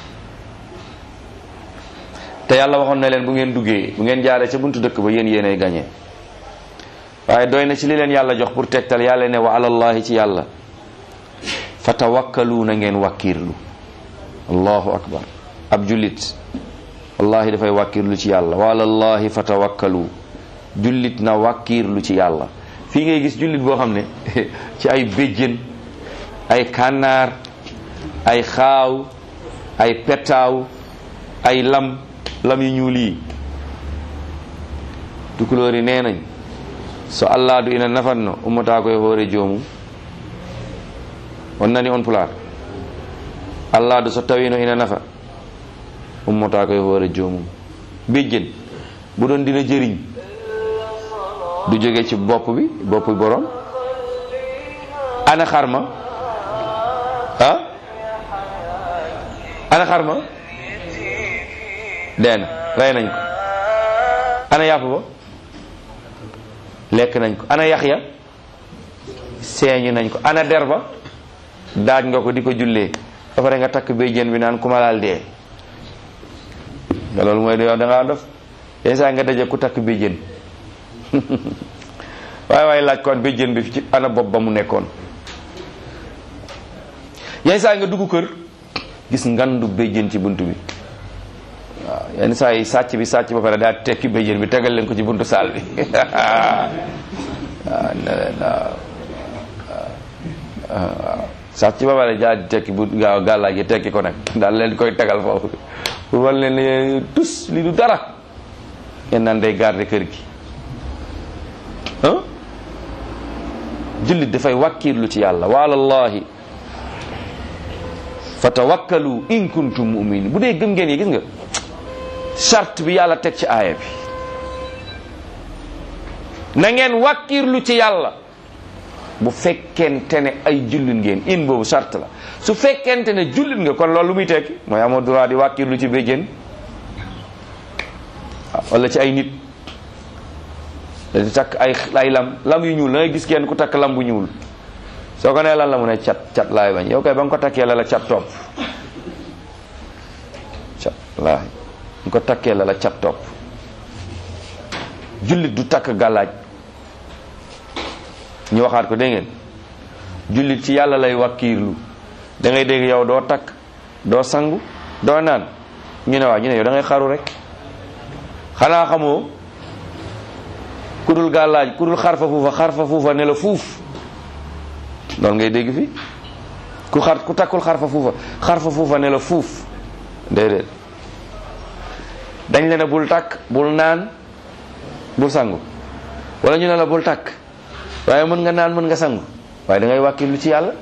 S1: te yàlla waxoon na leen bu ngeen duggee bu ngeen jaaree ca buntu dëkk ba yéen yéenay gañe waaye doy na ci li leen yàlla jox pour tegtal yàlla ne wa alallahi ci yàlla fa tawakkalu na ngeen wàkkiirlu allahu akbar ab jullit wallahi dafay wàkkiirlu ci yàlla wa alallahi fa tawakkalu jullit na wàkkiirlu ci yàlla fii ngay gis jullit boo xam ne ci ay béjjén ay kànnaar ay xaaw ay petaaw ay lam lam yu ñuul yi tukulóor yi nee nañ so allah du ina nafanno ummata koye hoore joomum on nani on pulaar allah du so tawino ina nafa ummata koye hoore joomum béjjén bu doon dina jëriñ du jóge ci bopp bi bopp bi borom ana xarma ah ana xarma deen rey nañ ko ana yàpp ba lekk nañ ko ana yax ya seeñu nañ ko ana der ba daaj nga ko di ko jullee ba pare nga takk béjjén bi naan ku ma laal dee nga loolu mooy yow da ngaa dof yenn saa nga daje ku takk béjjén waaye waaye laaj koon béjjén bi ci ana bopp ba mu nekkoon yenn saa nga dugg kër gis ngandu béjjén ci bunt bi waaw yenn saa yi sàcc bi sàcc ba pare daa tekki béjjén bi tegal leen ko ci buntu saal bi waaw ne leen waaw waaw sàcc ba pare daa tekki bu gaaw gàllaaj gi tekki ko nag daal leen koy tegal foofu bu wal leen ne tus li du dara ngeen naan day garder kër gi ah jullit dafay wàkkiirlu ci yàlla waalallahi fa tawakkalu in kuntum muminin bu dee gëm ngeen yi gis nga charte bi yàlla teg ci aaya bi na ngeen wàkkiirlu ci yàlla bu fekkente ne ay jullit ngeen in boobu charte la su fekkente ne jullit nga kon loolu lu muy tekki mooy amoo droit di wàkkiirlu ci béjjén wala ci ay nit di takk ay ay lam lam yu ñuul da ngay gis kenn ku takk lam bu ñuul soo ko nee lan la mu ne cat cat laay bañ yow kay ba nga ko takkee la la cat topp cat laay nga ko takkee la la cat topp jullit du takk gàllaaj ñu waxaat ko dégg ngeen jullit ci yàlla lay wakkiirlu da ngay dégg yow doo takk doo sangu doo naan ñu ne waa ñu ne yow da ngay xaru rek xanaa xamoo ku dul gàllaaj ku dul xarfa fuufa xarfa fuufa ne la fuuf loolu ngay dégg fi ku xar ku takkul xarfa fuufa xarfa fuufa ne la fuuf déedéet dañ le ne bul takk bul naan bul sangu wala ñu ne la bul takk waaye mën nga naan mën nga sangu waaye da ngay wàkkilu ci yàlla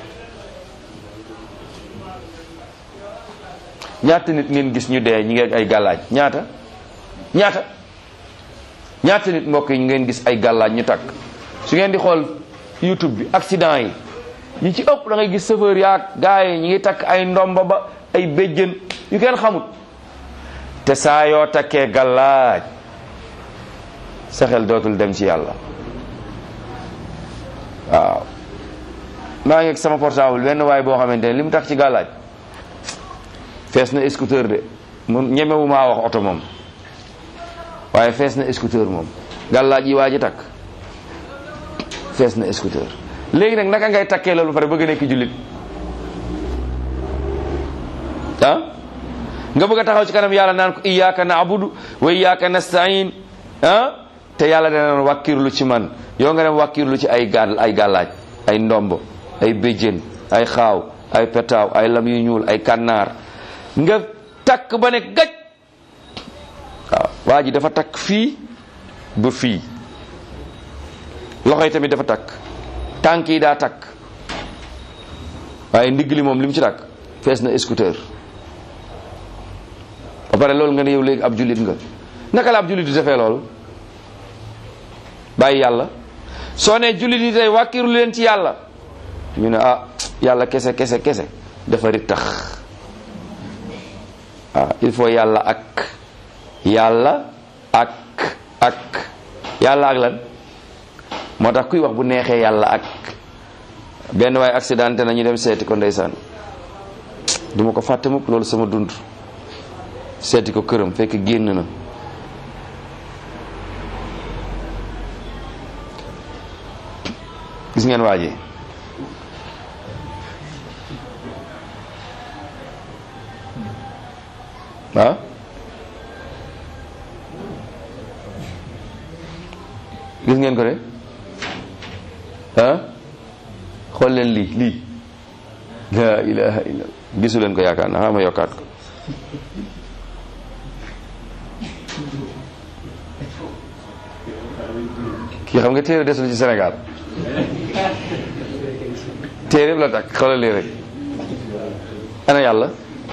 S1: ñaata nit ngeen gis ñu dee ñi ngi ay gàllaaj ñaata ñaata ñaata nit mbokk yi ñu ngeen gis ay gàllaaj ñu takk su ngeen di xool youtube bi accident yi ñi ci ëpp da ngay gis chauffeur yaag gars yi ñi ngi takk ay ndomba ba ay béjjën yu kenn xamut te saa yoo takkee gàllaaj sa xel dootul dem ci yàlla waaw maa ngi ak sama portable benn waay boo xamante ne li mu takk ci gàllaaj fees na scooter de mun ñemewu maa wax oto moom waaye fees na scooter moom gàllaaj yi waa ji takk fees na scooter léegi nag naka ngay takkee loolu pare bëgg nekk jullit ah nga bëgg a taxaw ci kanam yàlla naan ko iyyaka na'budu wa iyyaka nasta'in ah te yàlla dana doon wàkkirlu ci man yow nga dem wàkkirlu ci ay gàll ay gàllaaj ay ndomb ay béjjén ay xaaw ay petaaw ay lam yu ñuul ay kànnaar nga takk ba ne gaj waaw waa ji dafa takk fii ba fii loxo yi tamit dafa takk tànk yi daa takk waaye ndigg li moom li mu ci takk fees na scooter ba pare loolu nga ne yow léegi ab jullit nga naka la ab jullit di defee loolu bàyyi yàlla soo ne jullit yi tey wàkkiru leen ci yàlla ñu ne ah yàlla kese kese kese dafa rit tax ah il faut yàlla ak yàlla ak ak yàlla ak lan moo tax kuy wax bu neexee yàlla ak benn waaye accidenté na ñu dem seeti ko ndeysaan du ma ko fàtte mukk loolu sama dund seeti ko këram fekk génn na gis ngeen waa ji ah gis ngeen ko de ah xool leen lii lii la ilaha illa gisu leen ko yaakaar na xama yokkaat ko kii xam nga téere desul ci Sénégal téere la takk xoolal lii rek ana yàlla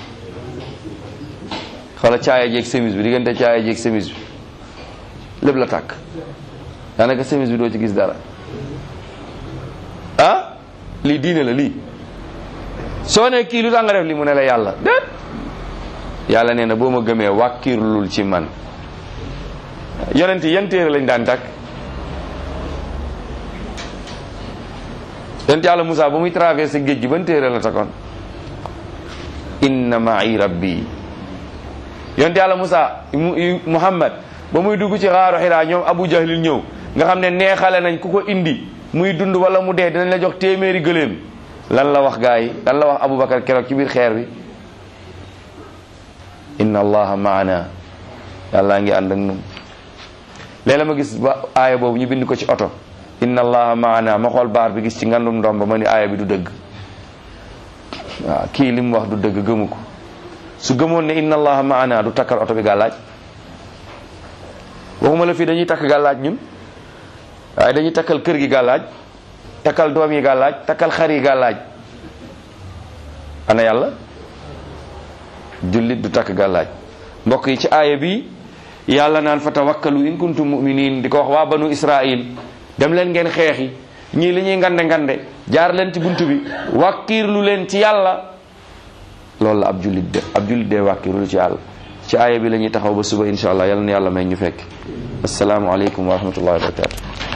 S1: xoola caaya jeeg semis bi diggante caaya jeeg semis bi lépp la tàkk daanaka semis bi doo ci gis dara ah lii diine la lii soo ne kii lu tax nga def li mu ne la yàlla déet yàlla nee na boo ma gëmee wàkkirlul ci man yonent yi yan téere lañ daan tàkk yonent yàlla Moussa ba muy traversé géej gi ban téere la takkoon inna ma'i rabbi yonent yàlla Moussa Muhammad ba muy dugg ci xaaru xiraa ñoom Abu Jahlil ñëw nga xam ne neexale nañ ku ko indi muy dund wala mu dee dinañ la jox téeméeri gëléem lan la wax gaa yi lan la wax Aboubacar keroog ci biir xeer bi inna allaha maana yàllaa ngi ànd ak nun léeg-la ma gis ba aaya boobu ñu bind ko ci oto inna allaha maana ma xool baar bi gis ci ngandum ndomba ma ni aaya bi du dëgg waaw kii li mu wax du dëgg gëmu ko su gëmoon ne inna allaha maana du takkal oto bi gàllaaj waxuma la fii dañuy takk gàllaaj ñun waaye dañuy takkal kër gi gàllaaj takkal doom yi gàllaaj takkal xar yi gàllaaj ana yàlla jullit du takk gàllaaj mbokk yi ci aaya bi yàlla naan fa tawakkalu in kuntum muminin di ko wax waa banu israil dem leen ngeen xeexi ñii li ñuy ngande ngande jaar leen ci bunt bi wàkkiirlu leen ci yàlla loolu la ab jullit de ab jullit de wàkkiirlu ci yàlla ci aaya bi la ñuy taxaw ba suba insha allah yàlla na yàlla may ñu fekk assalaamu aleykum wa rahmatullahi wa barakatu